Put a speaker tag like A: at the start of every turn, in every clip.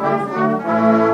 A: Thank you.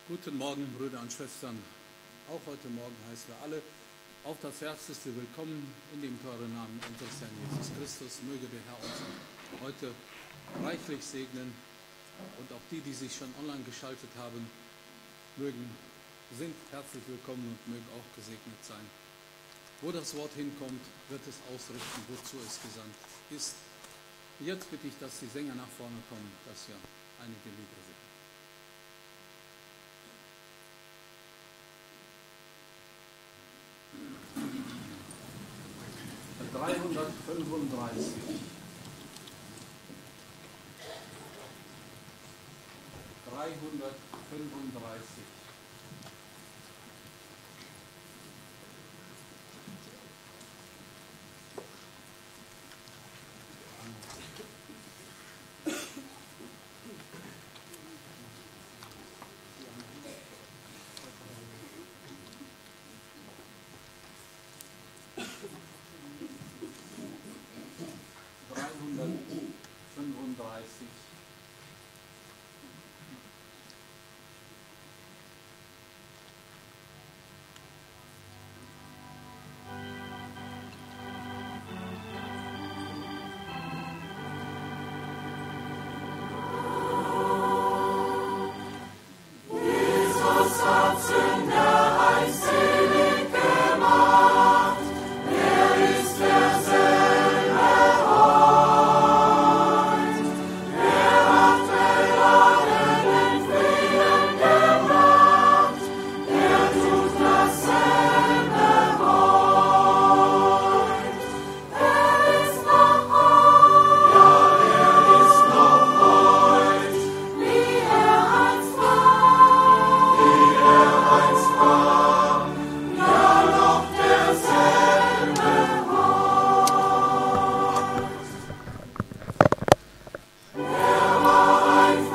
B: Guten Morgen, Brüder und Schwestern. Auch heute Morgen heißen wir alle auf das Herzlichste willkommen in dem teuren Namen unseres Herrn Jesus Christus. Möge der Herr uns heute reichlich segnen und auch die, die sich schon online geschaltet haben, mögen, sind herzlich willkommen und mögen auch gesegnet sein. Wo das Wort hinkommt, wird es ausrichten, wozu es gesandt ist. Jetzt bitte ich, dass die Sänger nach vorne kommen, dass wir einige Lieder singen. dreihundertfünfunddreißig dreihundertfünfunddreißig 36.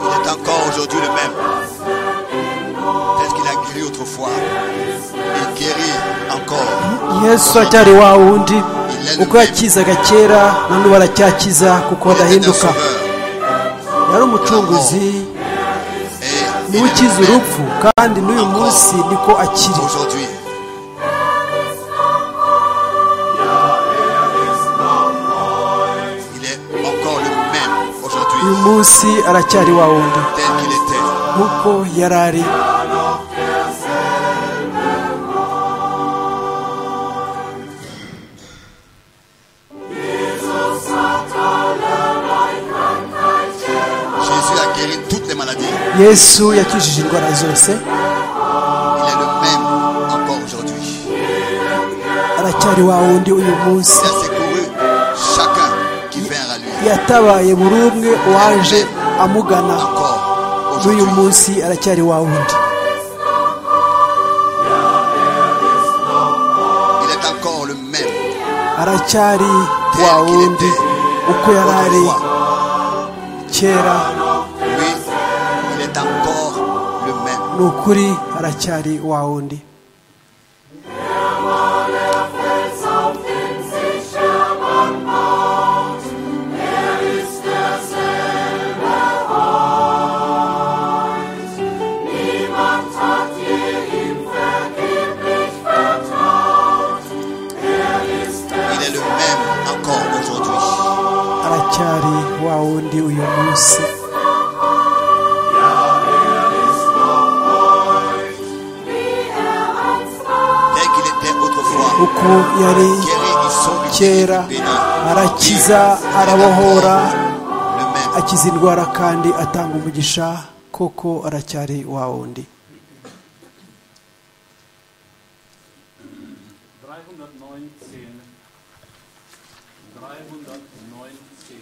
C: Il est encore aujourd'hui le même. Tel qu'il a guéri autrefois. Il guérit encore.
D: yesu acyari wa wundi uko yakizaga kera na n'ubu aracyakiza kuko
C: Il était un
D: adahinduka
C: sauveur.
D: yari umucunguzi
C: Et il
D: niwe
C: est
D: ukiza
C: le même
D: urupfu kandi n'uyu munsi niko akiri
C: aujourd'hui. Il est encore le même
D: uyu
C: aujourd'hui.
D: munsi aracyari wa wundi
C: Tel qu'il était.
D: nk'uko yari ari
C: Jésus a guéri toutes les maladies.
D: yesu yakijije indwara zose
C: Il est le même encore aujourd'hui.
D: aracyari wa wundi uyu munsi
C: Il a secouru chacun qui vient à lui.
D: yatabaye buri umwe waje amugana
C: Encore
D: n'uyu
C: aujourd'hui.
D: munsi aracyari wa wundi
C: Il est encore le même.
D: aracyari wa wundi uko yari ari
C: autrefois.
D: kera
C: Oui, il est encore le même.
D: ni ukuri aracyari wa wundi
C: Il est le même encore aujourd'hui.
D: aracyari wa wundi uyu munsi
C: Tel qu'il était autrefois.
D: uko yari
C: Guéri, il sauve,
D: kera
C: béni.
D: arakiza arabohora
C: Le même.
D: akiza indwara kandi atanga umugisha koko aracyari wa wundi
B: 319. 319.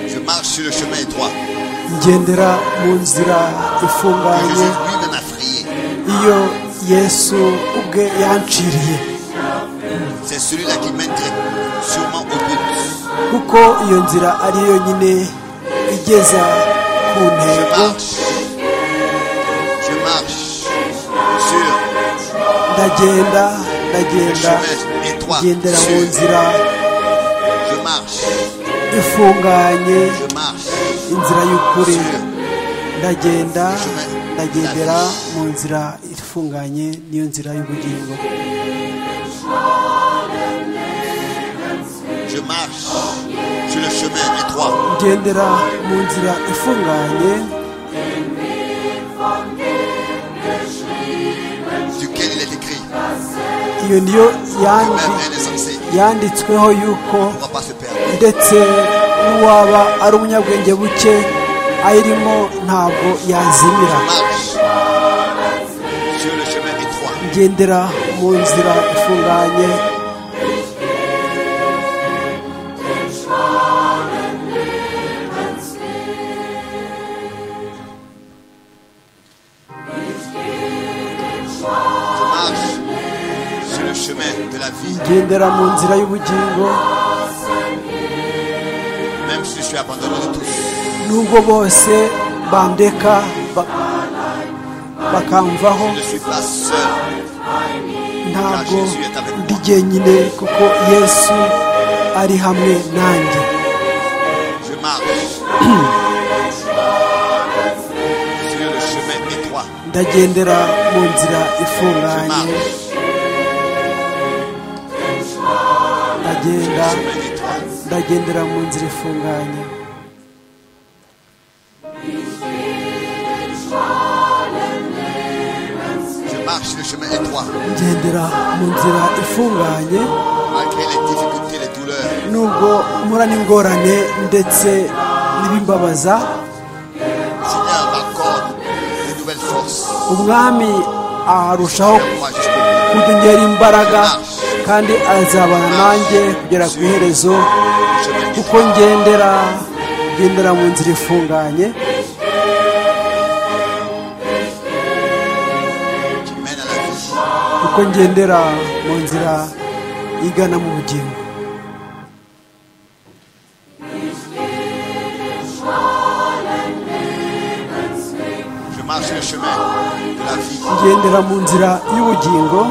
C: Je marche sur le chemin étroit.
D: ngendera mu nzira
C: que
D: ifunganye
C: Jésus lui-même a frayé.
D: iyo yesu ubwe yanciriye
C: C'est celui-là qui mènerait sûrement au but.
D: kuko iyo nzira ari yo yonyine igeza
C: Je
D: ku ntego
C: marche. Je marche sur
D: ndagenda
C: le
D: ndagenda
C: chemin étroit.
D: ngendera mu
C: Sur-
D: nzira
C: Je marche.
D: ifunganye
C: Je marche
D: inzira
C: sur
D: y'ukuri
C: le
D: ndagenda ndagendera mu nzira ifunganye niyo nzira y'ubugingo
C: Je marche sur le chemin étroit.
D: ngendera mu nzira ifunganye
C: duquel il est écrit.
D: iyo niyo
C: Le
D: yandi
C: même est censé.
D: yanditsweho yuko
C: On ne pourra pas se perdre.
D: ndetse n'uwaba ari umunyabwenge buke ayirimo ntabwo yazimira
C: Marche sur le chemin étroit.
D: ngendera mu nzira ifunganye
C: chemin de la vie,
D: ngendera mu nzira y'ubugingo
C: même si je suis abandonné de tous.
D: nubwo bose bandeka ba- bakamvaho
C: Je ne suis pas seul.
D: ntabwo ndi jyenyine kuko yesu ari hamwe nanjye
C: Je marche sur le chemin étroit.
D: ndagendera mu nzira ifunganye
C: Marche sur
D: ndagenda
C: le chemin étroit.
D: ndagendera mu nzira ifunganye
C: Je marche sur le chemin étroit.
D: ngendera mu nzira ifunganye
C: Malgré les difficultés, les douleurs,
D: nubwo mpura n'ingorane ndetse n'ibimbabaza
C: Seigneur m'accorde de nouvelles forces.
D: umwami arushaho
C: Moi jusqu'au bout.
D: kunyongera imbaraga kandi azabana nanjye kugera ku iherezo
C: Le chemin
D: kuko
C: étroit.
D: ngendera ngendera mu nzira ifunganye
C: qui mène à la vie.
D: kuko ngendera mu nzira igana mu bugingo
C: Je marche sur le chemin de la vie.
D: ngendera mu nzira y'ubugingo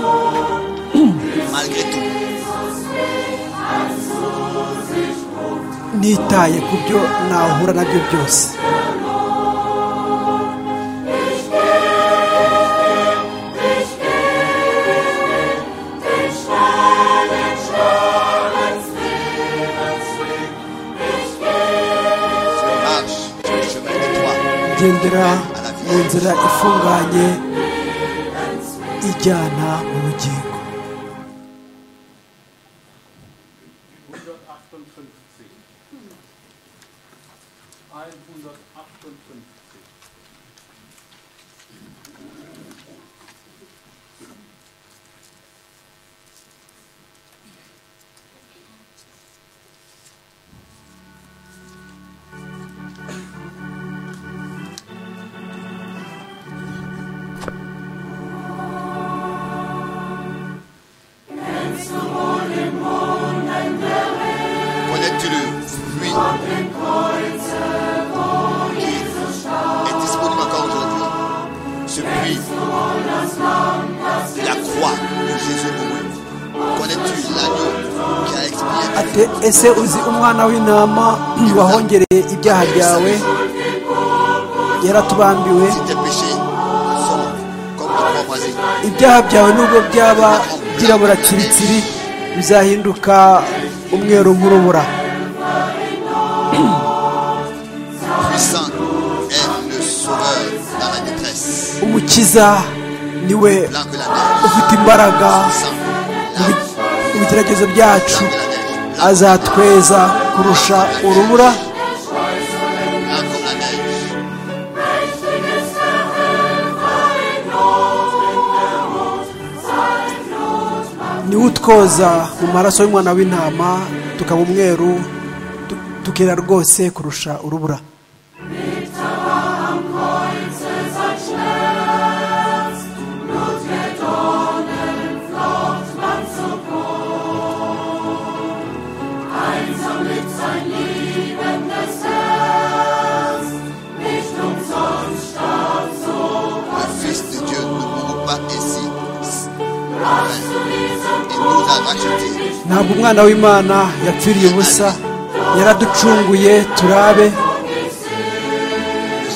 C: Malgré tout,
D: nitaye ku byo nahura nabyo byose
C: je marche sur le chemin étroit.
D: ngendera mu nzira ifunganye ijyana mu bugingo
B: 158. 158.
C: Connais-tu le fruit qui est disponible encore aujourd'hui Ce fruit de la croix de Jésus mourut. Connais-tu l'agneau qui a expié
D: ate ese uzi umwana w'intama wahongereye ibyaha byawe yaratubambiwe
C: si tes péchés sont comme le proposer
D: ibyaha byawe nubwo byaba byirabura tsiritsiri bizahinduka umweru nk'urubura
C: Puissant est le sauveur dans la détresse.
D: umukiza niwe
C: Blanc que la neige.
D: ufite imbaraga
C: Puissant.
D: mu
C: Blanc.
D: bi- mu bigeragezo byacu
C: Blanc que la neige. Blanc.
D: azatweza kurusha urubura
C: Blanc comme la neige.
D: niwe utwoza mu maraso y'umwana w'intama tukaba umweru tu- tukera rwose kurusha urubura
C: Le Fils de Dieu ne mourut pas ainsi. Il nous a rachetés.
D: ntabwo umwana w'imana yapfiriye ubusa yaraducunguye turabe
C: Le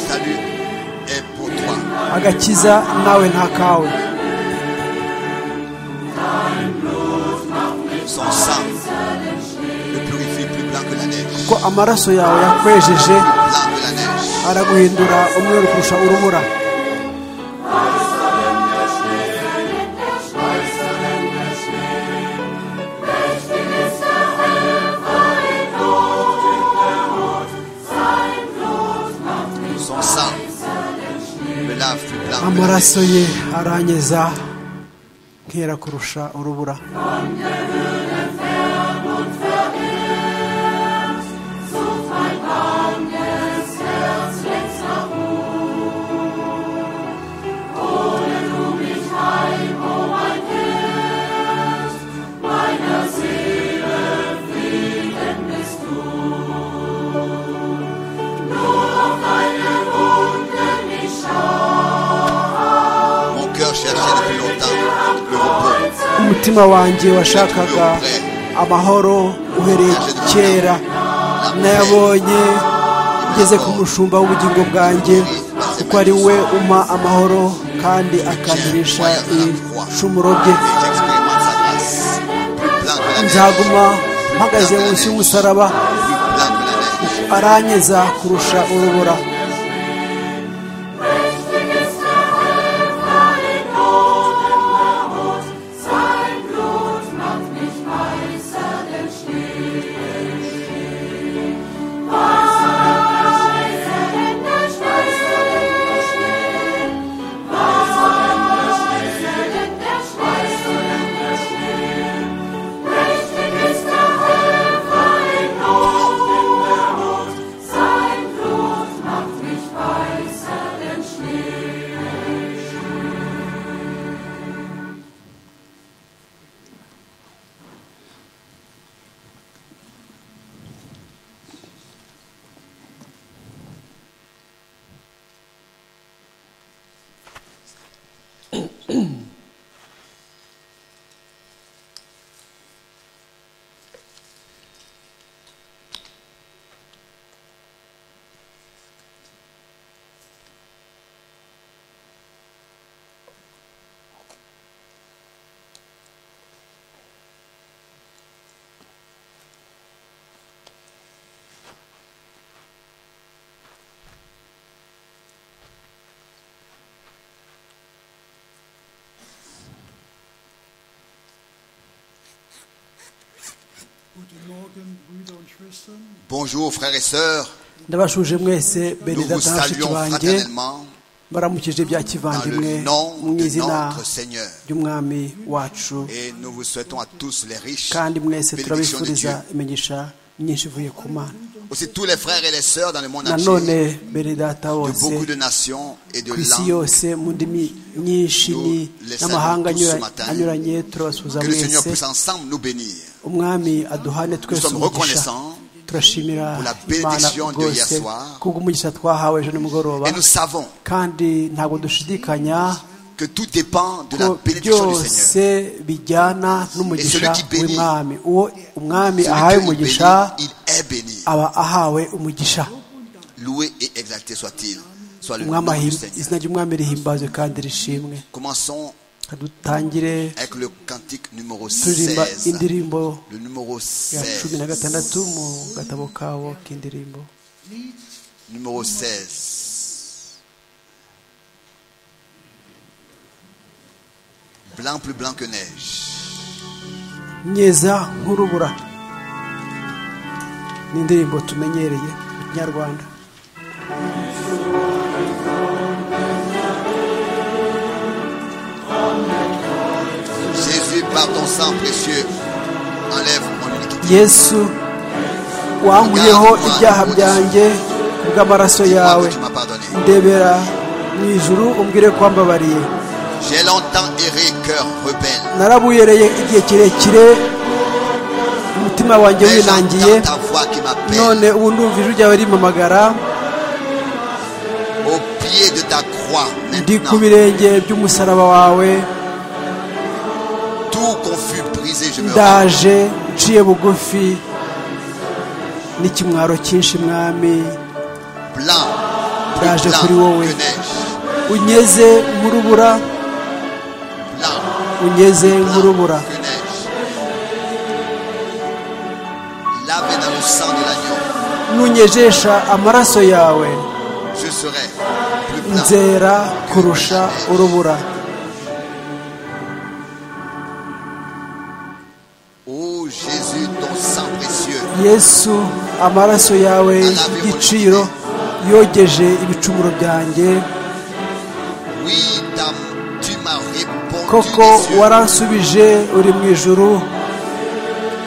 C: salut est pour toi.
D: agakiza nawe nta kawe
C: Son sang le purifie plus blanc que la neige.
D: ko amaraso yawe yakwejeje
C: Blanc que la neige.
D: araguhindura umweru kurusha urubura
C: Son sang me lave plus blanc que la
D: amaraso
C: neige.
D: ye aranyeza nkera kurusha urubura umutima wanjye washakaga amahoro uhereye kera nayabonye ngeze ku mushumba w'ubugingo bwanjye kuko ari we umpa amahoro kandi akamirisha ibicumuro bye nzaguma mpagaze munsi y'umusaraba aranyeza kurusha urubura
C: Bonjour frères et sœurs,
D: ndabashuje mwese
C: nous
D: bene
C: vous
D: data na bashiki
C: saluons
D: banjye
C: fraternellement
D: mbaramukije bya
C: dans
D: kivandimwe
C: le nom
D: mu
C: de
D: izina
C: notre Seigneur.
D: ry'umwami wacu
C: Et nous vous souhaitons à tous les riches
D: kandi mwese
C: bénédictions de Dieu.
D: turabifuriza imigisha myinshi ivuye ku mana
C: Aussi tous les frères et les sœurs dans le monde
D: nanone
C: entier,
D: bene data
C: de
D: bose
C: beaucoup de nations et de
D: ku isi
C: langues,
D: yose mu ndimi nyinshi ni
C: Nous
D: n'amahanga
C: les saluons
D: anyura-
C: tous ce matin.
D: anyuranye turabasuhuza
C: que le Seigneur puisse
D: mwese
C: ensemble nous bénir
D: umwami aduhane twese
C: sommes
D: umugisha
C: reconnaissants
D: turashimira
C: pour la
D: imana
C: bénédiction de hier
D: rwose
C: soir.
D: kubw'umugisha twahawe ejo nimugoroba
C: et nous savons
D: kandi ntabwo dushidikanya
C: que tout dépend de la
D: ko
C: bénédiction du Seigneur.
D: byose bijyana n'umugisha
C: Et celui qui bénit,
D: w'umwami uwo umwami ahawe
C: Celui qui
D: umugisha
C: bénit, il est béni.
D: aba ahawe umugisha
C: Loué et exalté soit-il. Soit le nom
D: umwami
C: du
D: ahim-
C: Seigneur.
D: izina ry'umwami rihimbazwe kandi rishimwe
C: Commençons
D: Reka dutangire
C: avec le cantique numéro
D: turirimba
C: 16.
D: indirimbo
C: Le numéro
D: ya cumi na
C: 16.
D: gatandatu mu gatabo kabo k'indirimbo
C: Numéro 16. Blanc plus blanc que neige.
D: nyeza nk'urubura ni indirimbo tumenyereye mu kinyarwanda
C: Jésus, par ton sang précieux, enlève mon iniquité.
D: yesu wanguyeho ibyaha byanjye kubw'amaraso
C: Dis-moi
D: yawe
C: que tu m'as pardonné.
D: ndebera mu ijuru umbwire ko wambabariye
C: J'ai longtemps erré, cœur rebelle.
D: narabuyereye igihe kirekire umutima wanjye
C: Mais
D: winangiye
C: j'entends ta voix qui m'appelle.
D: none ubu ndumva ijwi ryawe rimamagara
C: Au pied de ta croix,
D: ndi ku
C: maintenant,
D: birenge by'umusaraba wawe
C: tout confus, brisé, je me rends.
D: ndaje nciye bugufi n'ikimwaro cyinshi mwami
C: Blanc, plus
D: Daje kuri
C: blanc
D: wowe.
C: que neige.
D: unyeze nk'urubura
C: Blanc,
D: unyeze nk'urubura
C: blanc que neige. Lavé dans le sang de l'agneau,
D: nunyejesha amaraso yawe
C: je serai plus blanc.
D: nzera kurusha urubura
C: Ô Jésus, ton sang précieux,
D: yesu amaraso yawe y'igiciro yogeje ibicumuro byanjye
C: oui, ta- tu m'as répondu.
D: koko
C: des yeux.
D: waransubije uri mu ijuru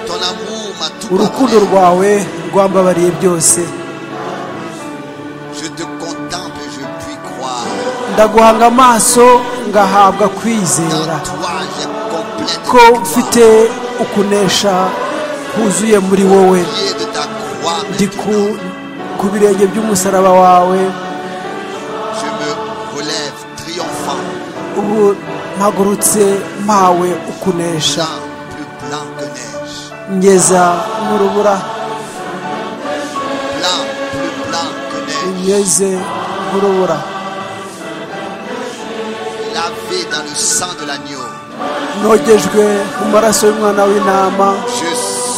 C: Ton amour m'a tout
D: urukundo
C: pardonné.
D: rwawe rwambabariye byose
C: Je te contemple, et je puis croire.
D: ndaguhanga amaso ngahabwa
C: Dans
D: kwizera
C: toi, j'ai complète
D: ko mfite
C: victoire.
D: ukunesha kuzuye muri wowe
C: Au pied de ta croix,
D: ndi
C: maintenant,
D: ku- ku birenge by'umusaraba wawe
C: je me relève triomphant.
D: ubu mpagurutse mpawe ukunesha
C: blanc, plus blanc que neige.
D: ngeza nk'urubura
C: Blanc, plus blanc que neige.
D: ngeze nk'urubura
C: Lavé dans le sang de l'agneau.
D: nogejwe mu maraso y'umwana w'intama
C: Je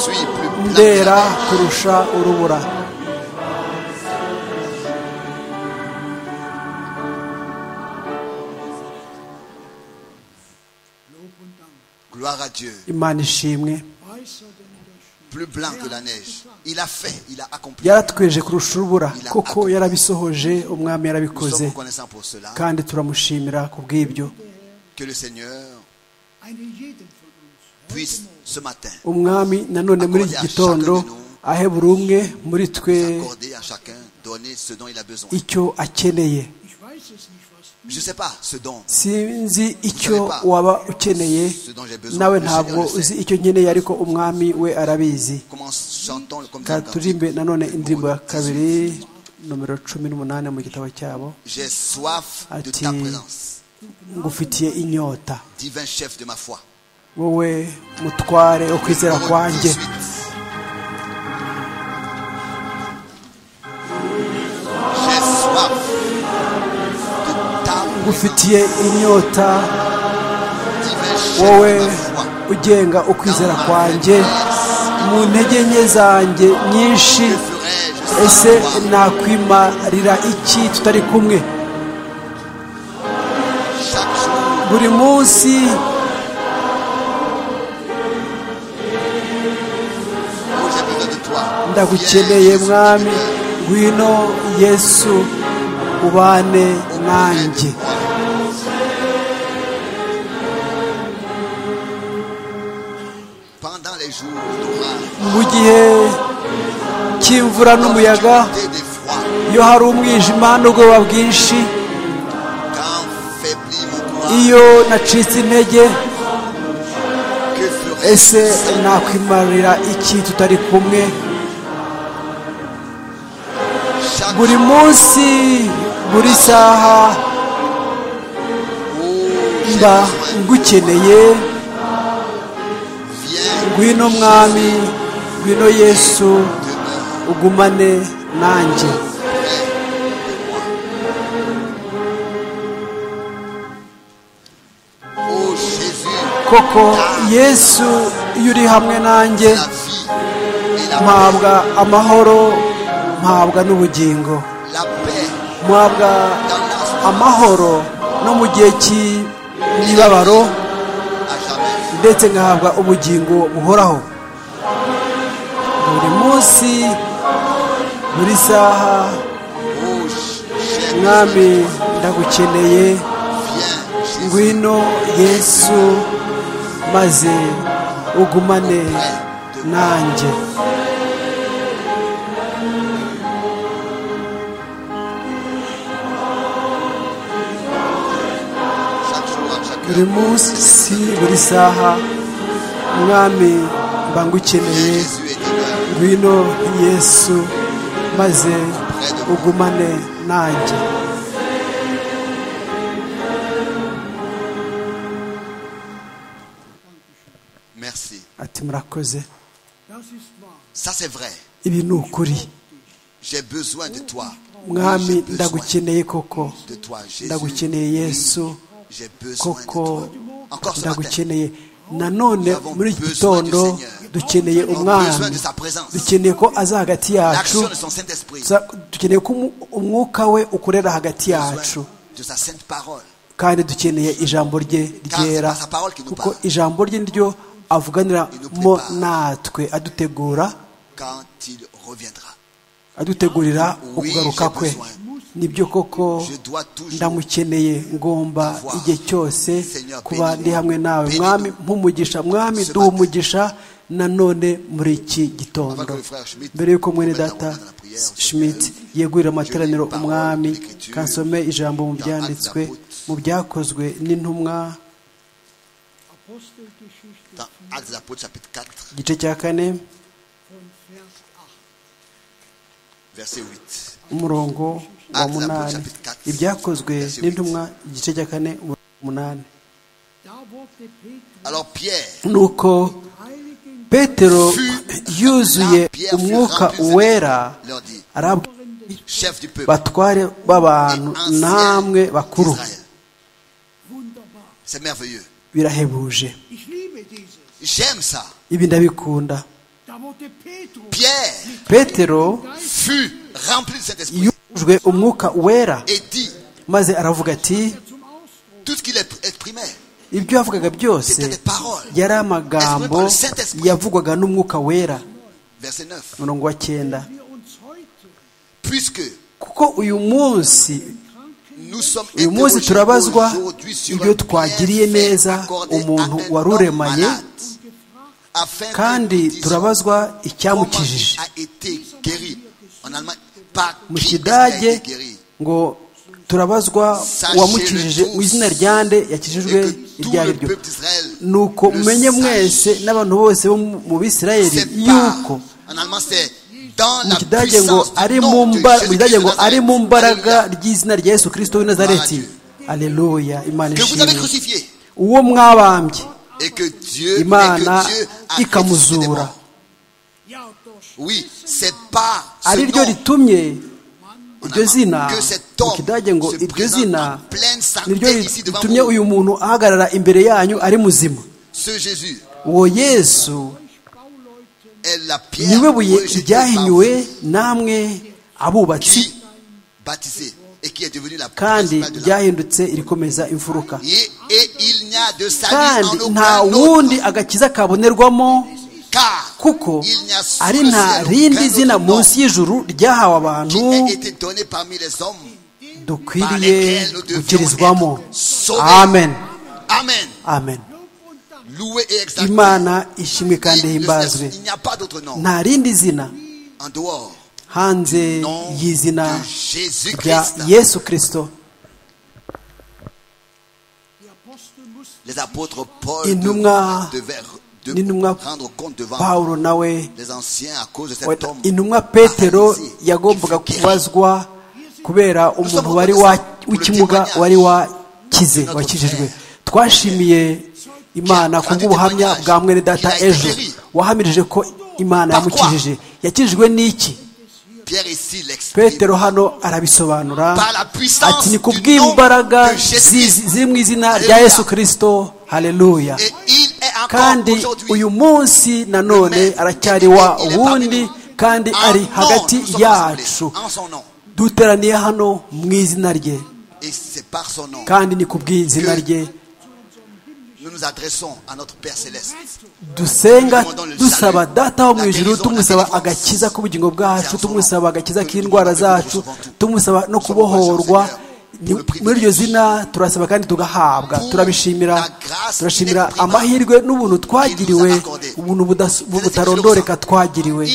C: suis plus blanc que
D: ndera
C: la neige.
D: kurusha urubura
A: Lob und Dank.
C: Gloire à Dieu.
D: imana ishimwe
A: Weißer denn der Schnee.
C: Plus blanc que la neige. Il a fait, il a accompli.
D: yaratweje kurusha urubura kuko yarabisohoje umwami
C: Nous
D: yarabikoze
C: sommes reconnaissants pour cela.
D: kandi turamushimira ku bw'ibyo
C: Que le Seigneur
A: Einen jeden von uns. heute
C: puisse
A: Morgen
C: ce matin
D: umwami nanone muri iki gitondo ahe buri umwe muri twe
C: s'accorder à chacun, donner ce dont il a besoin.
D: icyo akeneye
A: Ich weiß es nicht, was du
C: Je ne sais pas ce dont,
D: sinzi icyo waba ukeneye nawe ntabwo uzi icyo nkeneye ariko umwami we arabizi
C: comment chantons comme ça.
D: Ka turimbe nanone indirimbo ya kabiri nomero cumi n'umunani mu gitabo cyabo
C: J'ai soif de
D: Ati-
C: ta présence,
D: ngufitiye inyota
C: divin chef de ma foi.
D: wowe mutware wo kwizera
C: Romains
D: kwanjye
C: 18. J'ai soif de ta
D: ngufitiye inyota
C: divin
D: wowe
C: chef de ma foi.
D: ugenga ukwizera kwanjye mu ntege nke zanjye nyinshi
C: Que ferai-je sans
D: ese
C: toi?
D: nakwimarira iki tutari kumwe
C: Chaque jour,
D: buri munsi
C: oh, j'ai besoin de toi.
D: ndagukeneye
C: Viens, Jésus,
D: mwami
C: tu es
D: ngwino yesu ubane nanjye
C: Pendant les jours d'orage,
D: mu gihe cy'imvura n'umuyaga
C: quand tu es des froids,
D: iyo hari umwijima n'ubwoba bwinshi
C: quand faiblit mon courage,
D: iyo nacitse intege
C: que ferai-je
D: ese
C: sans
D: nakwimarira iki tutari kumwe
C: chaque
D: buri
C: jour,
D: munsi buri saha
C: oh, j'ai
D: mba
C: besoin.
D: ngukeneye
C: Viens,
D: ngwino mwami ngwino yesu
C: demeure
D: ugumane nanjye
C: près de moi. Oh Jésus,
D: koko yesu iyo uri hamwe nanjye
C: la vie et la
D: mpabwa
C: paix,
D: amahoro mpabwa n'ubugingo
C: la paix
D: mpabwa
C: dans la
D: amahoro no mu gihe cy'imibabaro
C: à jamais.
D: ndetse ngahabwa ubugingo buhoraho buri munsi buri saha
C: Oh, j'ai
D: mwami ndagukeneye
C: Viens, Jésus,
D: ngwino yesu maze ugumane nanjye
C: chaque jour, à chaque
D: buri
C: heure.
D: munsi buri saha mwami mba
C: Viens,
D: ngukeneye
C: Jésus, et demeure
D: ngwino yesu maze ugumane nanjye
C: Merci.
D: ati murakoze
A: Das ist wahr.
C: Ça, c'est vrai.
D: ibi ni ukuri
C: J'ai besoin de toi.
D: mwami
C: J'ai besoin
D: ndagukeneye koko
C: de toi, Jésus.
D: ndagukeneye yesu
C: J'ai besoin de
D: koko
C: toi. Encore ce matin.
D: ndagukeneye nanone muri iki gitondo dukeneye
C: besoin
D: umwami
C: de sa présence.
D: dukeneye ko aza hagati yacu
C: L'action de son Saint-Esprit.
D: Sa- dukeneye ko umu- umwuka we ukorera hagati yacu
C: Besoin de sa sainte parole.
D: kandi dukeneye ijambo rye ryera
C: Car c'est par sa parole qu'il nous
D: kuko
C: parle.
D: ijambo rye ryo
C: Il nous
D: avuganiramo
C: prépare.
D: natwe adutegura
C: Quand il reviendra.
D: adutegurira
C: Oui,
D: ukugaruka
C: j'ai
D: kwe
C: besoin.
D: nibyo koko
C: Je dois toujours
D: ndamukeneye ngomba
C: avoir.
D: igihe cyose
C: Seigneur,
D: kuba
C: bénis-nous.
D: ndi hamwe nawe
C: Bénis-nous.
D: mwami mpumugisha mwami
C: Ce
D: duha
C: matin.
D: umugisha nanone muri iki gitondo
C: Avant que le frère Schmidt
D: mbere y'uko mwene
C: remette la
D: data
C: main dans la prière, Seigneur,
D: schmidt yegurira amateraniro
C: je lis parole
D: umwami
C: de l'Écriture
D: kansome ijambo mu
C: dans
D: byanditswe
C: Actes des
D: mu byakozwe n'intumwa
A: Apostelgeschichte
C: Dans Actes des Apôtres, chapitre 4,
D: igice cya kane
A: von Vers 8.
C: verset 8.
D: umurongo wa
C: Acts des Apôtres,
D: munani
C: chapitre 4,
D: ibyakozwe
C: verset 8.
D: n'intumwa igice cya kane umurongo wa munani
A: Da wurde Petrus
C: Alors Pierre,
D: nuko
A: heiligen
D: petero yuzuye umwuka wera
C: leur dit,
D: arabwira
C: chef du peuple,
D: batware b'abantu namwe bakuru
C: d'Israël.
A: wunderbar.
C: C'est merveilleux.
D: birahebuje
A: Ich liebe dieses.
C: J'aime ça.
D: ibi ndabikunda
A: Da wurde Petrus
C: Pierre
D: petero
A: Geist
C: fut rempli de cet esprit
D: yujwe umwuka wera
C: et dit
D: maze aravuga ati
A: zum Ausdruck.
C: tout ce qu'il exprimait.
D: ibyo yavugaga byose
C: C'était des paroles.
D: yari amagambo yavugwaga n'umwuka wera
C: Verset 9.
D: umurongo wa cyenda
A: Wir uns heute
C: Puisque
D: kuko uyu munsi
C: nous sommes
D: uyu munsi
C: interrogés
D: turabazwa
C: aujourd'hui sur
D: ibyo
C: un
D: twagiriye
C: bienfait
D: neza
C: accordé
D: umuntu
C: à un
D: wari
C: homme
D: uremaye
C: malade, afin que
D: kandi
C: nous disions
D: turabazwa
C: comment
D: icyamukijije
C: il a été guéri en Allemagne par
D: mu
C: qui est-ce qu'il a
D: kidage
C: été guéri
D: ngo turabazwa uwamukijije mu izina rya nde
C: et
D: yakijijwe
C: que tout
D: iryo ari
C: le
D: ryo
C: peuple d'Israël
D: nuko
C: le
D: mumenye mwese
C: sache.
D: n'abantu bose bo mu- mu bisirayeli
C: C'est
D: yuko
C: pas- en allemand c'est dans
D: mu
C: la
D: kidage ngo
C: puissance
D: ari
C: du
D: mu
C: nom de
D: mba- mu
C: Jésus
D: kidage ngo
C: Christ de
D: ari mu
C: Nazareth.
D: mbaraga
C: Alléluia.
D: ry'izina rya yesu kirisito w'i nazareti aleluya imana
C: que vous avez
D: ishimwe
C: crucifié
D: uwo mwabambye
C: et que Dieu, et
D: imana
C: que Dieu a ressuscité des
D: ikamuzura
C: morts.
A: Ja, durch
C: Oui, c'est pas ce
D: ari ryo
C: nom
D: ritumye
C: en
D: iryo zina
C: allemand que cet
D: mu
C: homme
D: kidage ngo
C: se
D: iryo
C: présente en
D: zina
C: pleine
D: ni ryo
C: santé ici devant
D: ritumye
C: vous.
D: uyu muntu ahagarara imbere yanyu ari muzima
C: Ce Jésus
D: uwo yesu
A: Bauleute
C: est la pierre
D: niwe buye
C: rejetée par
D: ryahinyuwe
C: vous,
D: namwe abubatsi
C: qui baptisé et qui est devenu la
D: kandi
C: principale de la
D: ryahindutse irikomeza imfuruka
C: et, et il n'y a de salut en
D: kandi nta
C: aucun
D: wundi
C: autre,
D: agakiza kabonerwamo
C: car
D: kuko
C: il n'y a sous
D: ari
C: le
D: nta
C: ciel
D: rindi
C: aucun
D: zina
C: autre nom
D: munsi y'ijuru ryahawe abantu
C: qui a été donné parmi les hommes par
D: dukwiriye
C: lesquels nous devions
D: gukirizwamo
C: être sauvés.
D: amen
C: Amen.
D: amen
A: Lob und Dank.
C: Loué et exalté.
D: imana ishimwe kandi
C: Il ne-
D: himbazwe
C: il n'y a pas d'autre nom
D: nta rindi zina
C: en dehors
D: hanze
C: nom
D: y'izina
C: de
D: rya
C: Jésus-Christ.
D: yesu kirisito
A: Die Apostel mussten
C: Les apôtres Paul
D: Intumwa-
C: devaient de-
D: n'intumwa
C: rendre compte devant
D: pawulo nawe
C: les anciens à cause de
D: we-
C: cet homme.
D: intumwa petero
C: paralysé, qui
D: yagombaga
C: fut guéri.
D: kubazwa kubera umuntu wari wa- w'ikimuga wari wakize wakijijwe twashimiye imana kubw'ubuhamya bwa mwene data ejo wahamirije ko imana yamukijije yakijijwe n'iki
C: Pierre ici l'exprime
D: petero hano arabisobanura
C: Par la puissance
D: ati ni ku
C: du nom
D: bw'imbaraga
C: de Jésus.
D: zizi- ziri mu izina rya
C: Alléluia.
D: yesu kirisito haleluya
C: et il est encore
D: kandi
C: aujourd'hui
D: uyu munsi nanone aracyari wa wundi kandi ari hagati yacu
C: en son nom.
D: duteraniye hano mu izina rye
C: Et c'est par son nom
D: kandi ni ku bw'izina rye
C: nous nous adressons à notre Père Céleste.
D: dusenga dusaba data wo mu ijuru tumusaba agakiza k'ubugingo bwacu tumusaba agakiza k'indwara zacu tumusaba no kubohorwa Ni- muri iryo zina turasaba kandi tugahabwa turabishimira turashimira amahirwe n'ubuntu twagiriwe ubuntu budas- bu- butarondoreka twagiriwe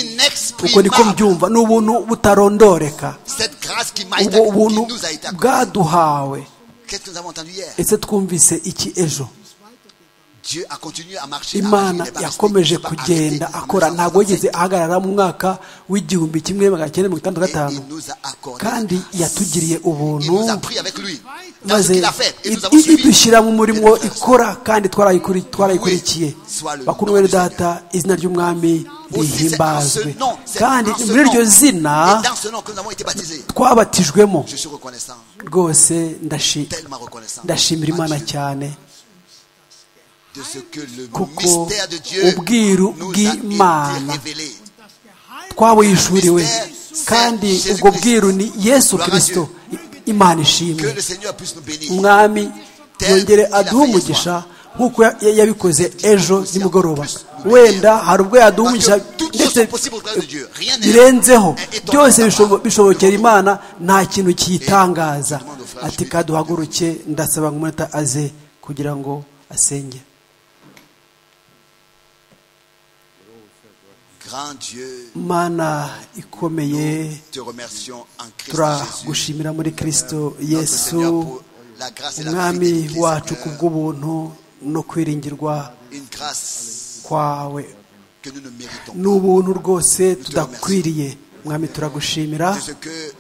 D: uko niko mbyumva ni ubuntu butarondoreka
C: Cette grâce qui m'a été
D: ubwo
C: qui
D: ubuntu
C: nous a été accordée.
D: bwaduhawe
C: Qu'est-ce que nous avons entendu hier
D: ese twumvise iki ejo
C: Dieu a continué à marcher. à marcher,
D: imana
C: il n'est pas resté,
D: yakomeje
C: il n'est pas arrêté,
D: kugenda
C: en 1925.
D: akora ntabwo yigeze ahagarara mu mwaka w'igihumbi kimwe magana cyenda mirongo itandatu na
C: Et
D: gatanu
C: il nous a accordé
D: kandi
C: cette grâce.
D: yatugiriye
C: Il nous a
D: ubuntu
C: pris avec lui dans ce
D: maze
C: qu'il a fait et nous avons
D: i- i-
C: suivi.
D: idushyira mu
C: Et
D: murimo
C: nous avons-
D: ikora kandi twarayikuri- twarayikurikiye
C: Soit le
D: bakuru
C: nom
D: bene
C: du Seigneur.
D: data izina ry'umwami
C: Aussi, c'est en ce
D: rihimbazwe
C: nom, c'est
D: kandi
C: en ce
D: muri iryo
C: nom,
D: zina
C: et dans ce nom que nous avons été baptisés.
D: twabatijwemo
C: Je suis reconnaissant,
D: rwose ndashi-
C: tellement reconnaissant
D: ndashimira
C: à
D: imana
C: Dieu
D: cyane
C: de ce que le
D: kuko
C: mystère de Dieu
D: ubwiru
C: nous a été
D: bw'imana
C: révélé.
D: twabuyishuriwe kandi ubwo bwiru ni yesu kirisito imana
C: Que
D: ishimwe
C: le Seigneur puisse nous bénir.
D: umwami yongere aduhe umugisha nk'uko ya- ya- yabikoze ejo nimugoroba wenda hari ubwo yaduha umugisha ndetse birenzeho byose bishobo- bishobokera imana nta kintu kiyitangaza ati kaduhaguruke ndasaba ngo umunota aze kugira ngo asenge
C: Grand Dieu,
D: mana ikomeye
C: te remercions en Christ Jésus.
D: turagushimira muri kirisito
C: notre Seigneur,
D: yesu
C: pour la grâce et la
D: umwami
C: fidélité,
D: wacu ku
C: Seigneur.
D: bw'ubuntu no kwiringirwa
C: une grâce
D: kwawe
C: que nous ne méritons
D: ni ubuntu rwose tudakwiriye mwami turagushimira
C: de ce que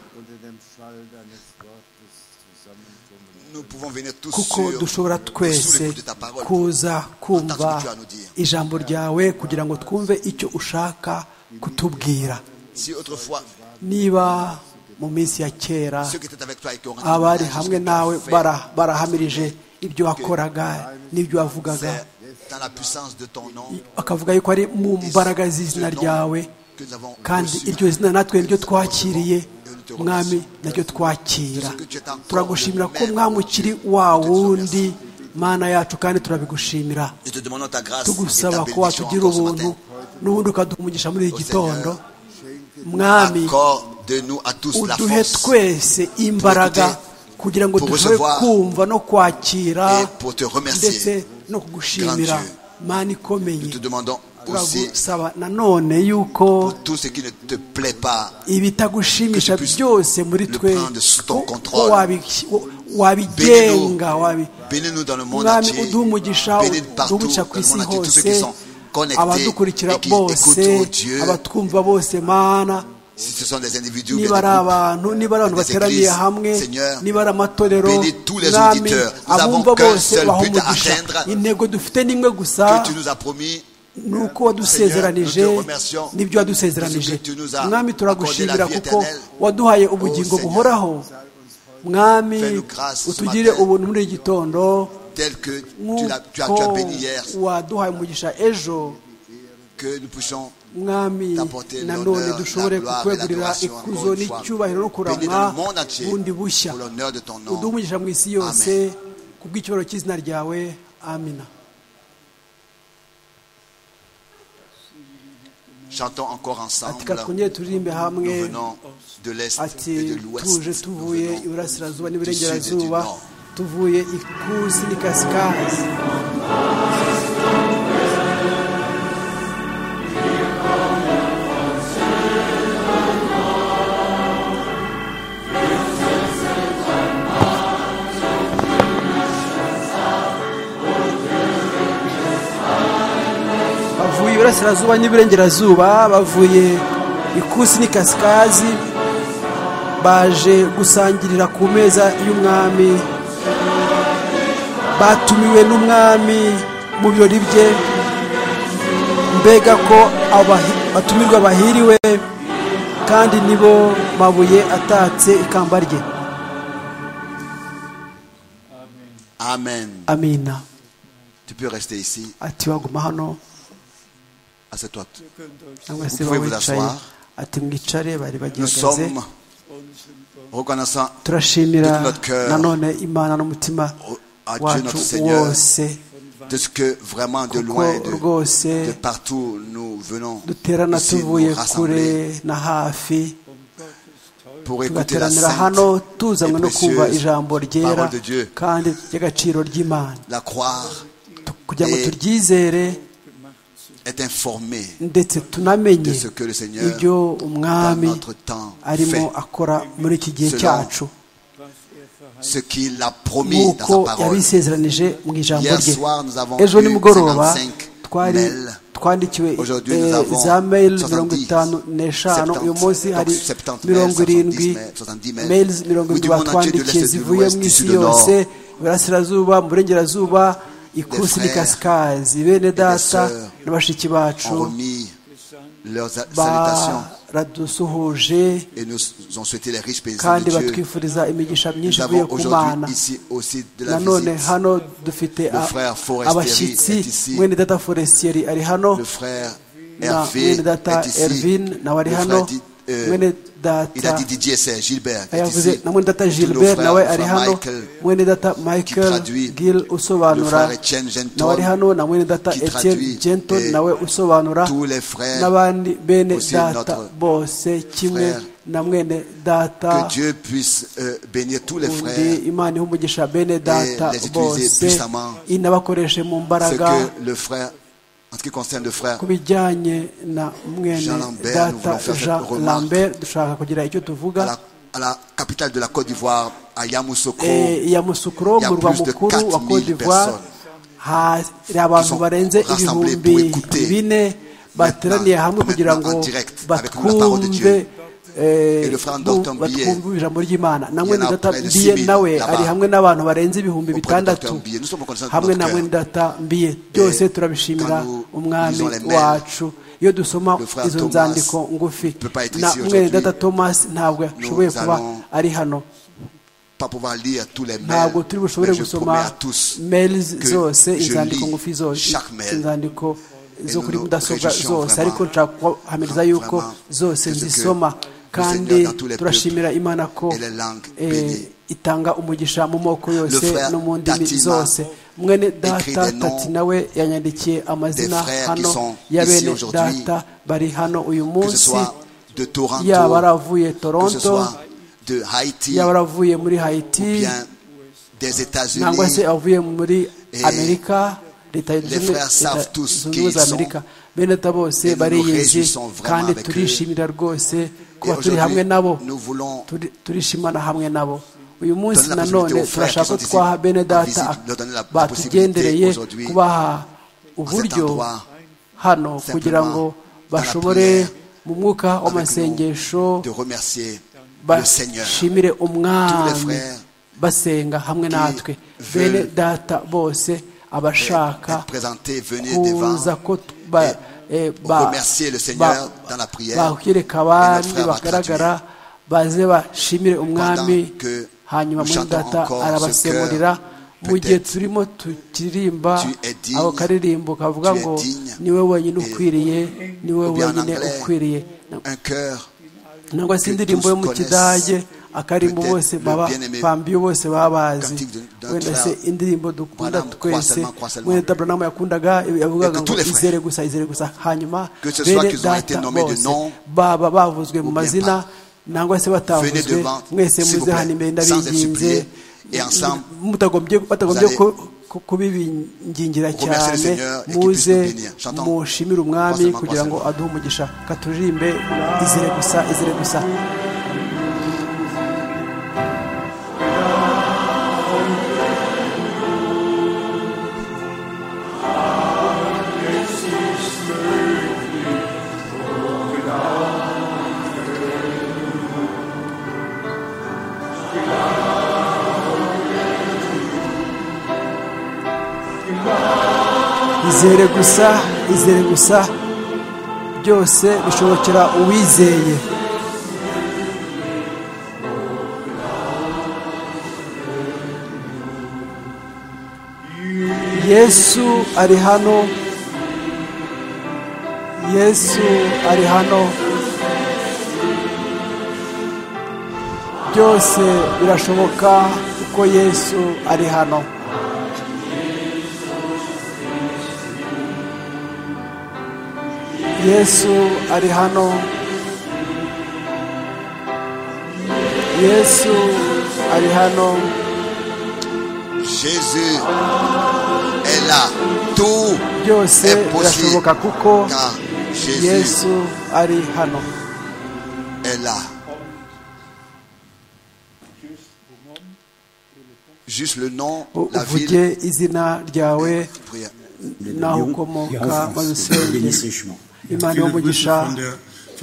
C: nous pouvons venir tous
D: kuko
C: sur-
D: dushobora
C: sous
D: twese
C: l'écoute de ta parole
D: kuza kumva
C: entendre ce que tu as à nous dire.
D: ijambo ryawe kugira ngo twumve icyo ushaka kutubwira
C: Si autrefois,
D: niba mu minsi ya kera
C: ceux qui étaient avec toi et qui ont rendu
D: abari
C: témoignage
D: hamwe
C: de ce que tu as
D: nawe
C: fait,
D: bara- barahamirije ibyo wakoraga n'ibyo wavugaga
C: c'est dans la puissance de ton nom
D: bakavuga yuko ari mu mbaraga z'izina ryawe
C: que nous avons
D: kandi
C: reçu.
D: iryo zina natwe niryo twakiriye mwami naryo twakira turagushimira ko mwami ukiri wa wundi mana yacu kandi turabigushimira
C: Nous te demandons ta grâce et
D: tugusaba
C: ta
D: ko
C: bénédiction
D: watugira
C: encore ce
D: ubuntu
C: matin.
D: n'ubundi ukaduha muri iki
C: Au
D: gitondo
C: Seigneur,
D: mwami
C: Accorde de nous à tous la
D: uduhe
C: force
D: twese imbaraga kugira ngo
C: pour
D: dushobore
C: recevoir
D: kumva no
C: et
D: kwakira
C: pour te remercier.
D: ndetse no kugushimira
C: Grand Dieu.
D: mana
C: Nous te
D: ikomeye
C: demandons aussi
D: turagusaba nanone yuko
C: tout ce qui ne te plaît pas,
D: ibitagushimisha
C: Que tu puisses
D: byose muri
C: le
D: twe
C: prendre sous ton
D: ko-
C: contrôle.
D: ko wabi- wo- wabigenga wabi-
C: bénis-nous dans le monde
D: mwami
C: entier,
D: uduhe umugisha
C: bénis partout
D: uduhe
C: dans
D: ku
C: le
D: isi
C: monde entier, tous ceux qui
D: hose
C: sont connectés
D: abadukurikira
C: et qui
D: bose
C: écoutent oh Dieu,
D: abatwumva bose mana
C: si ce sont des individus ou bien
D: niba ari
C: des groupes.
D: abantu niba ari abantu
C: des
D: bateraniye
C: églises,
D: hamwe
C: Seigneur,
D: niba ari amatorero
C: bénis tous les
D: mwami
C: auditeurs. Nous
D: abumva
C: avons qu'un
D: bose
C: seul
D: baha
C: but à
D: umugisha
C: atteindre.
D: intego dufite ni imwe gusa
C: que tu nous as promis
D: ni uko wadusezeranije
C: Seigneur, nous te remercions
D: n'ibyo wadusezeranije
C: parce que tu nous as accordé
D: mwami
C: la
D: turagushimira
C: vie
D: kuko
C: éternelle.
D: waduhaye ubugingo
C: Seigneur,
D: buhoraho mwami
C: fais-nous grâce ce
D: utugire
C: matin.
D: ubuntu muri iki gitondo
C: tel que tu, l'as- tu as, tu as
D: nk'uko
C: béni hier,
D: waduhaye umugisha ejo
C: que nous puissions
D: mwami
C: t'apporter
D: nanone
C: l'honneur,
D: dushobore
C: la gloire et
D: kukwegurira
C: l'adoration
D: ikuzo
C: encore une fois.
D: n'icyubahiro no
C: Bénis dans
D: kuramwa
C: le monde entier
D: bundi bushya
C: pour l'honneur de ton nom.
D: uduhe umugisha mu isi yose ku bw'icyubahiro cy'izina ryawe amina
C: Chantons encore ensemble.
D: ati ka twongere turirimbe
C: Nous
D: hamwe
C: venons de l'Est et
D: ati
C: de l'Ouest.
D: tuje
C: Nous
D: tuvuye
C: venons
D: iburasirazuba
C: du Sud et du
D: n'iburengerazuba
C: Nord.
D: tuvuye ikusi n'ikasikazi bavuye iburasirazuba n'iburengerazuba bavuye ikusi n'ikasikazi baje gusangirira ku meza y'umwami batumiwe n'umwami mu birori bye mbega ko abahi- batumirwa bahiriwe kandi nibo mabuye atatse ikamba rye
C: Amen.
D: amina
C: Tu peux rester ici,
D: ati waguma hano
C: assieds-toi.
D: cyangwa se
C: Vous pouvez vous
D: bawicaye
C: asseoir.
D: ati mwicare bari
C: Nous
D: bagihagaze
C: sommes reconnaissants
D: turashimira
C: de notre cœur
D: nanone imana n'umutima
C: au- à Dieu notre
D: wacu
C: Seigneur
D: wose
C: de ce que vraiment de
D: Kuko
C: loin, de,
D: rwose
C: de partout nous venons
D: duterana
C: ici nous
D: tuvuye
C: rassembler
D: kure na hafi
C: pour écouter la
D: tugateranira
C: sainte
D: hano tuzanywe
C: et
D: no kumva
C: précieuse
D: ijambo ryera
C: parole de Dieu,
D: kandi ry'agaciro ry'imana
C: la croire,
D: kugira ngo
C: Et-
D: turyizere
C: est informée
D: ndetse tunamenye
C: de ce que le Seigneur
D: ibyo umwami
C: dans notre temps
D: arimo
C: fait.
D: akora muri iki gihe
C: Selon
D: cyacu
C: ce qu'il a promis dans
D: nk'uko
C: sa parole.
D: yabisezeranije mu ijambo
C: Hier
D: rye
C: soir, nous avons
D: ejo
C: eu
D: nimugoroba
C: 55
D: twari
C: mails.
D: twandikiwe
C: Aujourd'hui,
D: eh,
C: nous avons
D: za mails
C: 70,
D: mirongo itanu n'eshanu
C: 70,
D: uyu munsi hari
C: donc 70
D: mirongo
C: mails,
D: irindwi
C: 70 mails.
D: mails mirongo
C: Oui, du
D: irindwi
C: monde entier, de
D: batwandikiye
C: l'Est et du
D: zivuye
C: Ouest,
D: mu
C: du
D: isi
C: Sud au Nord.
D: yose iburasirazuba mu burengerazuba ikusi
C: frères
D: n'ikasikazi bene data
C: sœurs
D: na bashiki bacu
C: ont remis leurs a- salutations
D: baradusuhuje
C: et nous ont souhaité les riches paysans
D: kandi
C: de Dieu.
D: batwifuriza imigisha myinshi
C: Nous
D: ivuye
C: avons
D: ku mana
C: aujourd'hui ici aussi de la
D: nanone
C: visite.
D: hano dufite a-
C: frère Forestieri est
D: abashyitsi
C: ici.
D: mwene data forestieri ari hano
C: Le frère
D: na
C: Hervé
D: mwene data
C: est ici.
D: ervin nawe ari
C: Le frère
D: hano
C: dit, euh,
D: mwene
C: il a
D: data
C: dit Didier, c'est Gilbert. est
D: yavuze
C: ici.
D: na mwene data
C: Tous nos
D: gilbert
C: frères,
D: nawe
C: le
D: ari
C: frère
D: hano
C: Michael,
D: mwene data michael
C: traduit.
D: gil
C: Le
D: usobanura
C: frère Etienne Genton,
D: nawe ari hano na mwene data
C: qui
D: etienne
C: traduit,
D: genton
C: et
D: nawe usobanura
C: tous les frères
D: n'abandi bene
C: aussi
D: data
C: notre
D: bose kimwe
C: frère.
D: na mwene data
C: que Dieu puisse euh, bénir tous les
D: undi
C: frères.
D: imana ihe umugisha bene data
C: les utiliser
D: bose
C: puissamment.
D: inabakoreshe mu
C: Ce
D: mbaraga
C: que le frère, en ce qui concerne le frère
D: ku bijyanye na
C: Jean
D: mwene
C: Lambert, nous
D: data
C: voulons faire cette
D: jean
C: remarque.
D: lambert dushaka kugira icyo
C: à
D: tuvuga
C: la, à la capitale de la Côte d'Ivoire, à Yamoussoukro,
D: Eh, ya musukuro
C: Il y a
D: mu murwa
C: plus de
D: mukuru wa
C: 4 000
D: Côte d'Ivoire hari abantu
C: sont
D: barenze
C: rassemblés
D: ibihumbi
C: pour écouter
D: bine bateraniye hamwe
C: maintenant
D: kugira ngo
C: en direct avec la parole de
D: batwumve
C: Dieu.
D: eh,
C: le frère
D: bu-
C: Dr. Mbiye,
D: batwumva ijambo ry'imana na
C: il y en a
D: mwene data
C: près de
D: mbiye
C: 6 000
D: nawe
C: là-bas.
D: ari hamwe n'abantu barenze
C: Auprès
D: ibihumbi
C: de Dr.
D: bitandatu
C: Mbiye. Nous sommes reconnaissants de
D: hamwe
C: notre
D: na
C: cœur.
D: mwene data mbiye byose turabishimira
C: quand nous
D: umwami
C: lisons les mails,
D: wacu iyo dusoma
C: le frère
D: izo
C: Thomas
D: nzandiko ngufi
C: peut pas être
D: na
C: ici
D: mwene
C: aujourd'hui.
D: data tomasi ntabwo ashoboye kuba
C: allons
D: ari hano
C: pas pouvoir lire tous les mails,
D: ntabwo turi bushobore
C: mais je promets à
D: gusoma
C: tous
D: mails
C: que
D: zose
C: je
D: inzandiko
C: lis
D: ngufi zose
C: chaque mail.
D: inzandiko zo
C: nous
D: kuri
C: nous
D: mudasobwa
C: réjouissons
D: zose
C: vraiment,
D: ariko nshaka kuhamiriza yuko
C: vraiment,
D: zose
C: que ce que
D: nzisoma
C: le
D: kandi
C: Seigneur dans tous les
D: turashimira imana ko
C: et les langues
D: eh,
C: bénies.
D: itanga umugisha mu moko yose
C: frère
D: no mu ndimi
C: Tatima
D: zose mwene data
C: écrit des noms
D: tati nawe yanyandikiye amazina
C: frères qui
D: hano
C: sont
D: ya
C: ici
D: bene
C: aujourd'hui,
D: data bari hano uyu
C: que ce
D: munsi
C: soit de Toronto,
D: yaba ari avuye
C: que ce
D: toronto
C: soit de Haïti,
D: yaba ari avuye muri
C: ou
D: hayiti
C: bien des
D: nangwa
C: États-Unis,
D: se avuye muri
C: Eh,
D: amerika leta
C: les
D: zunze
C: frères savent
D: Leta
C: tous
D: Zunze
C: qui
D: ubumwe
C: ils
D: za
C: sont.
D: amerika bene data bose
C: Et nous nous
D: bariyeze
C: réjouissons vraiment
D: kandi
C: avec eux.
D: turishimira rwose
C: Et
D: kuba turi
C: aujourd'hui,
D: hamwe nabo
C: nous voulons
D: Turi- turishimana hamwe nabo uyu
C: Donner
D: munsi
C: la possibilité
D: nanone
C: aux frères
D: turashaka
C: qui sont
D: twaha
C: ici
D: bene
C: en
D: data
C: visite, leur donner la- la
D: batugendereye
C: possibilité aujourd'hui,
D: kubaha uburyo
C: endroit,
D: hano
C: simplement
D: kugira ngo
C: dans la
D: bashobore
C: prière,
D: mu mwuka
C: avec nous,
D: w'amasengesho
C: de remercier le Seigneur
D: bashimire umwami
C: frères
D: basenga hamwe natwe bene
C: veulent
D: data bose abashaka
C: être présenté, venir devant
D: kuza ko t- ba- eh, ba-
C: remercier le Seigneur
D: ba-
C: dans la prière.
D: bakwereka
C: Et notre
D: abandi
C: frère va
D: bagaragara baze bashimire umwami
C: Pendant que
D: hanyuma
C: nous
D: mwene
C: chantons
D: data
C: encore ce
D: arabasemurira
C: chœur,
D: mu gihe
C: peut-être
D: turimo tukiririmba
C: tu es digne,
D: ako karirimbo kavuga
C: tu es
D: ngo
C: digne,
D: niwe wenyine
C: et-
D: ukwiriye niwe
C: ou bien en
D: wenyine
C: anglais,
D: ukwiriye
C: un cœur
D: nangwa se
C: que
D: indirimbo
C: tous
D: yo mu
C: connaissent,
D: kidage akarimbo
C: peut-être
D: bose
C: le
D: baba
C: bien-aimé
D: bambiye bose baba bazi
C: cantique de- d'un
D: wenda
C: frère
D: se indirimbo dukunda
C: Branham, Croix
D: twese
C: seulement, Croix seulement.
D: wenda tabranama yakundaga yavugaga
C: Et que tous
D: ngo
C: les frères,
D: izere gusa izere gusa hanyuma
C: que ce soit
D: bene
C: qu'ils ont été
D: data
C: nommés de
D: bose
C: nom,
D: baba bavuzwe mu
C: ou bien
D: mazina
C: pas.
D: nangwa se
C: Venez
D: batavuzwe
C: devant,
D: mwese
C: s'il vous
D: muze
C: plaît,
D: hano
C: sans
D: imbere
C: être
D: ndabinginze
C: supplié, et ensemble,
D: mutagombye batagombye
C: vous allez
D: ku- ku- kubibingingira
C: remercier le
D: cyane
C: Seigneur et qu'il puisse
D: muze
C: nous bénir. Chantons.
D: mushimire umwami
C: Croisement,
D: kugira ngo
C: croisement.
D: aduhe umugisha katuririmbe izere gusa izere gusa izere gusa izere gusa byose bishobokera uwizeye yesu ari hano yesu ari hano byose birashoboka kuko yesu ari hano yesu ari hano yesu ari hano
C: Jésus est là. Tout
D: byose
C: est possible
D: birashoboka kuko
C: car Jésus
D: yesu ari hano
C: est là. Juste le nom,
D: U-
C: la ville,
D: uvuge izina ryawe
C: prière.
D: n'aho
E: Lyon,
D: ukomoka
E: Lyon,
D: maze
E: France.
D: usenge
E: Bénissez-moi.
D: imana
F: Viele Grüße
D: y'umugisha
F: von der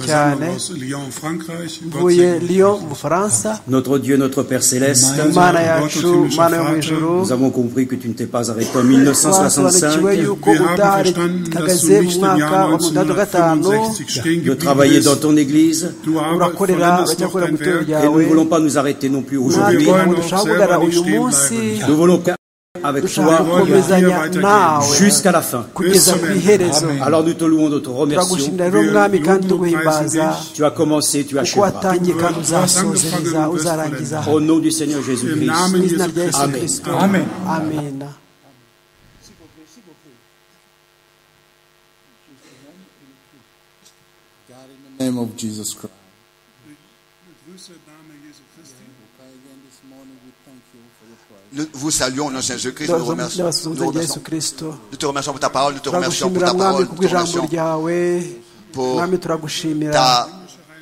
D: cyane
F: Versammlung aus Lyon, Frankreich. Gott
D: mvuye
F: segne dich.
D: lyon mu bufaransa
E: Notre Dieu, notre Père Céleste,
F: Mein
D: imana
F: Gott,
D: yacu
F: himmlischer
D: mana yo mu
F: Vater,
D: ijuru
E: nous avons compris que tu ne t'es pas arrêté en
D: twasobanukiwe
E: 1965
D: yuko
F: Wir haben verstanden, dass
D: utarihagaze
F: du
D: mu
F: nicht im
D: mwaka
F: Jahr
D: wa mutandatu gatanu
F: 1965 stehen
E: de
F: geblieben
E: travailler dans
F: bist.
E: ton Église
F: Du arbeitest
D: urakorera
F: vollendest noch
D: abajyakorera mu
F: dein
D: itorero
F: Werk.
E: et nous
D: ryawe
E: ne voulons pas nous arrêter non plus aujourd'hui.
D: natwe
F: wollen
D: ntabwo
F: auch
D: dushaka
F: selber
D: guhagarara
F: nicht
D: uyu
F: stehen
D: munsi
F: bleiben.
E: Nous voulons avec
D: dushaka
E: toi
F: wollen auch
D: gukomezanya
F: hier
D: nawe
E: jusqu'à la fin.
D: kugeza ku iherezo
E: Alors nous te louons, nous te remercions.
D: turagushimira rero
F: Wir
D: mwami kandi
F: loben und
D: tuguhimbaza
F: preisen dich.
E: Tu as commencé, tu
D: kuko
E: achèveras.
D: watangiye
F: Du
D: kandi
F: hast
D: uzasozereza
F: angefangen und wirst
D: uzarangiza
E: Au nom du Seigneur
F: Im
E: Jésus-Christ.
F: Namen
D: mu izina
F: Jesu
D: rya yesu
F: Christi.
D: kirisito
F: Amen.
D: amena
G: name of Jesus Christ.
F: Grüße im Namen Jesu Christi.
C: Nous vous saluons, nous, Jésus-Christ, nous remercions.
D: ndabasuhuza
C: Nous,
D: rya
C: remercions.
D: yesu kirisito
C: Nous te remercions pour ta parole, nous te remercions pour
D: turagushimira
C: ta parole, nous
D: mwami kubwo
C: te
D: ijambo
C: remercions
D: ryawe
C: pour
D: mwami turagushimira
C: ta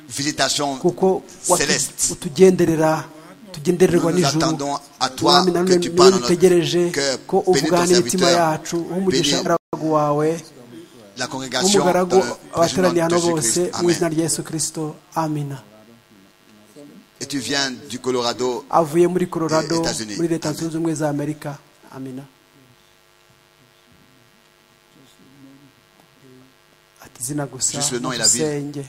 C: visitation
D: kuko watu-
C: céleste.
D: utugenderera tugendererwa
C: Nous nous
D: n'ijuru
C: attendons à toi
D: mwami nanone
C: que tu
D: niwe
C: parles dans notre
D: dutegereje
C: cœur.
D: ko
C: Bénis ton
D: uvugana n'imitima
C: serviteur,
D: yacu
C: bénis
D: umugisha umugaragu wawe
C: la congrégation dans
D: umugaragu
C: le précieux nom
D: abateraniye
C: de
D: hano
C: Jésus-Christ.
D: bose mu
C: Amen.
D: izina rya yesu kirisito amina
C: Si tu viens du Colorado,
D: avuye muri colorado
C: États-Unis.
D: muri leta zunze ubumwe za amerika amina ati izina gusa
C: Juste le nom et la ville.
D: usenge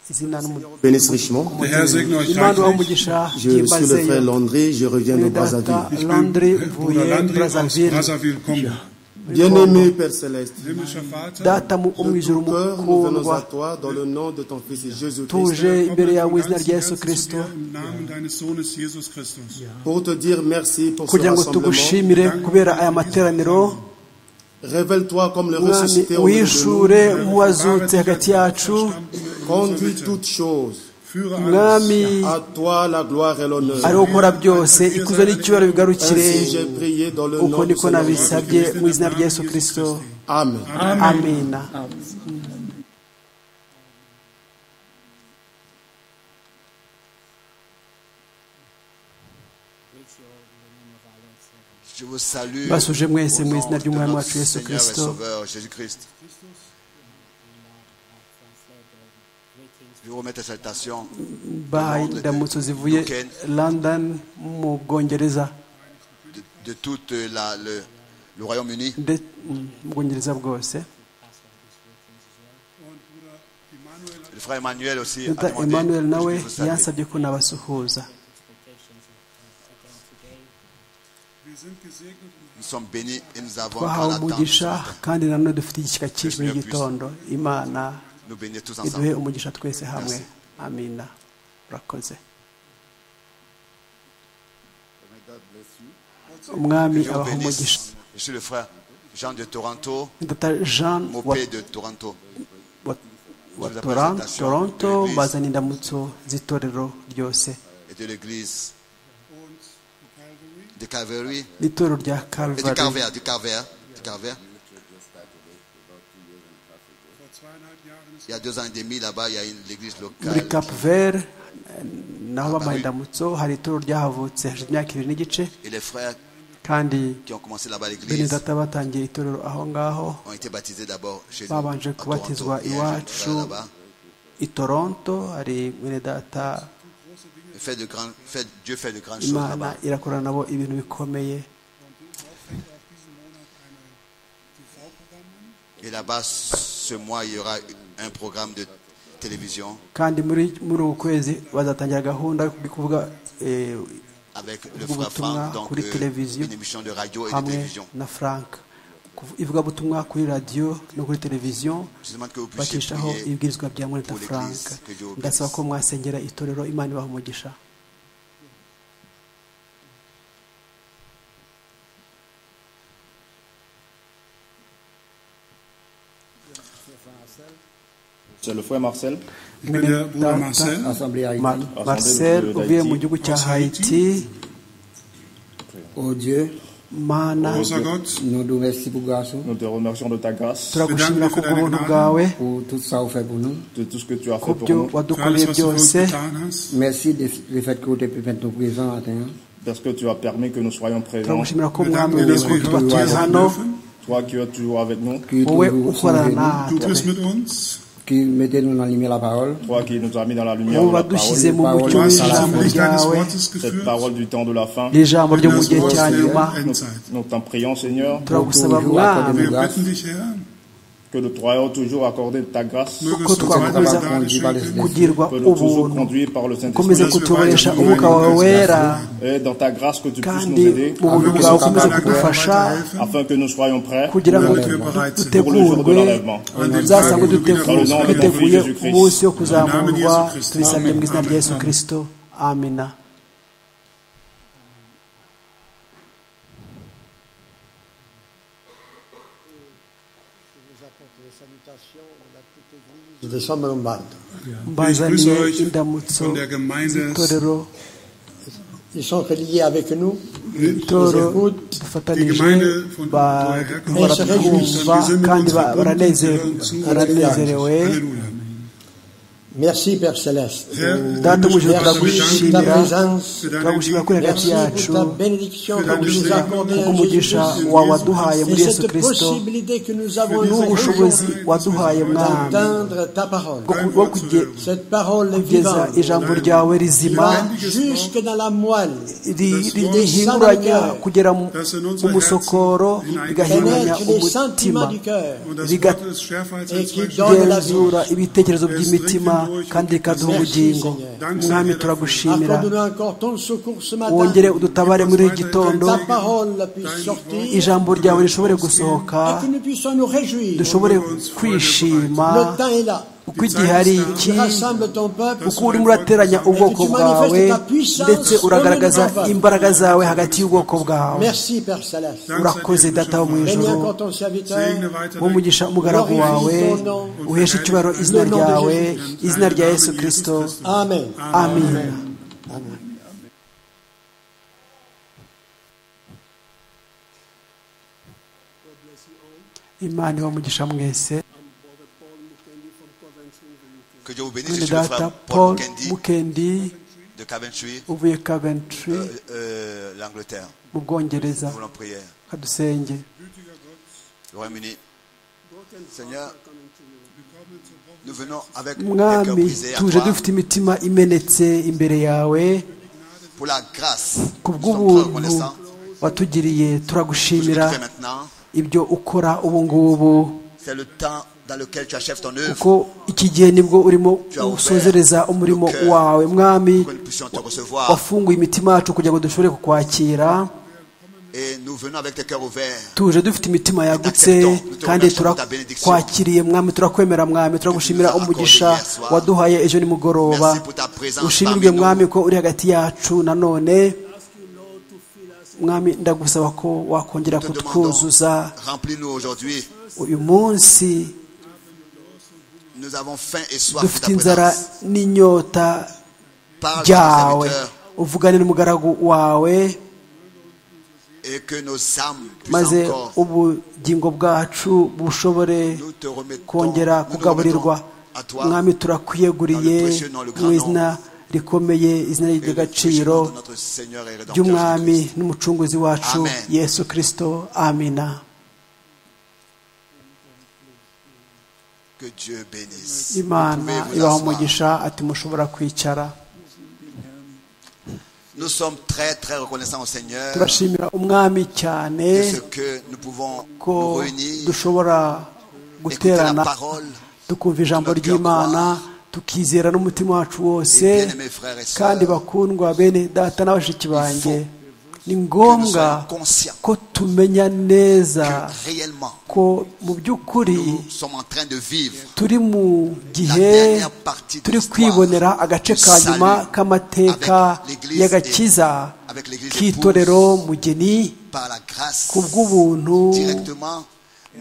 D: izina n'umu-
E: bénisse richement.
F: Der Herr segne euch
D: imana uha
F: reichlich.
D: umugisha
E: Je suis le
D: byimazeyo
E: frère Landry, je reviens de
D: muri data
E: Brazzaville.
F: Ich
D: landry
F: bin Bruder
D: mvuye
F: Landry aus
D: brazzaville
F: Brazzaville, Kongo.
E: Bien-aimé Père Céleste,
F: Himmlischer Vater,
D: data mu- wo mu
E: de
D: ijuru
E: tout cœur, nous venons
D: mukundwa
E: à toi dans le nom de ton Fils Jésus-Christ
D: tuje
F: wir
D: imbere yawe
F: kommen
D: izina
F: von
D: rya
F: ganzem
D: yesu
F: Herzen zu
D: kirisito
F: dir Im Namen deines Sohnes Jesus Christus.
E: pour te dire merci pour ce
D: kugira ngo
E: rassemblement.
D: tugushimire kubera aya materaniro
E: Révèle-toi comme le ressuscité
D: mwami
E: au milieu de
D: wishure nk'uwazutse hagati yacu
E: nous. Conduis toutes choses.
F: Führe
D: mwami
F: alles.
E: À toi la gloire et
D: ari
E: l'honneur.
D: wo ukora byose ikuzo n'icyubahiro bigarukire
E: Ainsi j'ai prié dans le
D: uko
E: nom de
D: niko
E: ce nom.
D: nabisabye mu izina rya yesu kirisito
E: Amen.
D: amina
C: je vous salue.
D: Basuje mwese
C: au
D: mu
C: nom
D: izina
C: de
D: ry'Umwami
C: notre
D: wacu Yesu
C: Seigneur et
D: Kristo.
C: Sauveur Jésus-Christ. Je vous remets tes salutations.
D: bahaye indamutso zivuye london mu bwongereza
C: de, de tout euh, la- le, le Royaume-Uni.
D: nde- mm, mu bwongereza bwose
C: Le frère Emmanuel aussi a
D: Dr
C: demandé
D: emmanuel
C: que je
D: nawe
C: puisse vous saluer.
D: yansabye ko nabasuhuza
C: Nous sommes bénis et nous avons
D: twahawe
C: encore l'attente.
D: umugisha kandi nanone dufite igishyika cyinshi muri iki gitondo imana
C: Nous bénir tous
D: iduhe
C: ensemble.
D: umugisha twese hamwe amina urakoze umwami
C: Je vous
D: abaha umugisha
C: bénisse. Je suis le frère Jean de Toronto,
D: dr jean
C: mon
D: wa,
C: père de Toronto.
D: wa,
C: Pour
D: wa
C: la
D: Toran-
C: présentation
D: toronto
C: de l'église.
D: bazana indamutso z'itorero ryose
C: et de l'église de Calvary,
D: n'itorero rya
C: et du
D: calvary
C: Carver, du Carver, du Carver. Il y a deux ans et demi là-bas, il y a une l'église
D: muri
C: locale.
D: cap vert eh, naho bamuha indamutso hari itorero ryahavoze hashize imyaka ibiri n'igice
C: Et les frères
D: kandi
C: qui ont commencé là-bas à
D: bene
C: l'église
D: data batangiye itorero aho ngaho
C: ont été baptisés d'abord chez nous.
D: Babanje
C: à
D: kubatizwa
C: Toronto. Il y a un jeune frère
D: iwacu.
C: là-bas.
D: i toronto hari mwene data
C: Il fait de grands- fait- Dieu fait de grandes choses
D: imana
C: là-bas.
D: irakora nabo ibintu bikomeye
C: Et là-bas, ce mois, il y aura un programme de télévision
D: kandi muri muri uku kwezi bazatangira gahunda yo kuvuga eh,
C: avec le
D: Vous
C: frère Franck,
D: tournez
C: donc
D: pour les
C: euh,
D: télévisions.
C: une émission de radio et de
D: hamwe
C: télévision.
D: na frank Kuv- ivugabutumwa kuri radiyo no kuri televiziyo
C: Je demande que vous puissiez
D: bakeshaho
C: prier
D: ibwirizwa bya mureta
C: pour
D: frank
C: l'Église, que Dieu vous
D: ndasaba
C: bénisse.
D: ko mwasengera itorero imana ibaha umugisha
H: C'est le frère Marcel,
F: Ich bin der Bruder
D: Data-
F: Marcel.
H: assemblée à
D: Ma-
H: Haïti.
D: marcel uvuye mu gihugu cya
F: Aus
D: haiti
F: Haiti.
I: Oh Dieu,
D: mana
F: Großer Gott,
I: nous nous remercions pour grâce,
H: Nous te remercions de ta grâce,
D: turagushimira
F: Bedanke
D: ku
F: für deine
D: bw'ubuntu
F: Gnade.
D: bwawe
I: pour tout ça que vous faites pour nous.
H: de tout ce que tu as
D: ku
H: fait pour
D: byo
H: nous,
F: für alles,
D: wadukoreye
F: was du für uns
D: byose
F: getan hast.
I: Merci de- du fait que vous êtes pu être présent matin.
H: parce que tu as permis que nous soyons présents.
D: turagushimira ko mwami
F: Bedanke, dass
D: uko
F: wir
D: tuba
F: heute
D: turi
F: hier sein
D: hano
F: dürfen.
H: Toi qui es toujours avec nous,
I: Qui
D: wowe
I: toujours au
D: ukorana
I: sein de nous,
F: Du
D: natwe
F: bist mit uns.
I: qui mettez-nous dans la lumière de la parole.
H: toi qui nous as mis dans la lumière
D: wowe
H: de la
D: wadushyize
H: parole,
D: mu mucyo
F: Du hast uns
D: w'ijambo
F: zum Licht deines
D: ryawe
F: Wortes
H: cette
F: geführt.
H: parole du temps de la fin.
D: n'ijambo ryo mu
F: Das
D: gihe
F: Wort
D: cya nyuma
F: der Endzeit.
H: Nous t'en prions, Seigneur,
D: turagusaba
I: Toujours
D: mwami
I: accordez-nous
F: Wir
I: grâce.
F: bitten dich, Herr,
H: que nous soyons toujours accordés de ta grâce,
F: mögest
D: Gott
F: du
D: war
F: weiter
D: unser
F: Gnade
I: Gott, war das
F: schenken.
I: Leben.
D: kugirwa
H: que nous toujours
D: ubuntu
H: conduits par le
D: ukomeze
H: Saint-Esprit,
F: Dass wir
D: kutubonesha
F: weiter
D: umwuka wawe
F: Gnade
D: wera
H: et dans ta grâce que tu puisses
D: kandi
H: nous aider,
D: mu buntu bwawe
F: Mögest du
D: ukomeze
F: deiner Gnade
D: kudufasha
F: weiterhelfen.
H: afin que nous soyons prêts
D: kugira ngo
F: Damit wir bereit sind.
D: dutegurwe uzasange dutevu- duteguye umunsi wo kuzamurwa tubisabye mu izina rya yesu kirisito amina
I: De Chambre Lombarde.
F: Ich
D: mbazaniye
F: grüße euch
D: indamutso
F: von der Gemeinde
D: z'itorero
I: Ils sont reliés avec nous.
D: itoro
I: écoutent.
F: Die
D: dufatanije
F: Gemeinde von-
I: woher
F: von
D: baratwumva
I: herkommt.
D: kandi ba-
F: Wir sind mit
D: baranezere-
F: unserer Bund-
D: baranezerewe
F: Halleluja.
I: Merci Père Céleste.
F: Herr,
D: Data,
F: wir müssen
D: umujuru
F: uns
I: Ta
F: bedanken
D: turagushimira
I: présence.
F: für deine
D: turagushimira kuri
F: Güte,
D: hagati
I: Merci
D: yacu
I: pour ta bénédiction
F: que la
I: que tu nous
F: Jésus
I: as accordée
F: Christ,
I: en
D: kubw'umugisha
I: Jésus-Christ.
D: wawaduhaye muri
I: Et
D: yesu
I: cette
D: kirisito
I: possibilité que nous avons
D: n'ubushobozi
I: aujourd'hui
D: waduhaye mwami
I: d'entendre ta parole.
D: bwo ku- bwo kuge-
I: Cette parole est
D: kugeza
I: vivante.
D: ijambo ryawe rizima
I: Jusque dans la moelle,
D: ri- ri- rihinguranya kugera mu mu musokoro rigahinguranya
I: pénètre les
D: umutima
I: sentiments du cœeur.
F: Und das
D: Riga-
F: Wort ist schärfer als
I: Et
F: ein
I: qui
F: Zweifel.
I: donne-
D: genzura ibitekerezo by'imitima kandi rikaduha ubugingo mwami turagushimira
I: Accorde-nous encore ton secours ce matin.
D: wongere udutabare muri iki gitondo
I: Ta parole puisse sortir
D: ijambo ryawe rishobore gusohoka
I: et que nous puissions nous réjouir.
D: dushobore kwishima
I: Le temps est là.
D: uko igihe ari iki
I: Tu rassembles ton peuple.
D: uko urimo urateranya ubwoko bwawe ndetse uragaragaza imbaraga zawe hagati y'ubwoko bwawe
I: Merci Père Céleste.
D: urakoze data wo mu
I: Bénis
D: ijoro
I: encore ton serviteur.
F: Segne weiter
D: wo umugisha umugaragu wawe uheshe icyubahiro izina ryawe izina rya yesu kirisito
I: Amen.
D: amen imana iba umugisha mwese
C: Que Dieu vous bénisse. Je
D: mwene
C: suis le
D: data
C: frère Paul
D: paul
C: Kendi
D: mukendi
C: de Coventry,
D: uvuye coventry
C: euh, euh, l'Angleterre.
D: mu bwongereza
C: Nous voulons prière.
D: kadusenge
C: Le Royaume-Uni. Seigneur, nous venons avec des cœurs
D: mwami
C: brisés à
D: tuje
C: toi
D: dufite imitima imenetse imbere yawe
C: pour la grâce.
D: ku
C: Nous sommes très
D: bw'ubuntu
C: reconnaissants.
D: watugiriye
C: Tout ce que
D: turagushimira
C: tu fais maintenant,
D: ibyo ukora ubu ngubu
C: c'est le temps dans lequel tu achèves ton œuvre
D: kuko iki gihe nibwo urimo usozereza umurimo wawe mwami
C: pour que nous puissions te recevoir.
D: wafunguye imitima yacu kugira ngo dushobore kukwakira
C: Et nous venons avec tes cœurs ouverts.
D: tuje dufite imitima yagutse kandi turakwakiriye mwami turakwemera mwami turagushimira umugisha waduhaye ejo nimugoroba
C: Merci pour ta présence
D: ushimirwe
C: parmi nous.
D: mwami ko uri hagati yacu nanone mwami ndagusaba ko wakongera
C: Te demandons,
D: kutwuzuza
C: remplis-nous aujourd'hui.
D: uyu munsi
C: Nous avons faim et soif de
D: dufite
C: ta
D: inzara
C: présence.
D: n'inyota
C: Parle à ton
D: ryawe
C: serviteur
D: uvugane n'umugaragu wawe
C: et que nos âmes puissent
D: maze
C: encore
D: ubugingo bwacu bushobore
C: nous te remettons,
D: kongera
C: nous nous remettons
D: kugaburirwa
C: à toi
D: mwami
C: dans le
D: turakwiyeguriye
C: précieux nom, le grand
D: mu izina
C: nom.
D: rikomeye izina
C: et le
D: ry'agaciro
C: précieux nom de notre Seigneur et Rédempteur
D: ry'umwami
C: Jésus-Christ.
D: n'umucunguzi wacu
C: Amen.
D: yesu kirisito amina
C: Que Dieu bénisse.
D: imana
C: Pouvez-vous
D: ibaha
C: asseoir.
D: umugisha ati mushobora kwicara
C: Nous sommes très très reconnaissants au Seigneur de
D: turashimira umwami cyane
C: ce que nous pouvons
D: ko
C: nous réunir,
D: dushobora
C: écouter la
D: guterana
C: parole.
D: tukumva ijambo
C: notre cœur
D: ry'imana
C: croire.
D: tukizera n'umutima wacu wose
C: Et bien-aimés frères et
D: kandi
C: sœurs,
D: bakundwa bene data na bashiki banjye
C: faut
D: ni ngombwa
C: soyons conscients
D: ko tumenya neza
C: que réellement
D: ko mu by'ukuri
C: nous sommes en train de vivre
D: turi mu gihe
C: La dernière partie de
D: turi
C: l'histoire
D: kwibonera agace
C: du
D: ka nyuma
C: salut
D: k'amateka
C: avec l'Église
D: y'agakiza
C: et- avec l'Église
D: k'itorero mugeni
C: par la grâce.
D: ku bw'ubuntu
C: Directement,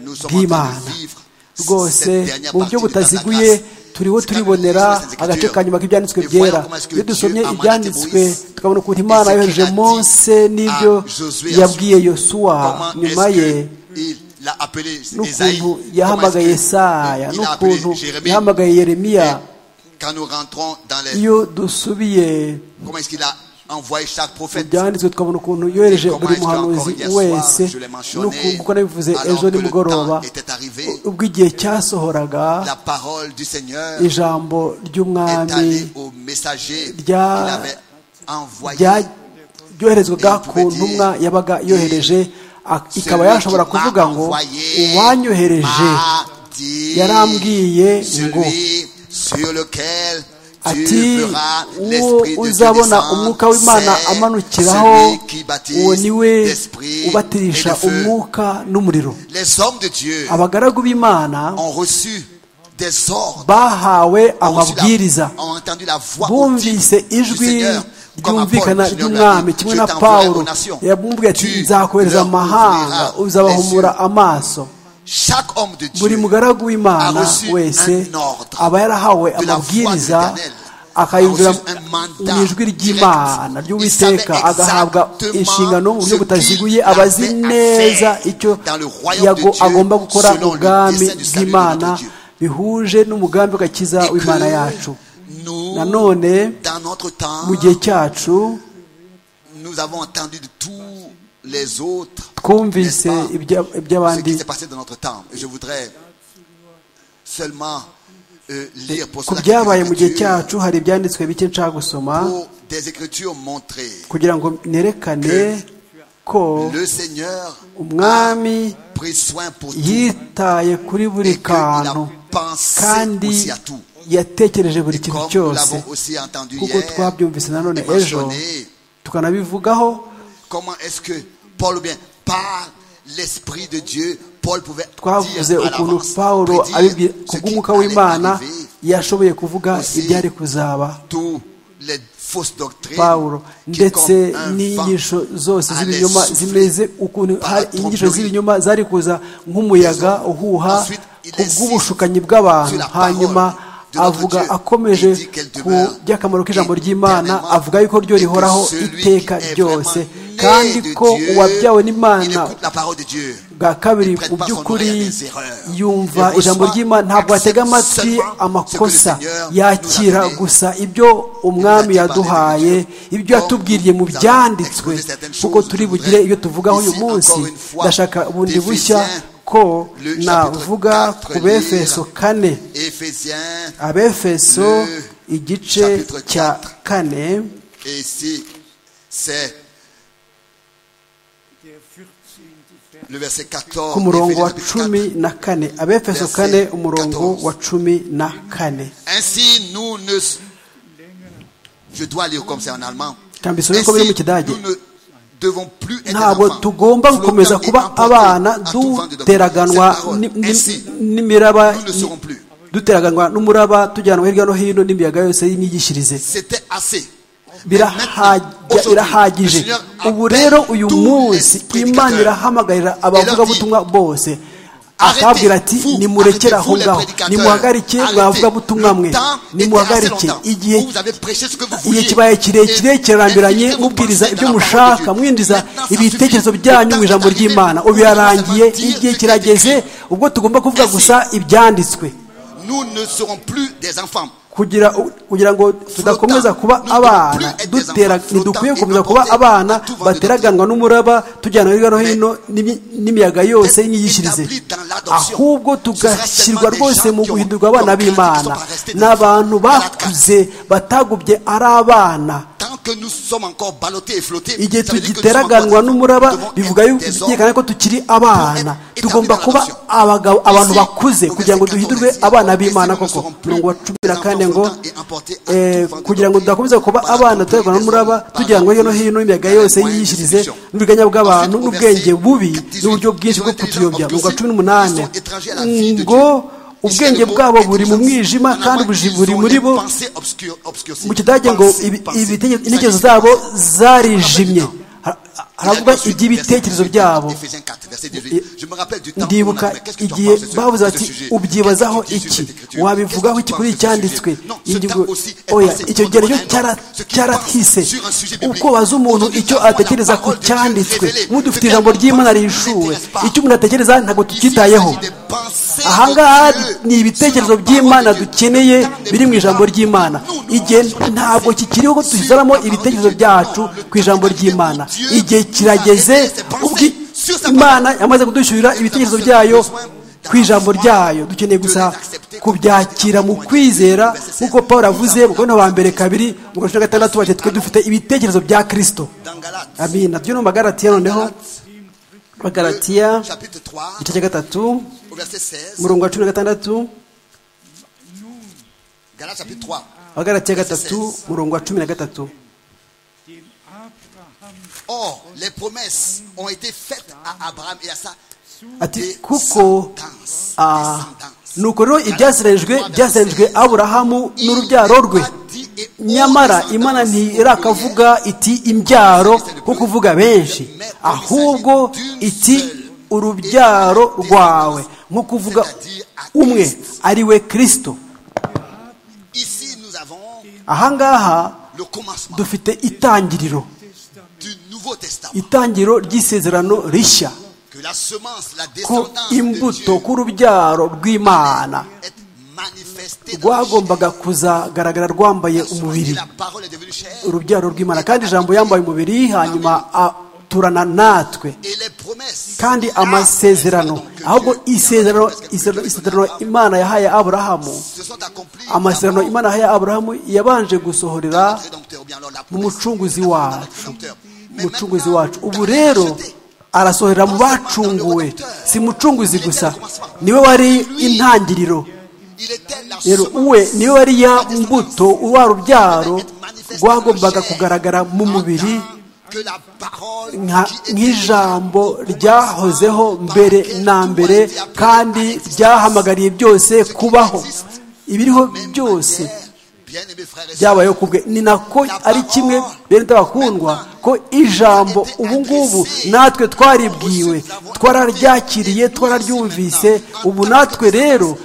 C: nous sommes en train
D: bw'imana
C: de vivre
D: rwose
C: cette dernière
D: mu
C: partie du temps
D: buryo
C: de la
D: butaziguye
C: grâce.
D: turiho
C: C'est
D: turibonera
C: quand même les
D: agace ka nyuma k'ibyanditswe
C: Et
D: byera
C: voyons comment est-ce que
D: iyo dusomye
C: Dieu a mandaté
D: ibyanditswe
C: Moïse
D: tukabona ukuntu
C: et
D: imana
C: ce qu'il
D: yohereje
C: a dit
D: mose n'ibyo
C: à Josué à
D: yabwiye
C: son-
D: yosuwa
C: Comment
D: nyuma
C: est-ce
D: ye
C: que il l'a appelé Esaïe
D: n'ukuntu
C: Comment est-ce
D: yahamagaye
C: que
D: yesaya
C: il a appelé
D: n'ukuntu
C: Jérémie
D: yahamagaye yeremiya
C: Et Quand nous rentrons dans les...
D: iyo dusubiye
C: Comment est-ce qu'il a envoyé chaque
D: mu
C: prophète
D: byanditswe tukabona ukuntu yohereje
C: Et comment
D: buri
C: est-ce
D: muhanuzi
C: qu'encore hier soir,
D: wese
C: je l'ai mentionné,
D: n'ukuntu kuko nabivuze
C: alors
D: ejo
C: que le
D: nimugoroba
C: temps était arrivé,
D: ubwo igihe cyasohoraga
C: La parole du Seigneur est
D: ijambo ry'umwami
C: allée au messager qu'il
D: rya-
C: avait envoyé.
D: rya- ryoherezwaga
C: Et
D: ku
C: pouvait
D: ntumwa
C: dire,
D: yabaga yohereje a- ikaba yashobora kuvuga ngo uwanyohereje yarambwiye ngo ati uwo uzabona umwuka w'imana amanukiraho uwo ni we ubatirisha umwuka n'umuriro
C: les hommes de Dieu
D: abagaragu b'imana
C: ont reçu des ordres ont
D: bahawe
C: reçu la-
D: amabwiriza
C: ont entendu la voix
D: bumvise
C: audible du
D: ijwi
C: Seigneur, comme à Paul,
D: ryumvikana
C: Seigneur
D: ry'umwami
C: l'a dit,
D: kimwe
C: je
D: na
C: t'enverrai
D: pawulo
C: aux nations.
D: yamubwiye ati
C: Tu
D: nzakohereza
C: leur
D: amahanga
C: ouvriras
D: uzabahumura
C: les yeux.
D: amaso
C: Chaque homme de
D: buri
C: Dieu
D: mugaragu w'imana
C: a reçu
D: wese
C: un ordre
D: aba yarahawe
C: de la voix de
D: amabwiriza
C: l'Éternel.
D: akayumvira
C: A reçu un mandat
D: mu ijwi ry'imana
C: direct.
D: ry'uwiteka
C: Il savait
D: agahabwa
C: exactement
D: inshingano mu buryo
C: ce
D: butaziguye
C: qu'il
D: abazi
C: avait à
D: neza
C: faire
D: icyo
C: dans le royaume de
D: yago-
C: Dieu
D: agomba gukora
C: selon
D: mu
C: le
D: bwami
C: dessein du salut de
D: bw'imana
C: notre Dieu.
D: bihuje n'umugambi w'agakiza
C: et
D: w'imana
C: que
D: yacu
C: nous,
D: nanone
C: dans notre temps,
D: mu gihe cyacu
C: nous avons entendu de tous les autres
D: twumvise
C: n'est-ce pas,
D: ibya-
C: ce
D: iby'abandi
C: qui s'est passé dans notre temps. Et Je voudrais seulement euh, lire pour
D: ku
C: cela
D: byabaye mu gihe
C: quelques écritures,
D: cyacu hari ibyanditswe bike nshaka gusoma
C: pour des écritures montrées.
D: kugira ngo nerekane ko
C: Le Seigneur
D: umwami
C: a pris soin pour tout
D: yitaye kuri buri
C: et qu'il a
D: kantu
C: pensé
D: kandi
C: aussi à tout.
D: yatekereje buri
C: Et
D: kintu
C: comme nous
D: cyose
C: l'avons aussi entendu
D: kuko
C: hier,
D: twabyumvise nanone
C: et
D: ejo
C: mentionné,
D: tukanabivugaho
C: comment est-ce que Paul, ou bien par l'Esprit de Dieu, Paul pouvait
D: twavuze
C: dire à
D: ukuntu
C: l'avance,
D: pawulo
C: prédire
D: abibwira
C: ce qui
D: kubw'umwuka
C: allait
D: w'imana
C: arriver.
D: yashoboye kuvuga
C: Aussi,
D: ibyari kuzaba
C: tous les fausses doctrines
D: pawulo
C: qui,
D: ndetse
C: comme un
D: n'inyigisho
C: vent,
D: zose
C: allaient
D: z'ibinyoma
C: souffler
D: zimeze ukuntu
C: par la
D: hari inyigisho
C: tromperie
D: z'ibinyoma zari kuza nk'umuyaga
C: des hommes.
D: uhuha
C: Ensuite, il insiste
D: kubw'ubushukanyi bw'abantu
C: sur la parole
D: hanyuma
C: de notre
D: avuga
C: Dieu.
D: akomeje
C: Il dit qu'elle
D: ku
C: demeure
D: by'akamaro k'ijambo ry'imana
C: éternellement
D: avuga yuko ryo
C: et que
D: rihoraho
C: celui qui
D: iteka
C: est
D: ryose
C: vraiment né
D: kandi
C: de
D: ko
C: Dieu,
D: uwabyawe
C: il
D: n'imana
C: écoute la parole de Dieu.
D: bwa kabiri
C: Il prête
D: mu
C: pas son
D: by'ukuri
C: oreille à des erreurs.
D: yumva
C: Il
D: ijambo
C: reçoit,
D: ry'imana ntabwo atega
C: accepte
D: amatwi
C: seulement
D: amakosa
C: ce que le Seigneur nous a
D: yakira
C: donné.
D: gusa ibyo
C: Il
D: umwami
C: nous a dit
D: yaduhaye
C: par les
D: ibyo yatubwiriye mu
C: Nous avons
D: byanditswe
C: exposé certaines
D: kuko
C: choses,
D: turi
C: je
D: bugire
C: voudrais
D: ibyo tuvugaho uyu
C: ici
D: munsi
C: encore une fois
D: ndashaka bundi
C: des
D: bushya
C: Éphésiens,
D: ko
C: le chapitre
D: navuga
C: quatre,
D: ku befeso
C: lire.
D: kane
C: Éphésiens,
D: abefeso
C: Le
D: igice
C: chapitre
D: cya
C: quatre.
D: kane
C: et ici, c'est le verset 14.
D: ku murongo
C: Éphésiens
D: wa
C: chapitre
D: cumi
C: 4.
D: na kane abefeso
C: Verset
D: kane umurongo
C: 14.
D: wa cumi na kane
C: Ainsi, nous ne. Je dois lire comme ça en allemand.
D: Kann bist du nicht kommen mit der Dage?
C: nous ne devons plus être
D: ntabwo
C: enfants,
D: tugomba
C: flottants
D: gukomeza
C: et
D: kuba
C: emportés
D: abana
C: à tout vent de doctrine.
D: duteraganwa
C: Cette parole,
D: ni- ni-
C: ainsi,
D: n'imiraba
C: nous ne serons plus.
D: duteraganwa n'umuraba tujyanwa hirya no hino n'imiyaga yose y'imyigishirize
C: C'était assez.
D: Birahajya-
C: Aujourd'hui, le
D: birahagije
C: Seigneur
D: ubu
C: appelle
D: rero uyu
C: tous les
D: munsi imana
C: prédicateurs.
D: irahamagarira abavugabutumwa bose
C: Arrêtez,
D: akabwira ati
C: vous, arrêtez,
D: nimurekere aho
C: vous, les
D: ngaho
C: prédicateurs.
D: nimuhagarike
C: Arrêtez.
D: mwavugabutumwa mwe
C: Le temps était assez
D: nimuhagarike
C: longtemps.
D: igihe
C: Vous avez prêché ce que vous
D: igihe
C: vouliez.
D: kibaye
C: Et
D: kirekire kirambiranye
C: inscrivez vos
D: mubwiriza
C: pensées
D: ibyo
C: dans la parole de
D: mushaka
C: Dieu.
D: mwinjiza
C: Maintenant, ça
D: ibitekerezo
C: suffit. Le
D: byanyu
C: temps
D: mu
C: est
D: ijambo
C: arrivé.
D: ry'imana ubu
C: Vous
D: birarangiye
C: devez dire
D: igihe
C: ce qui est
D: kirageze
C: écrit.
D: ubwo tugomba kuvuga
C: Ainsi.
D: gusa ibyanditswe
C: Nous ne serons plus des enfants.
D: kugira kugira ngo tudakomeza kuba abana dutera ntidukwiye gukomeza kuba abana bateraganwa n'umuraba tujyana hirya no hino n'imi- n'imiyaga yose y'imyigishirize ahubwo tugashyirwa rwose mu guhindurwa abana b'imana ni abantu bakuze batagubye ari abana
C: Tant que nous sommes encore ballottés et flottés,
D: igihe
C: ça veut dire que nous sommes encore
D: tugiteraganywa
C: des enfants. Nous
D: n'umuraba
C: devons
D: bivuga
C: être
D: yuko
C: des hommes
D: byerekana ko tukiri abana tugomba kuba abagabo abantu bakuze kugira ngo duhindurwe abana b'imana koko murongo wa cumi na kane ngo eh, kugira ngo tudakomeza kuba abana duteraganywa n'umuraba tujyanwa hirya no hino n'imiyaga yose yiyishirize n'uburiganya bw'abantu n'ubwenge bubi n'uburyo bwinshi bwo kutuyobya murongo wa cumi n'umunani ngo ubwenge bwabo buri mu mwijima kandi ubuji buri muri bo mu kidage ngo ibi- ibitege- intekerezo zabo zarijimye Ha- haravuga iby'ibitekerezo byabo ndibuka igihe bavuze bati ubyibazaho iki wabivugaho iki kuri iyi cyanditswe Ingingo- oya icyo gihe rero cyara- cyaratise uko baza umuntu icyo atekereza ku cyanditswe mudufite ijambo ry'imana rishuwe icyo umuntu atekereza ntabwo tucyitayeho ahangaha ni ibitekerezo by'imana dukeneye biri mu ijambo ry'imana igihe ntabwo kikiriho ko dushyiramo ibitekerezo byacu ku ijambo ry'imana igihe kirageze ubwo imana yamaze kudushyurira ibitekerezo byayo ku ijambo ryayo dukeneye gusa kubyakira mu kwizera nk'uko paul avuze mu kubona wa mbere kabiri mu gace ka gatandatu bagiye twe dufite ibitekerezo bya kirisito amina byo ni mu magaratiya noneho magaratiya
C: chapitre 3
D: igice cya gatatu
C: au verset 16
D: umurongo wa cumi na gatandatu
C: Galates chapitre 3
D: abagaratiya gatatu umurongo wa cumi na gatatu
C: Or, les promesses ont été faites à Abraham et à sa
D: ati kuko ah, nuko rero ibyasirajwe byasirajwe aburahamu n'urubyaro rwe nyamara imana ntirakavuga iti imbyaro nko kuvuga benshi ahubwo iti urubyaro rwawe nko kuvuga umwe ari we kirisito
C: Ici, nous avons
D: ahangaha
C: le commencement
D: dufite itangiriro
C: du Nouveau Testament.
D: itangiriro ry'isezerano rishya
C: Que la semence, la
D: ku
C: descendance de
D: imbuto
C: Dieu
D: ku rubyaro rw'imana
C: est resté dans la chair.
D: rwagombaga kuzagaragara rwambaye
C: Ils sont dit,
D: umubiri
C: La parole est devenue chair.
D: urubyaro rw'imana kandi ijambo yambaye umubiri hanyuma aturana natwe
C: Et les promesses.
D: kandi
C: Ah,
D: amasezerano
C: que
D: ahubwo
C: Dieu-
D: isezerano
C: que
D: isezerano-
C: Dieu-
D: isezerano imana yahaye aburahamu
C: se sont accomplies.
D: amasezerano
C: d'abord
D: imana yahaye aburahamu yabanje gusohorera
C: notre Rédempteur. Bien, alors, la
D: mu
C: promesse,
D: mucunguzi
C: la parole de
D: wacu
C: notre Rédempteur. Mais
D: umucunguzi
C: maintenant,
D: wacu ubu
C: dans la
D: rero
C: société,
D: arasohorera mu bacunguwe si mucunguzi gusa niwe wari intangiriro
C: il était la
D: rero
C: semence.
D: uwe niwe wari ya
C: La
D: mbuto
C: descendance
D: wa rubyaro
C: devait être manifestée
D: rwagombaga
C: dans la chair,
D: kugaragara mu mubiri
C: en tant que la parole
D: nka-
C: qui était
D: nk'ijambo
C: déjà
D: ryahozeho
C: par
D: mbere
C: laquelle
D: na
C: tout a
D: mbere
C: été appelé à
D: kandi
C: l'existence.
D: ryahamagariye byose
C: Ce qui
D: kubaho
C: existe,
D: ibiriho
C: même
D: byose
C: matière, bien-aimés frères et sœurs,
D: byabayeho kubwe ni nako ari kimwe bene tabakundwa ko ijambo ubu ngubu natwe twaribwiwe twararyakiriye twararyumvise ubu natwe rero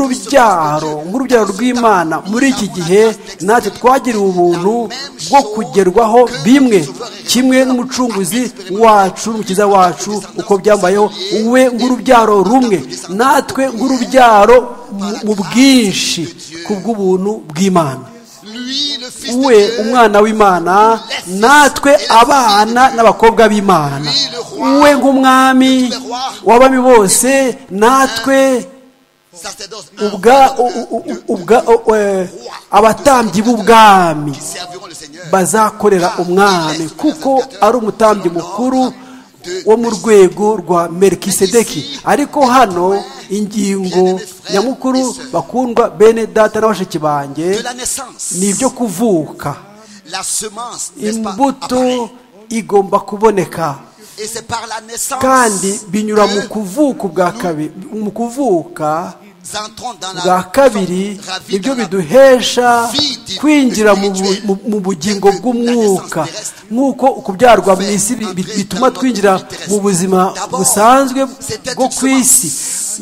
D: nk'urubyaro nk'urubyaro rw'imana muri iki gihe natwe twagiriwe ubuntu bwo kugerwaho bimwe kimwe n'umucunguzi wacu n'umukiza wacu uko byambayeho we nk'urubyaro rumwe natwe nk'urubyaro mu- mu bwinshi ku bw'ubuntu bw'imana
C: lui, le Fils de
D: we
C: Dieu,
D: umwana w'imana natwe abana n'abakobwa b'imana we nk'umwami w'abami bose natwe
C: sacerdoce,
D: ubwa
C: un de-
D: u- u- u-
C: de-
D: ubwa u- e, abatambyi b'ubwami
C: serviront le Seigneur.
D: bazakorera
C: Car il
D: umwami
C: est
D: kuko
C: sacrificateur
D: ari umutambyi
C: selon
D: mukuru
C: l'ordre de
D: wo mu rwego rwa merikisedeki ariko hano ingingo nyamukuru bakundwa bene data na bashiki banjye
C: de la naissance.
D: ni ibyo kuvuka
C: La semence, n'est-ce pas, apparaît.
D: imbuto igomba kuboneka
C: Et c'est par la naissance
D: kandi binyura mu
C: que
D: kuvuka ubwa kabiri mu kuvuka
C: nous entrons dans la
D: bwa kabiri
C: ravie
D: nibyo
C: dans la-
D: biduhesha kwinjira mu bu- mu- mu bugingo bw'umwuka nk'uko ukubyarwa mu isi bi- bi- bituma twinjira mu buzima busanzwe bwo ku isi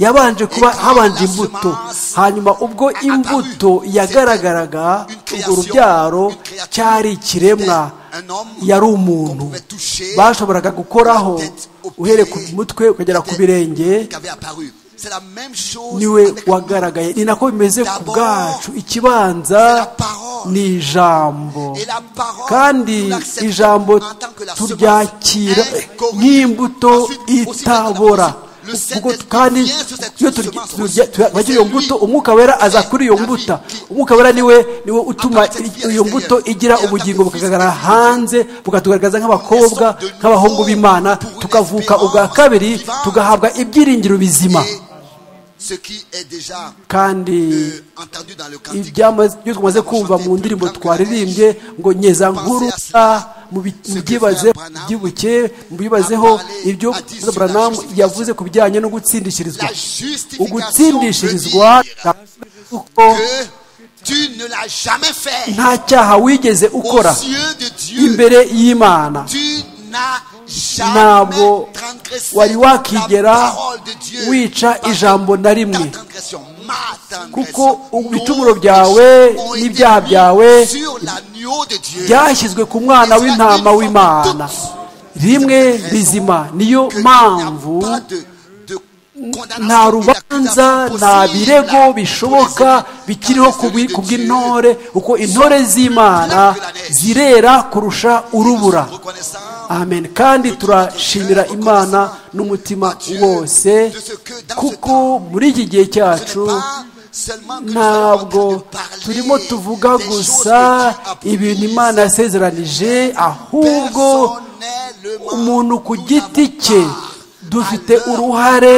D: yabanje kuba habanje imbuto hanyuma ubwo imbuto yagaragaraga urwo rubyaro cyari ikiremwa yari umuntu bashoboraga gukoraho uhereye ku mutwe ukagera ku birenge
C: qui avait apparu. C'est la même chose
D: niwe
C: avec nous.
D: wagaragaye ni nako bimeze ku bwacu ikibanza ni ijambo
C: Et la parole, nous
D: kandi
C: l'acceptons
D: ijambo
C: en tant que la
D: turyakira
C: semence incorruptible.
D: nk'imbuto
C: Ensuite, aussi
D: itabora
C: bien que le
D: kuko
C: Saint-Esprit
D: kandi
C: vient sur cette
D: iyo
C: semence
D: tugira iyo
C: aussi.
D: mbuto umwuka wera aza kuri iyo
C: La vie
D: mbuto
C: qui-
D: umwuka wera niwe niwe utuma
C: Appartient bien
D: iyo
C: à
D: mbuto
C: l'extérieur.
D: igira
C: Et en
D: ubugingo
C: tant que fils
D: bukagaragara
C: de Dieu.
D: hanze bukatugaragaza nk'abakobwa
C: Nous sommes de
D: nk'abahungu
C: nouveau
D: b'imana
C: pour une
D: tukavuka
C: espérance
D: ubwa kabiri
C: vivante.
D: tugahabwa ibyiringiro bizima
C: Et ce qui est déjà
D: kandi
C: euh, entendu dans le cantique.
D: ibyamaze ibyo twamaze kumva mu ndirimbo twaririmbye ngo nyeza nkuru mu bi- mu byibaze byibuke mu bibazeho ibyo Branham yavuze ku bijyanye no gutsindishirizwa
C: La justification
D: ugutsindishirizwa
C: veut dire
D: kuko
C: que tu ne l'as jamais fait.
D: nta cyaha wigeze ukora
C: Aux yeux de Dieu,
D: imbere y'imana
C: tu n'as
D: ntabwo
C: jamais transgressé
D: wari
C: la
D: wakigera
C: parole de Dieu.
D: wica
C: Parce que
D: ijambo na
C: ta
D: rimwe
C: transgression, ma
D: kuko
C: transgression, nos
D: ibicumuro byawe
C: péchés ont été
D: n'ibyaha
C: mis
D: byawe
C: sur l'agneau de Dieu.
D: byashyizwe ku mwana w'intama w'imana rimwe rizima niyo
C: Que il n'y a
D: mpamvu
C: pas de- de condamnation
D: nta
C: et
D: rubanza
C: d'accusation
D: nta
C: possible
D: birego
C: pour les
D: bishoboka
C: hommes.
D: bikiriho
C: Car
D: ku bwi-
C: celui de
D: ku
C: Dieu,
D: bw'intore kuko intore z'imana zirera kurusha urubura
C: nous sommes reconnaissants
D: amen kandi turashimira imana n'umutima wose kuko muri iki gihe cyacu ntabwo turimo tuvuga gusa ibintu imana yasezeranije ahubwo umuntu ku giti cye dufite uruhare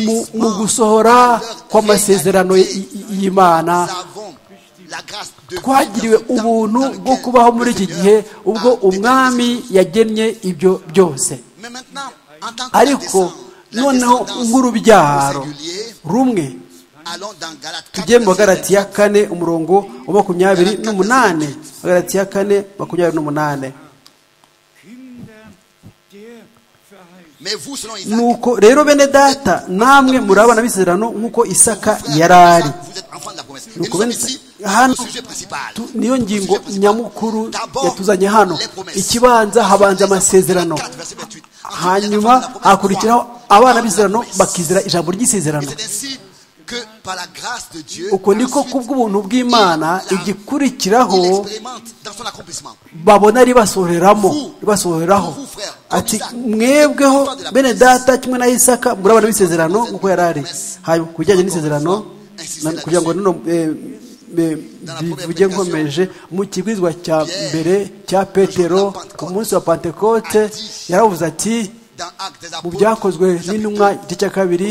D: mu, mu gusohora kw'amasezerano y- y- y'imana twagiriwe ubuntu bwo kubaho muri iki gihe ubwo umwami yagennye ibyo byose ariko noneho nk'urubyaro rumwe tujye mu bagarati ya kane umurongo wa makumyabiri n'umunani bagarati ya kane makumyabiri n'umunani nuko rero bene data namwe muri abana b'isezerano nk'uko isaka yari ari Nuko bene- hano tu- niyo ngingo nyamukuru yatuzanye hano ikibanza habanza amasezerano hanyuma hakurikiraho abana b'isezerano bakizera ijambo ry'isezerano
C: que par la grâce de Dieu,
D: uko niko
C: ensuite,
D: kubw'ubuntu bw'imana
C: il la-
D: igikurikiraho
C: il expérimente dans son accomplissement.
D: babona ribasohoreramo ribasohoreraho ati mwebweho bene data kimwe na isaka murabona b'isezerano nk'uko yari ari hanyuma ku bijyanye n'isezerano na- kugira ngo nino eh, eh, bivuge nkomeje mu kibwizwa cya mbere cya petero ku munsi wa pantekote yaravuze ati
C: Dans Actes des
D: mu
C: Apôtres,
D: byakozwe
C: chapitre
D: n'intumwa
C: 12,
D: igice cya kabiri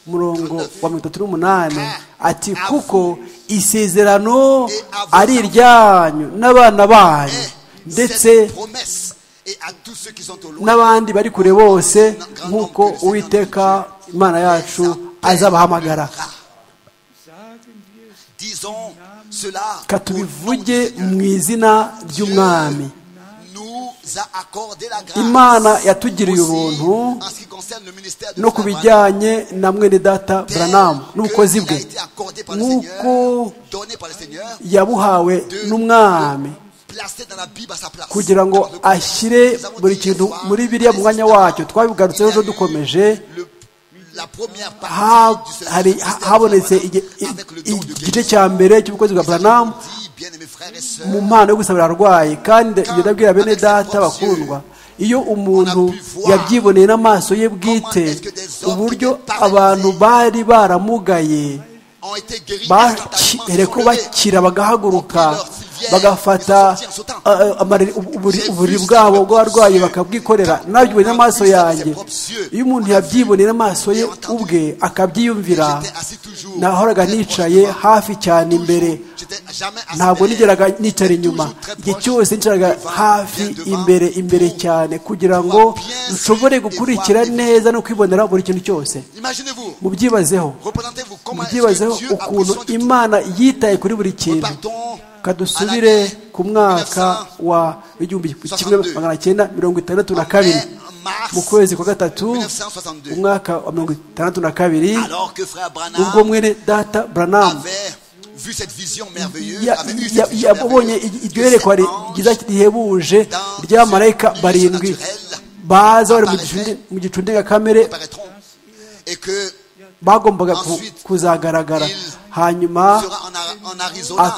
D: umurongo wa mirongo itatu n'umunani ati kuko isezerano ari iryanyu n'abana banyu
C: Et
D: ndetse
C: cette promesse, et à tous ceux qui sont au loin,
D: n'abandi bari kure bose nk'uko uwiteka imana yacu azabahamagara
C: disons cela au nom du
D: katubivuge
C: Seigneur.
D: mu izina ry'umwami
C: Nous a accordé la grâce.
D: Imana yatugiriye
C: Aussi,
D: ubuntu
C: en ce qui concerne le ministère de
D: no ku bijyanye na mwene data buranamu n'ubukozi bwe nk'uko yabuhawe n'umwami kugira ngo ashyire buri kintu muri biriya mu mwanya wacyo twabigarutseho ejo dukomeje ha- hari- ha- habonetse igi- i- i- igice cya mbere cy'ubukozi bwa buranamu mu mpano yo gusabira arwaye kandi ibyo ndabwira bene data bakundwa iyo umuntu yabyiboneye n'amaso ye bwite uburyo abantu bari baramugaye bakere ko bakira bagahaguruka bagafata eh, eh, amare- ubu- uburi- uburiri bwabo bw'abarwayi bakabwikorera nabyiboneye n'amaso yanjye iyo umuntu yabyiboneye n'amaso ye ubwe akabyiyumvira nahoraga nicaye hafi cyane imbere ntabwo nigeraga nicara inyuma igihe cyose nicaraga hafi imbere imbere cyane kugira ngo nshobore gukurikira neza no kwibonera buri kintu cyose
C: Imaginez-vous,
D: mubyibazeho
C: représentez-vous comment est-ce
D: mubyibazeho
C: que Dieu a pris
D: ukuntu
C: soin de tout.
D: imana yitaye kuri buri kintu
C: Repartons
D: ka dusubire ku mwaka wa igihumbi kimwe magana cyenda mirongo itandatu na kabiri mu kwezi kwa gatatu umwaka wa mirongo itandatu na kabiri
C: alors que frère Branham
D: ubwo mwene data buranamu
C: avait vu cette vision merveilleuse,
D: ya-
C: avait eu
D: ya-
C: cette vision
D: yabonye
C: merveilleuse
D: i- iryo
C: que
D: yerekwa
C: cet
D: ri- ryiza
C: ange
D: rihebuje
C: dans
D: rya marayika
C: ce
D: barindwi
C: naturel
D: baza bari mu
C: apparaissait-
D: gicu- mu gicu ndengakamere
C: apparaîtront et que
D: bagombaga ku-
C: Ensuite,
D: kuzagaragara
C: il
D: hanyuma
C: sera en, Ar- en Arizona.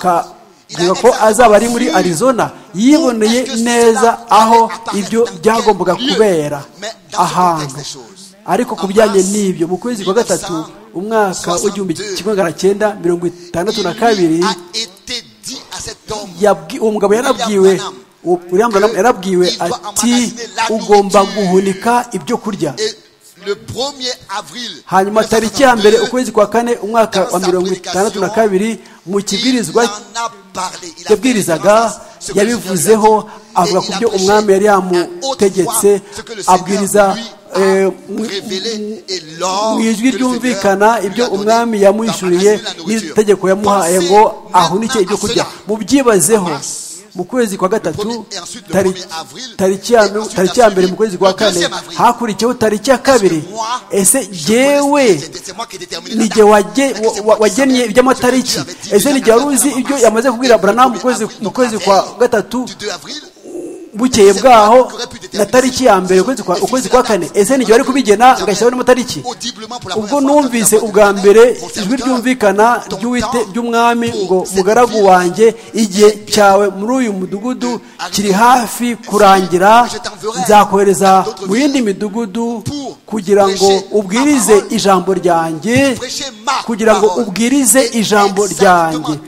C: Il a
D: akavuga ko azaba ari muri
C: exactement vu
D: arizona yiboneye neza aho ibyo byagombaga kubera ahantu ariko ku bijyanye n'ibyo mu kwezi kwa gatatu umwaka w'igihumbi kimwe magana cyenda mirongo itandatu na kabiri
C: a été dit à cet homme
D: yabwi- uwo mugabo yarabwiwe uwo- William Branham yarabwiwe ati ugomba guhunika ibyo kurya
C: et le 1er avril
D: hanyuma tariki ya mbere
C: 1962,
D: ukwezi kwa kane umwaka wa
C: dans sa
D: mirongo
C: prédication,
D: itandatu na kabiri mu
C: il
D: kibwirizwa
C: en a parlé. Il a fait
D: yabwirizaga
C: référence à ce que le Seigneur lui a
D: yabivuzeho
C: dit.
D: avuga
C: Et
D: ku
C: il a
D: byo
C: prêché
D: umwami yari
C: à haute
D: yamutegetse
C: voix ce que le Seigneur
D: abwiriza
C: lui a
D: eh, mu-
C: révélé et l'or
D: mu ijwi
C: que le
D: ryumvikana
C: Seigneur lui
D: ibyo
C: a donné
D: umwami
C: dans
D: yamwishyuriye
C: Matthieu, la nourriture.
D: n'itegeko yamuhaye
C: Pensez
D: ngo
C: maintenant
D: ahunike ibyo
C: à
D: kurya
C: cela.
D: mubyibazeho mu kwezi kwa
C: Le
D: gatatu
C: premier- et ensuite le
D: tari-
C: premier avril,
D: tariki ya
C: et ensuite
D: tariki ya mbere
C: ensuite
D: mu kwezi kwa
C: le deuxième
D: kane
C: avril.
D: hakurikiyeho tariki ya kabiri
C: Est-ce que moi,
D: ese
C: je connais-
D: jyewe
C: c'est- c'est moi qui ai déterminé la
D: nige
C: date.
D: wage-
C: Est-ce que c'est
D: wa-
C: moi qui
D: wagennye
C: savais
D: iby'amatariki
C: Je te dis,
D: ese
C: je
D: nige wari
C: t'avais
D: uzi
C: dit,
D: ibyo
C: je
D: yamaze kubwira
C: t'avais
D: buranamu
C: dit,
D: kwezi
C: avril,
D: mu kwezi
C: donc
D: kwa
C: la veille
D: gatatu
C: du 2 avril,
D: bukeye bwaho na tariki ya mbere ukwezi kwa ukwezi kwa kane ese nige wari kubigena agashyiraho n'amatariki
C: audiblement pour la
D: ubwo
C: première fois,
D: numvise
C: dans la
D: ubwa
C: voix de
D: mbere
C: ton
D: ijwi
C: serviteur,
D: ryumvikana
C: ton
D: ry'uwite
C: temps
D: ry'umwami
C: pour
D: ngo
C: cette
D: mugaragu
C: ville
D: wanjye igihe cyawe muri uyu mudugudu kiri hafi kurangira nzakohereza mu yindi midugudu kugira ngo ubwirize ijambo ryanjye kugira ngo ubwirize ijambo ryanjye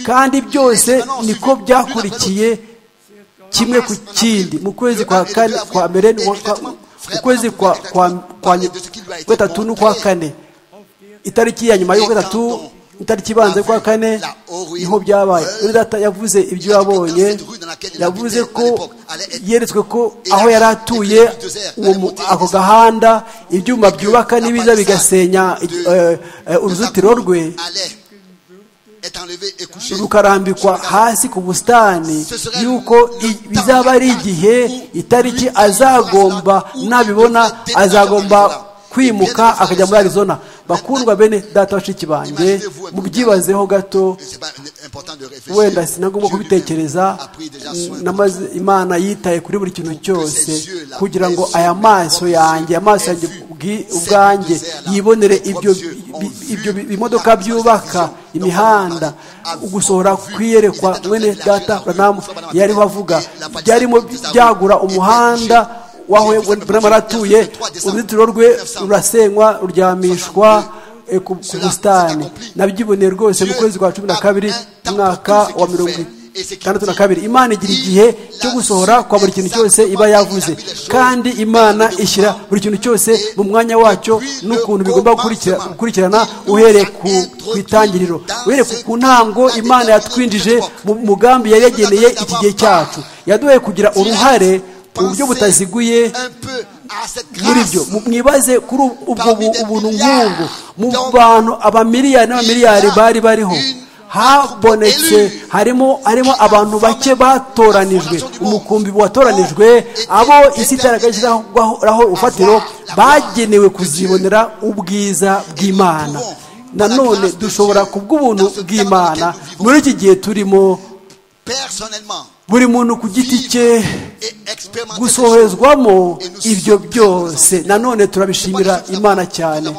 D: kandi byose niko byakurikiye kimwe ku kindi mu kwezi kwa kane kwa mbere n'uwa- kwa- mu kwezi kwa kwa kwa gatatu n'ukwa kane itariki ya nyuma y'uko gatatu itariki ibanza y'ukwa kane niho byabaye Undi data yavuze ibyo yabonye yavuze ko yeretswe ko aho yari atuye uwo mu- ako gahanda ibyuma byubaka n'ibiza bigasenya eh, eh, uruzitiro rwe rukarambikwa hasi ku busitani yuko i- bizaba ari igihe itariki azagomba nabibona azagomba kwimuka akajya muri arizona bakundwa bene data bashiki banjye mubyibazeho gato wenda sinagomba kubitekereza namaze imana yitaye kuri buri kintu cyose kugira ngo aya maso yanjye amaso yanjye ubwi- ubwanjye yibonere ibyo bi- ibyo bi- bimodoka byubaka imihanda ugusohora kwiyerekwa mwene data uranamu yariho avuga byarimo byagura umuhanda w'aho burama aratuye uruzitiro rwe rurasenywa ruryamishwa eh, ku ku busitani nabyiboneye rwose mu kwezi kwa cumi na kabiri umwaka wa mirongo itandatu na kabiri imana igira igihe cyo gusohora kwa buri kintu cyose iba yavuze kandi imana ishyira buri kintu cyose mu mwanya wacyo n'ukuntu bigomba gukurikira- gukurikirana uhereye ku ku itangiriro uhereye ku- ku ntango imana yatwinjije mu mugambi yari yageneye iki gihe cyacu yaduhaye kugira uruhare mu buryo butaziguye muri byo mu- mwibaze kuri ubu- ubwo bu- ubuntu nk'ubwo mu bantu abamiliyari n'abamiliyari bari bariho habonetse harimo harimo abantu bake batoranijwe umukumbi watoranijwe abo isi itaragashiraho urufatiro bagenewe kuzibonera ubwiza bw'imana nanone dushobora kubw'ubuntu bw'imana muri iki gihe turimo
C: personnellement
D: buri muntu ku giti cye
C: et expérimenter ces choses.
D: gusohozwamo ibyo byose nanone turabishimira imana cyane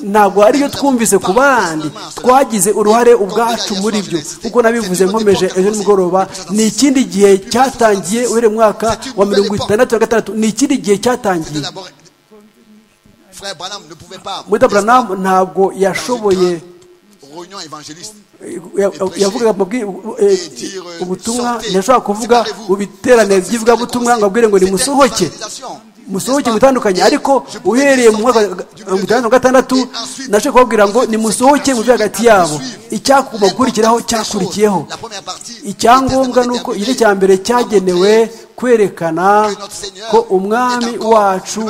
D: ntabwo ariyo twumvise ku bandi twagize uruhare ubwacu muri byo kuko nabivuze nkomeje ejo nimugoroba ni ikindi gihe cyatangiye uhereye mu mwaka wa mirongo itandatu na gatandatu ni ikindi gihe cyatangiye
C: D'abord, Frère Branham ne pouvait pas.
D: muri Branham ntabgo yashoboye
C: Réunion évangéliste.
D: ya- ya- yavugaga mu bwi- u- eh, ubutumwa ntiyashobora kuvuga mu biterane by'ivugabutumwa ngo abwire ngo nimusohoke musohoke mutandukanye ariko uhereye mu mwaka wa mirongo itandatu na gatandatu nashaka kubabwira ngo nimusohoke mu byo hagati yabo icyagomba gukurikiraho cyakurikiyeho icyangombwa ni uko igice cya mbere cyagenewe kwerekana ko umwami wacu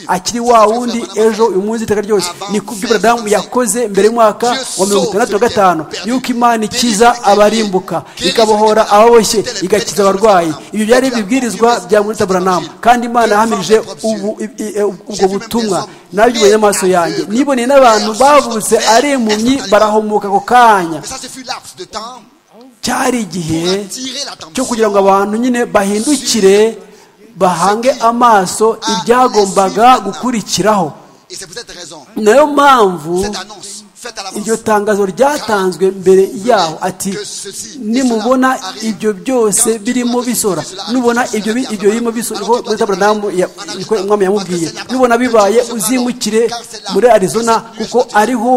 D: akiri wa wundi ejo uyu munsi iteka ryose ni ku byo buradamu yakoze mbere y'umwaka wa mirongo itandatu na gatanu yuko imana ikiza abarimbuka ikabohora ababoshye igakiza abarwayi ibyo byari ibibwirizwa bya murita buranamu kandi imana yahamirije ubu- i- i- e, ubwo butumwa nabibonye n'amaso yanjye niboneye n'abantu bavutse ari impumyi barahomoka ako kanya
C: Mais ça, ce fut laps de temps
D: cyari igihe
C: pour attirer
D: cyo
C: l'attention.
D: kugira ngo abantu nyine bahindukire bahange amaso ibyagombaga gukurikiraho
C: Et c'est pour cette raison,
D: nayo mpamvu
C: cette annonce faite à l'avance.
D: iryo tangazo ryatanzwe mbere yaho ati nimubona ibyo byose birimo bisora nubona ibyo bi- ibyo birimo bisora muri taburadamu umwami yamubwiye nubona bibaye uzimukire muri arizona kuko ariho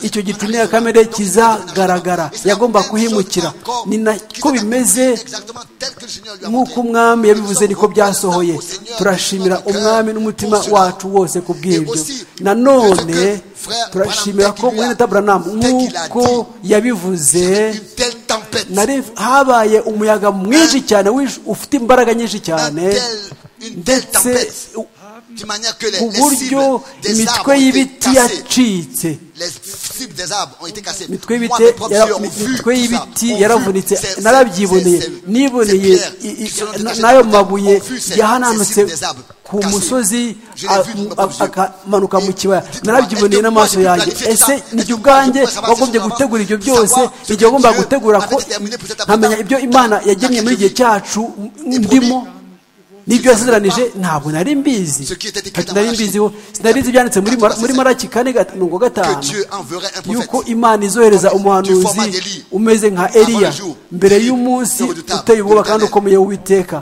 D: icyo gicu kamere kizagaragara yagomba kuhimukira ni nako bimeze
C: Exactement tel que le Seigneur lui a
D: nk'uko
C: montré.
D: umwami yabivuze niko byasohoye turashimira umwami n'umutima wacu wose ku bw'ibyo nanone turashimira ko mwene taburanamu nk'uko yabivuze
C: Une telle tempête.
D: nari habaye umuyaga mwinshi cyane wije- ufite imbaraga nyinshi
C: Un
D: cyane
C: tel- une telle
D: ndetse
C: tempête. D'une manière que les,
D: ku
C: les
D: buryo
C: cibles des arbres
D: imitwe
C: ont été
D: y'ibiti
C: cassées.
D: yacitse
C: Les cibles des arbres ont été cassées.
D: imitwe
C: Moi,
D: y'ibiti
C: mes propres
D: yara-
C: yeux ont vu
D: imitwe
C: tout ça.
D: y'ibiti
C: Ont vu
D: yaravunitse
C: ces- ces-
D: narabyiboneye
C: ces- ces-
D: niboneye
C: ces pierres
D: i- i-
C: qui sont dans les
D: n'ayo
C: arbres.
D: mabuye
C: Ont vu ces-
D: yahananutse
C: ces cibles des arbres
D: ku
C: cassées.
D: musozi
C: Je l'ai vu de mes
D: a-
C: propres yeux.
D: akamanuka mu kibaya
C: Dites-moi,
D: narabyiboneye
C: est-ce que moi,
D: n'amaso
C: j'ai
D: yanjye
C: planifié tout
D: ese
C: ça?
D: ni
C: Est-ce
D: jye
C: que
D: ubwanjye
C: je peux savoir ce
D: wagombye
C: que
D: gutegura ibyo
C: Dieu
D: byose
C: avait
D: igihe wagomba gutegura ko
C: déterminé pour cet après-midi.
D: nkamenya ibyo imana yagenye muri igihe cyacu ndimo n'ibyo yasezeranije ntabwo nari mbizi
C: Ce qui était écrit
D: Ati,
C: dans
D: nari
C: Malaki.
D: mbiziho sinari nzi ibyanditse muri Mara- muri maraki kane gat- mirongo
C: que
D: gatanu
C: Dieu enverrait un prophète.
D: yuko imana izohereza umuhanuzi umeze nka eliya mbere y'umunsi uteye ubwoba kandi ukomeye w'uwiteka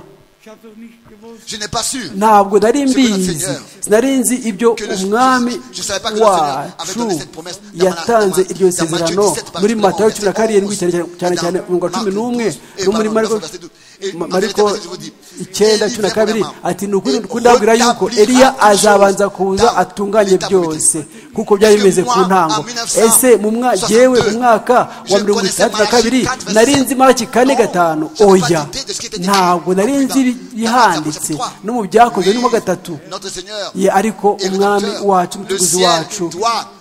C: Je n'ai pas su.
D: ntabwo nari mbizi sinari nzi ibyo umwami wacu yatanze iryo sezerano muri matayo cumi na karindwi cyane cyane- cyane cyane mirongo cumi n'umwe no muri mariko Ma- mariko icyenda cumi na kabiri ati ni ukuri kudabwira yuko eliya azabanza kuza atunganye byose kuko byari bimeze ku ntango ese mu mwa- jyewe mu mwaka wa mirongo itandatu na kabiri nari nzi maraki kane gatanu oya ntabwo nari nzi ibihanditse no mu byakozwe n'uwa gatatu ye ariko umwami wacu umutuguzi wacu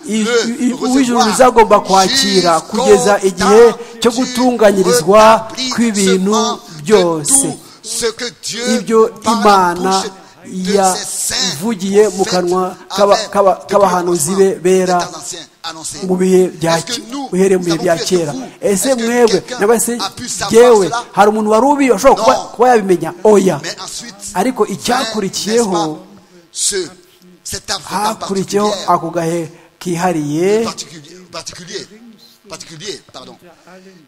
D: i- i- uw'ijuru rizagomba kwakira kugeza igihe cyo gutunganyirizwa kw'ibintu byose ibyo imana yavugiye mu kanwa k'aba- k'aba- k'abahanuzi be bera mu bihe bya uhereye mu bihe bya kera ese mwebwe naba se yewe hari umuntu wari ubi washobora kuba- kuba yabimenya oya
C: Mais ensuite,
D: ariko icyakurikiyeho
C: n'est-ce pas, ce- Cet arbre, cet arbre
D: hakurikiyeho
C: particulier,
D: ako gahe kihariye
C: particulier, particulier, particulier, pardon.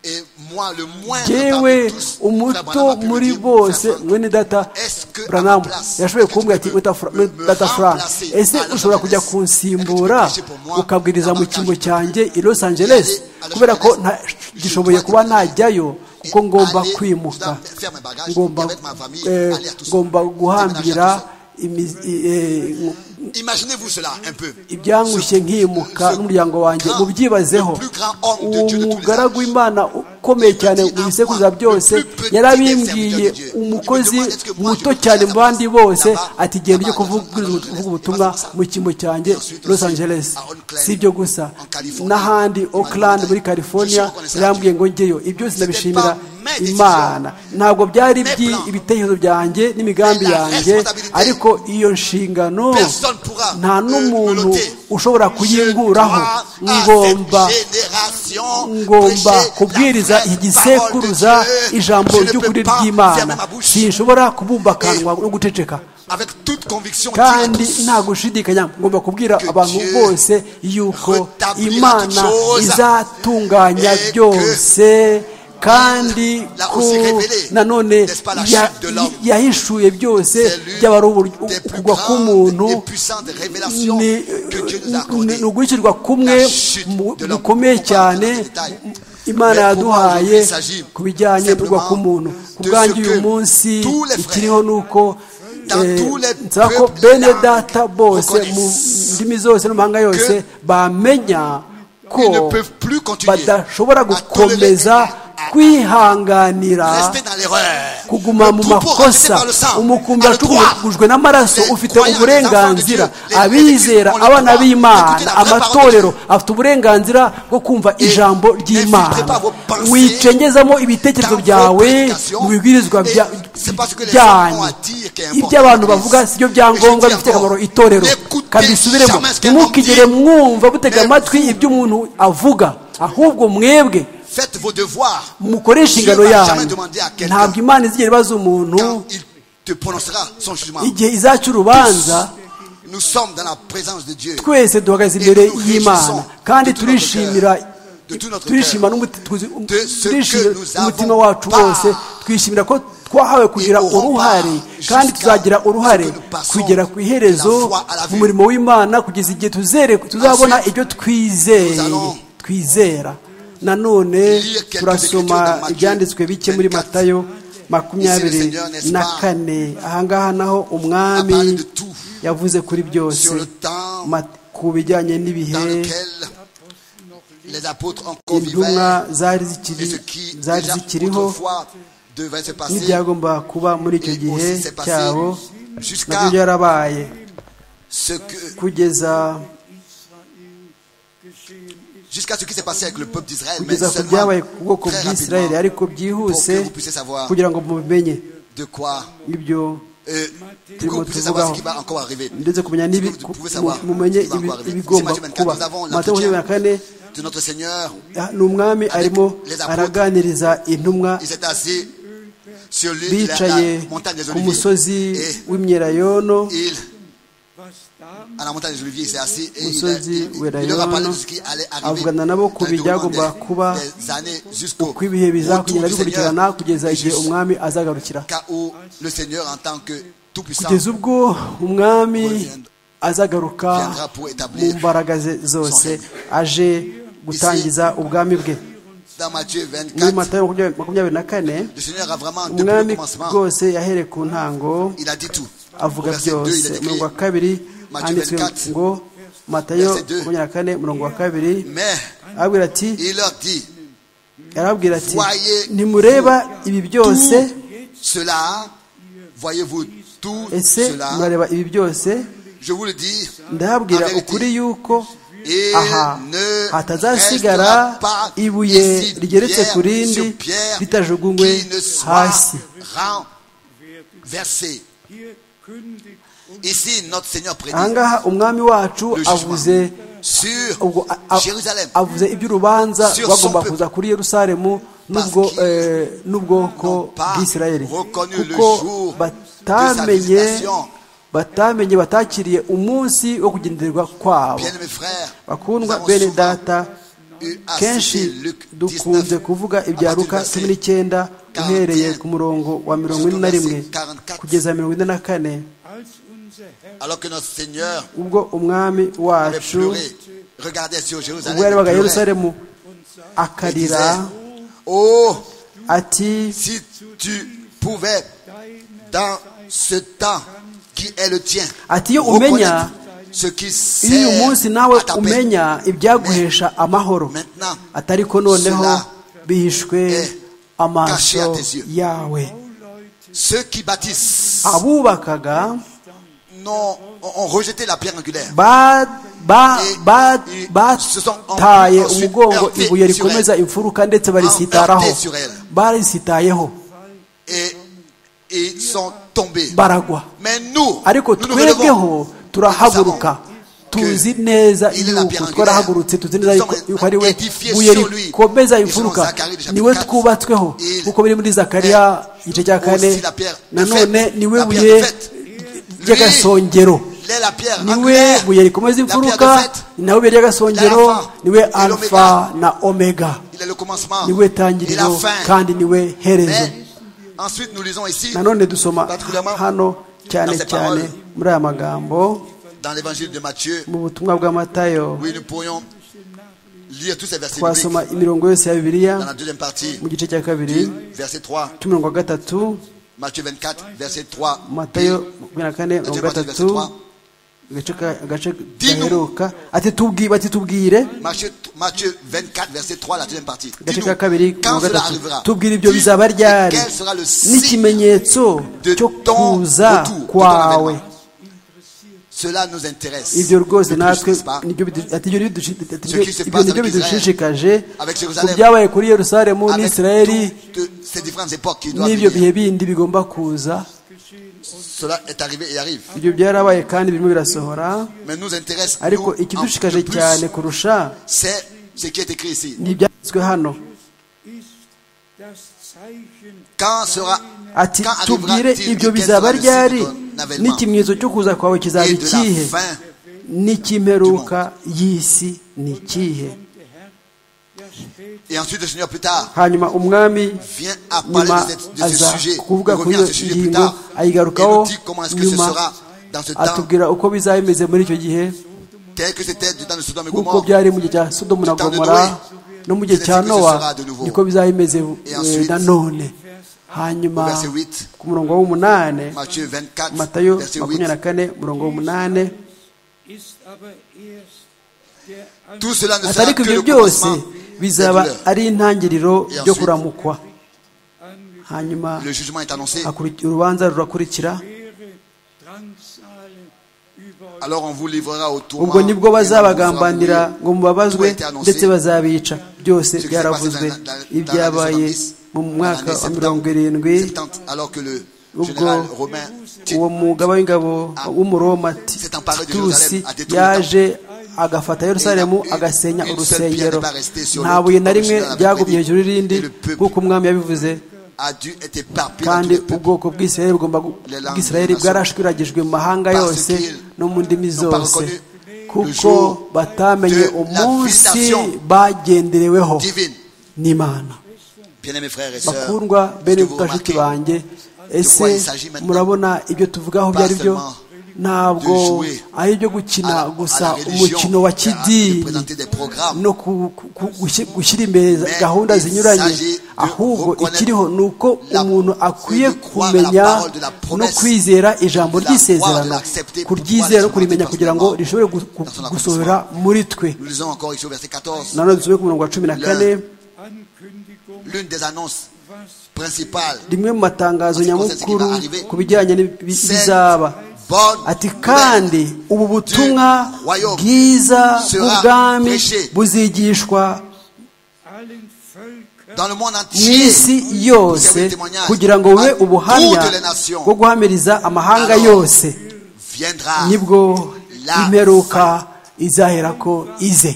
C: Et moi, le moindre parmi
D: yewe
C: tous, frère
D: umuto
C: Branham a pu
D: muri
C: le dire,
D: bose
C: frère Branham,
D: mwene data
C: est-ce que à ma
D: branamu
C: place,
D: yashoboye
C: est-ce que
D: kumbwira
C: tu
D: ati
C: peux
D: "Weta Fra-
C: me- me
D: data frank
C: remplacer
D: ese
C: à Los
D: ushobora kujya
C: Angeles?
D: kunsimbura
C: Est-ce que tu peux prêcher pour moi?
D: ukabwiriza mu
C: Avantage
D: cyimbo
C: de plus.
D: cyanjye i los angeles
C: Aller à Los
D: kubera ko
C: Angeles,
D: nta-
C: je
D: gishoboye
C: dois
D: kuba
C: te-
D: najyayo
C: et
D: kuko ngomba
C: aller-
D: kwimuka
C: je dois faire mes bagages,
D: ngomba
C: avec ma famille,
D: eh,
C: aller à Tucson,
D: ngomba
C: déménager à
D: guhambira imizi- eh,
C: Imaginez-vous cela un peu.
D: ibyangushye nkimuka n'umuryango wanjye mubyibazeho uwo mugaragu w'imana ukomeye cyane mu bisekuruza byose yarabimbwiye umukozi muto cyane mu bandi bose ati genda ujye kuvuga uvuga ubutumwa mu cyimbo cyanjye los angeles si ibyo gusa n'ahandi oakland muri california yarambwiye ngo njyeyo ibyo byose ndabishimira imana ntabwo byari byi- ibitekerezo byanjye n'imigambi yanjye ariko iyo nshingano
C: Personne pourra
D: nta
C: euh, me
D: n'umuntu
C: loter.
D: ushobora kuyinkuraho ngomba ngomba kubwiriza igisekuruza ijambo ry'ukuri ry'imana sinshobora kubumba akanwa no guceceka
C: Avec toute conviction, dire à
D: kandi
C: tous,
D: nta gushidikanya ngomba kubwira abantu bose yuko imana izatunganya byose kandi ko nanone ya- yahishuye byose byaba ari ukugwa k'umuntu ni ni uguhikirwa kumwe mu- gukomeye cyane imana yaduhaye ku bijyanye n'urwa k'umuntu ku bwanjye uyu munsi ikiriho ni uko eh, nsaba ko bene data bose mu ndimi zose n'amahanga yose bamenya ko
C: Ils ne peuvent plus continuer
D: badashobora
C: à
D: gukomeza
C: tolérer- à-
D: kwihanganira
C: rester dans l'erreur.
D: kuguma
C: Le
D: mu
C: troupeau racheté
D: makosa
C: par le sang
D: umukumbi
C: a le droit.
D: acugujwe n'amaraso
C: Les
D: ufite
C: croyants, les
D: uburenganzira
C: enfants de Dieu, les-
D: abizera
C: les- les-
D: abana
C: les-
D: b'imana
C: écoutez la vraie
D: amatorero
C: parole de
D: afite uburenganzira bwo kumva ijambo ry'imana
C: n'infiltrez pas vos pensées
D: wicengezamo ibitekerezo
C: dans vos
D: byawe
C: prédications.
D: mu bibwirizwa
C: Et
D: bya-
C: c'est parce que les
D: byanyu
C: gens ont à dire qui est important.
D: ibyo abantu bavuga si byo byangombwa
C: Et je dis
D: bifite
C: encore,
D: akamaro itorero
C: n'écoutez
D: kabisubiremo
C: jamais ce qu'un
D: ntimukigere
C: homme dit.
D: mwumva mutega
C: Mais
D: amatwi
C: vous-
D: ibyo umuntu avuga ahubwo mwebwe
C: Faites vos devoirs.
D: mukore inshingano
C: Dieu va jamais
D: yanyu
C: demander à quelqu'un
D: ntabwo imana izigera ibaza umuntu
C: Quand il te prononcera son jugement.
D: igihe izaca urubanza
C: Nous sommes dans la présence de Dieu.
D: twese duhagaze
C: Et
D: imbere
C: nous nous
D: y'imana
C: réjouissons
D: kandi
C: de tout notre
D: turishimira
C: cœur, de tout notre
D: turishima
C: cœur,
D: n'umuti- tuzi-
C: de ce
D: turishimira
C: que nous avons
D: umutima wacu
C: pas.
D: wose twishimira ko twahawe kugira
C: aurons pas
D: uruhare
C: jusqu'à
D: kandi tuzagira uruhare
C: ce que nous passons
D: kugera ku
C: de la
D: iherezo
C: foi à la
D: mu
C: vue.
D: murimo w'imana kugeza igihe tuzere tuzabona
C: Ensuite,
D: ibyo twizeye
C: nous allons
D: twizera nanone
C: lire quelques écritures
D: turasoma
C: dans Matthieu
D: ibyanditswe bike muri
C: 24.
D: matayo
C: Ici, le
D: makumyabiri
C: Seigneur, n'est-ce
D: na
C: pas,
D: kane ahangaha naho umwami
C: a parlé de tout
D: yavuze kuri byose
C: sur le temps
D: Ma- ku bijyanye n'ibihe
C: dans lequel les apôtres encore
D: intumwa
C: vivaient
D: zari
C: et
D: zikiri
C: ce qui
D: zari
C: déjà
D: zikiriho
C: autrefois devait se passer
D: n'ibyagomba kuba muri icyo
C: et
D: gihe
C: aussi s'est passé
D: cyabo
C: jusqu'à
D: nabyo byarabaye
C: ce que-
D: kugeza
C: jusqu'à ce qui s'est passé avec le peuple d'Israël, mais
D: kugeza ku
C: seulement
D: byabaye ku bwoko
C: très
D: bw'isirayeli
C: rapidement
D: ariko byihuse
C: pour que vous puissiez savoir
D: kugira ngo mubimenye
C: de quoi,
D: ibyo
C: euh,
D: Turimo
C: que vous puissiez savoir ce qui
D: tuvugaho.
C: va encore arriver.
D: ndetse kumenya
C: Que
D: n'ibi
C: vous
D: ku-
C: pouvez savoir
D: mu- mumenye
C: ce qui va
D: ibi-
C: encore arriver.
D: ibigomba
C: C'est Matthieu
D: kuba
C: 24, nous avons
D: matayo makumyabiri na kane
C: de notre Seigneur.
D: ah, ni umwami arimo
C: les apôtres.
D: araganiriza intumwa
C: Il s'est assis sur le- la,
D: bicaye
C: la montagne des
D: ku
C: Oliviers.
D: musozi
C: Et
D: w'imyelayono
C: il, à la montagne des Oliviers, il s'est assis et il, a-
D: Musozi
C: il, il
D: w'Elayono,
C: leur a parlé de ce qui allait arriver
D: avugana nabo ku
C: dans le déroulement
D: bijyagomba
C: des-
D: kuba
C: des années jusqu'au
D: uko ibihe
C: retour
D: bizakugenda
C: du Seigneur,
D: bikurikirana kugeza igihe
C: jusqu'à
D: umwami azagarukira
C: où le Seigneur en tant que tout-puissant
D: kugeza ubwo umwami azagaruka mu mbaraga ze zose aje gutangiza ubwami bwe
C: dans Matthieu
D: muri
C: 24
D: matayo makumyabiri na kane
C: le Seigneur a vraiment depuis le
D: umwami
C: commencement
D: rwose yahereye ku ntango
C: il a dit tout
D: avuga
C: Au verset 2 il
D: byose
C: a
D: umurongo
C: décrit
D: wa kabiri handitswe ngo matayo makumyabiri na kane umurongo wa kabiri
C: mais
D: arabwira ati
C: il leur dit
D: arabwira ati ntimureba ibi byose
C: cela voyez-vous tout
D: ese
C: cela
D: murareba ibi byose
C: je vous le dis
D: ndababwira
C: en vérité,
D: ukuri yuko
C: il
D: aha
C: ne
D: hatazasigara
C: restera pas
D: ibuye
C: ici
D: rigeretse
C: pierre
D: ku rindi
C: sur pierre
D: ritajugungwe
C: qui ne soit
D: hasi
C: renversé ici notre Seigneur prédit
D: ahangaha umwami wacu
C: le
D: avuze
C: jugement sur
D: ubwo a- a-
C: Jérusalem.
D: avuze iby'urubanza
C: Sur
D: bagomba
C: son
D: kuza kuri yerusalemu n'ubwo
C: Parce qu'ils
D: eh, n'ubwoko
C: n'ont pas
D: bw'isirayeli
C: reconnu le
D: kuko
C: jour de sa
D: batamenye
C: visitation.
D: batamenye batakiriye umunsi wo kugendererwa kwabo
C: Bien-aimés frères, nous
D: bakundwa
C: avons
D: bene
C: souvent
D: data
C: eu à citer
D: kenshi
C: Luc 19,
D: dukunze kuvuga ibya luka cumi n'icyenda uhereye ku murongo wa mirongo ine na rimwe kugeza mirongo ine na kane
C: alors que notre Seigneur
D: ubwo umwami
C: avait
D: wacu
C: pleuré, regardait sur Jérusalem,
D: ubwo yarebaga
C: il pleurait.
D: yerusalemu
C: Il disait,
D: akarira
C: oh,
D: ati
C: si tu pouvais, dans ce temps qui est le tien,
D: Ati, iyo umenya,
C: reconnaître ce qui
D: iyo uyu munsi nawe
C: sert à ta paix,
D: umenya ibyaguhesha amahoro
C: maintenant,
D: atari ko noneho
C: cela
D: bihishwe
C: est caché à
D: amaso
C: tes yeux.
D: yawe
C: ceux qui bâtissent
D: abubakaga
C: n'ont- ont, ont rejeté la pierre angulaire.
D: ba- ba- ba-
C: Et- se sont
D: bataye
C: ensuite
D: umugongo
C: heurtés sur
D: ibuye
C: elle.
D: rikomeza imfuruka ndetse barisitaraho
C: Heurtés sur elle.
D: barisitayeho
C: et ils sont tombés.
D: baragwa
C: Mais nous,
D: ariko
C: nous nous relevons.
D: twebweho turahaguruka tuzi neza
C: Il est la pierre
D: yuko
C: angulaire.
D: twarahagurutse tuzi neza yuko
C: Nous
D: yuko ari we
C: sommes édifiés
D: buye
C: sur lui.
D: rikomeza
C: Nous sommes
D: imfuruka
C: Zacharie, chapitre
D: niwe
C: 4.
D: twubatsweho
C: Il
D: kuko biri muri zakariya
C: est
D: igice cya
C: aussi
D: kane
C: la pierre de
D: nanone
C: fête,
D: niwe
C: la pierre
D: buye
C: de fête.
D: ry'agasongero
C: Il est la pierre
D: niwe
C: angulaire,
D: buye rikomeza
C: la pierre de
D: imfuruka
C: fête.
D: nawe buye ry'agasongero
C: L'alpha
D: niwe
C: et l'oméga.
D: alfa na omega
C: Il est le commencement
D: niwe
C: et la
D: tangiriro
C: fin.
D: kandi niwe herezo
C: Mais ensuite, nous lisons ici,
D: nanone dusoma
C: particulièrement
D: hano cyane
C: dans ces
D: cyane
C: paroles.
D: muri aya magambo
C: dans l'évangile de Matthieu,
D: mu butumwa bwa matayo
C: oui, nous pourrions lire tous ces versets
D: twasoma
C: bibliques
D: imirongo yose ya bibiliya
C: dans la deuxième partie
D: mu gice cya kabiri
C: du verset 3,
D: cy'umurongo wa gatatu
C: Matthieu 24, verset 3.
D: matayo makumyabiri na kane mirongo
C: Deuxième partie, verset
D: gatatu
C: 3.
D: agace ka- agace
C: Dis-nous.
D: gaheruka ati tubwire bati tubwire
C: Matthieu, Matthieu 24, verset 3, la deuxième partie.
D: agace
C: Dis-nous,
D: ka kabiri
C: quand
D: mirongo
C: cela
D: gatatu
C: arrivera,
D: tubwire ibyo
C: dis,
D: bizaba
C: et
D: ryari
C: quel sera le signe
D: n'ikimenyetso
C: de
D: cyo
C: ton
D: kuza
C: retour, de ton
D: kwawe
C: avènement. Cela nous intéresse.
D: ibyo rwose
C: Le plus,
D: natwe
C: n'est-ce pas?
D: nibyo bidu- ati- ibyo nibyo bidushi- ati-
C: Ce qui se
D: ibyo
C: passe
D: nibyo
C: avec Israël,
D: bidushishikaje
C: avec
D: ku
C: Jérusalem,
D: byabaye kuri yerusalemu
C: Avec
D: n'isirayeli
C: toutes ces différentes époques qui doivent
D: n'ibyo bihe
C: venir,
D: bindi bigomba kuza
C: cela est arrivé et arrive.
D: ibyo byarabaye kandi birimo birasohora
C: Mais nous intéresse nous,
D: ariko
C: en-
D: ikidushikaje
C: le plus,
D: cyane kurusha
C: c'est ce qui est écrit ici.
D: ni ibyanditswe hano
C: Quand sera,
D: ati
C: quand arrivera
D: tubwire ibyo bizaba ryari n'ikimenyetso cyo kuza kwawe kizaba
C: et de
D: ikihe
C: la fin,
D: n'ikimperuka y'isi ni ikihe
C: et ensuite le Seigneur plus tard
D: hanyuma umwami
C: vient à parler
D: nyuma
C: de, cette- de
D: aza
C: ce sujet, il
D: kuvuga kuri
C: revient à
D: iyo
C: ce sujet plus
D: ngingo
C: tard, et
D: ayigarukaho
C: nous dit comment est-ce que ce
D: nyuma
C: sera dans ce temps,
D: atubwira uko bizaba bimeze muri icyo gihe
C: tel que c'était du temps de Sodome et
D: nk'uko
C: Gomorre.
D: byari mu gihe cya sodomu na gomora no mu gihe cya nowa niko bizaba bimeze eh, nanone hanyuma
C: Verset 8,
D: ku murongo w'umunani
C: Matthieu 24,
D: matayo
C: verset 8.
D: makumyabiri na kane umurongo w'umunani
C: Tout cela ne
D: ati
C: sera
D: ariko
C: que
D: ibyo
C: le
D: byose
C: commencement des
D: bizaba
C: douleurs.
D: ari intangiriro
C: Et
D: ryo
C: ensuite,
D: kuramukwa hanyuma
C: Le jugement est annoncé.
D: hakuri- urubanza rurakurikira
C: Alors on vous livrera au tourment.
D: ubwo nibwo
C: et on vous fera
D: bazabagambanira
C: mourir.
D: ngo mubabazwe
C: Tout a été annoncé.
D: ndetse bazabica byose
C: Ce qui s'est
D: byaravuzwe
C: passé dans la- dans-
D: ibyabaye mu
C: dans l'année
D: mwaka wa
C: 70,
D: mirongo irindwi
C: 70, alors que le
D: ubwo
C: général romain Ti-
D: uwo mugaba w'ingabo w'umuroma Ti-
C: s'est emparé de
D: titusi
C: Jérusalem à des tours
D: yaje agafata yerusalemu
C: Et il y a eu
D: agasenya
C: une seule
D: urusengero
C: pierre n'est pas restée sur
D: nta
C: l'autre,
D: buye na
C: comme
D: rimwe
C: Judas l'avait
D: ryagumye
C: prédit.
D: hejuru y'irindi
C: Et le peuple-
D: nk'uko umwami yabivuze
C: a dû être éparpillé dans
D: kandi
C: tous les peuples.
D: ubwoko bw'isirayeli bugomba gu-
C: Les langues
D: bw'isirayeli
C: des nations.
D: bwarashwiragijwe mu mahanga
C: Parce
D: yose
C: qu'ils
D: no mu ndimi
C: n'ont pas
D: zose
C: reconnu le
D: kuko
C: jour
D: batamenye
C: de la
D: umunsi
C: visitation
D: bagendereweho
C: Divine.
D: n'imana
C: Bien-aimés frères et sœurs,
D: bakundwa
C: est-ce que
D: bene
C: vous
D: bashiki
C: remarquez
D: banjye ese
C: quoi il s'agit maintenant?
D: murabona ibyo tuvugaho
C: Pas
D: ibyo ari byo
C: seulement
D: ntabwo
C: de jouer
D: ari ibyo
C: à la-
D: gukina
C: à la
D: gusa
C: religion,
D: umukino wa
C: à- à
D: kidini
C: présenter des programmes.
D: no ku- ku- ku- gushi- gushyira imbere
C: Mais
D: gahunda
C: il
D: zinyuranye
C: s'agit de
D: ahubwo
C: reconnaître
D: ikiriho ni uko
C: la-
D: umuntu akwiye
C: de croire la
D: kumenya
C: parole de la
D: no
C: promesse,
D: kwizera ijambo
C: de la croire, de
D: ry'isezerano
C: l'accepter pour
D: kuryizera
C: pouvoir
D: no kurimenya
C: l'exploiter
D: kugira ngo
C: pleinement
D: rishobore gu- gu-
C: dans son
D: gusohora muri twe
C: Nous lisons encore ici au verset 14.
D: nanone dusome ku murongo wa cumi na kane
C: L'une des annonces principales,
D: rimwe mu matangazo nyamukuru ku bijyanye n'ibizaba
C: bonne
D: ati kandi ubu butumwa bwiza bw'ubwami buzigishwa
C: nouvelle dans le monde
D: mu
C: entier.
D: isi yose kugira ngo bube ubuhamya bwo guhamiriza amahanga yose
C: Viendra
D: nibwo imperuka izahera ko ize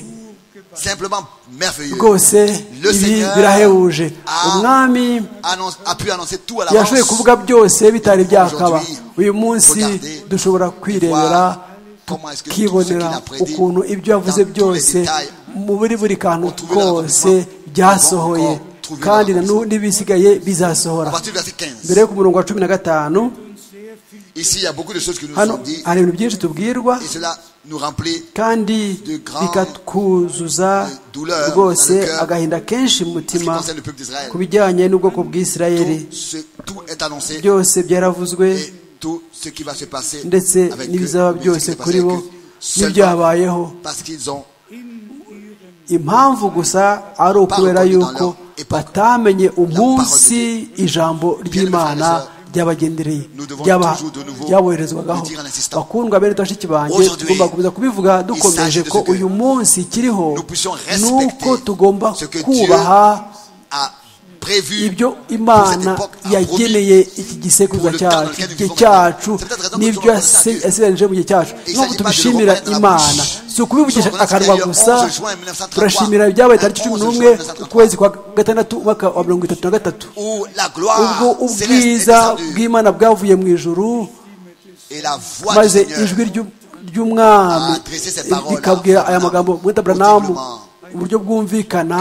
C: Simplement merveilleux.
D: rwose ibi birahebuje umwami
C: Annonce- a pu annoncer tout à l'avance.
D: yashoboye kuvuga byose bitari byakaba uyu munsi dushobora kwirebera
C: Comment est-ce que tout ce qu'il
D: tukibonera
C: a prédit,
D: ukuntu ibyo yavuze
C: dans tous les
D: byose
C: détails,
D: mu buri buri kantu kose byasohoye kandi na n'u- n'ibisigaye
C: à
D: bizasohora
C: partir du verset 15.
D: mbere yo ku murongo wa cumi na gatanu
C: Ici, il y a beaucoup de choses qui nous
D: hano
C: sont dites
D: hari ibintu byinshi tubwirwa
C: et cela nous remplit
D: kandi bikatwuzuza rwose agahinda kenshi mu
C: en ce qui
D: mutima
C: concerne le peuple d'Israël.
D: ku bijyanye n'ubwoko bw'isirayeli
C: Tout, ce- tout est annoncé
D: byose byaravuzwe
C: et tout ce qui va se passer
D: ndetse
C: avec eux,
D: n'ibizaba
C: mais ce qui
D: byose
C: s'est passé
D: kuri bo
C: avec eux, seulement
D: n'ibyabayeho
C: parce qu'ils ont
D: impamvu gusa ari ukubera yuko batamenye umunsi ijambo ry'imana ryabagendereye ryaba- ryaboherezwagaho bakundwa bene bashiki banjye tugomba gukomeza kubivuga dukomeje ko uyu munsi kiriho
C: nous puissions
D: nuko
C: respecter
D: tugomba
C: ce que Dieu
D: kubaha
C: a prévu
D: ibyo
C: pour cette
D: imana
C: époque, a promis.
D: yageneye iki gisekuruza cyacu iki gihe cyacu n'ibyo yase- yasigaranyije mu gihe cyacu Niyo mpamvu tubishimira imana si ukubivugisha akanwa gusa turashimira ibyabaye tariki cumi n'umwe ukwezi kwa gatandatu umwaka wa mirongo itatu na gatatu
C: où la
D: ubwo
C: gloire céleste est
D: ubwiza
C: descendue
D: bw'imana bwavuye mu ijuru
C: et la voix du
D: maze
C: Seigneur
D: ijwi ry'u- ry'umwami
C: a adressé cette parole
D: rikabwira aya magambo mwita buranamu
C: audiblement.
D: uburyo bwumvikana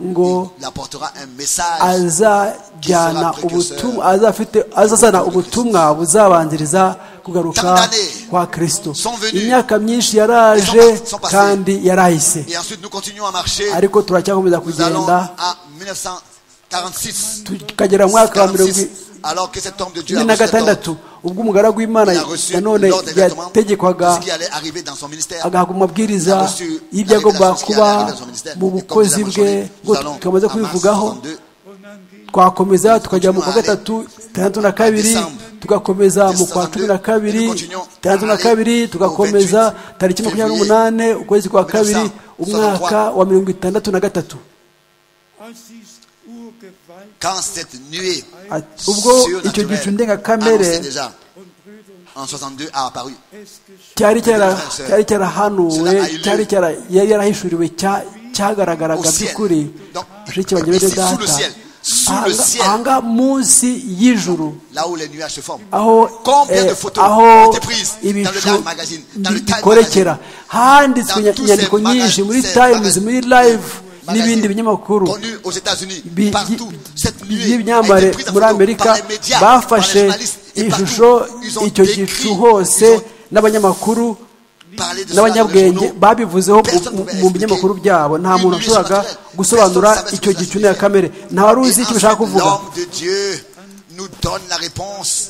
D: ngo
C: il apportera un message
D: azajyana ubutumwa azafite azazana ubutumwa buzabanziriza kugaruka kwa kristo imyaka myinshi yaraje kandi yarahise
C: et ensuite nous continuons à marcher
D: ariko turacyakomeza
C: nous allons
D: kugenda
C: à 1946
D: tukagera mu mwaka wa mirongo
C: 46, alors que cet homme de Dieu a
D: ine na
C: reçu cet ordre.
D: gatandatu ubwo umugaragu w'imana
C: il a reçu
D: nanone
C: l'ordre exactement de
D: yategekwaga
C: ce qui allait arriver dans son ministère
D: agahabwa amabwiriza y'ibyo agomba kuba mu bukozi bwe ngo tukamaze kubivugaho twakomeza tukajya mu kwa gatatu itandatu na kabiri tugakomeza mu kwa cumi na kabiri itandatu na kabiri tugakomeza tariki makumyabiri n'umunane ukwezi kwa kabiri umwaka wa mirongo itandatu na gatatu
C: quand cette nuée
D: Ati, ubwo icyo gicu ndengakamere
C: annoncée déjà en 62 a apparu
D: cyari cyara- cyari cyarahanuwe cyari cyara- yari yarahishuriwe cya- cyagaragaraga by'ukuri bashiki banjye bene data ahanga- ahanga munsi y'ijuru
C: là où les nuages se forment.
D: aho
C: Combien de
D: eh,
C: photos ont
D: aho
C: été prises dans le
D: ibicu
C: Time Magazine, dans le Time
D: bikorekera
C: Magazine,
D: handitswe
C: dans tous
D: inyandiko
C: ces
D: nyinshi
C: magasins,
D: muri
C: ces
D: times
C: magasins,
D: muri live
C: magazines
D: n'ibindi binyamakuru
C: connus aux États-Unis,
D: bi-
C: partout.
D: bi-
C: Cette nuée a
D: by'ibyamamare
C: été prise en
D: muri
C: photo
D: amerika
C: par les médias, par les
D: bafashe
C: journalistes et partout.
D: ishusho
C: Ils ont
D: icyo
C: décrit,
D: gicu
C: ils
D: hose
C: ont
D: n'abanyamakuru
C: parlé de cela dans les
D: n'abanyabwenge
C: journaux.
D: babivuzeho mu-
C: Personne
D: mu-
C: pouvait
D: mu
C: expliquer
D: binyamakuru byabo nta
C: une
D: muntu
C: nuée
D: washoboraga
C: surnaturelle.
D: gusobanura
C: Personne savait ce
D: icyo
C: que ça
D: gicu
C: signifiait.
D: ntekamere nta
C: Et
D: ruzi icyo
C: ensuite,
D: bishaka kuvuga
C: l'homme de Dieu nous donne la réponse.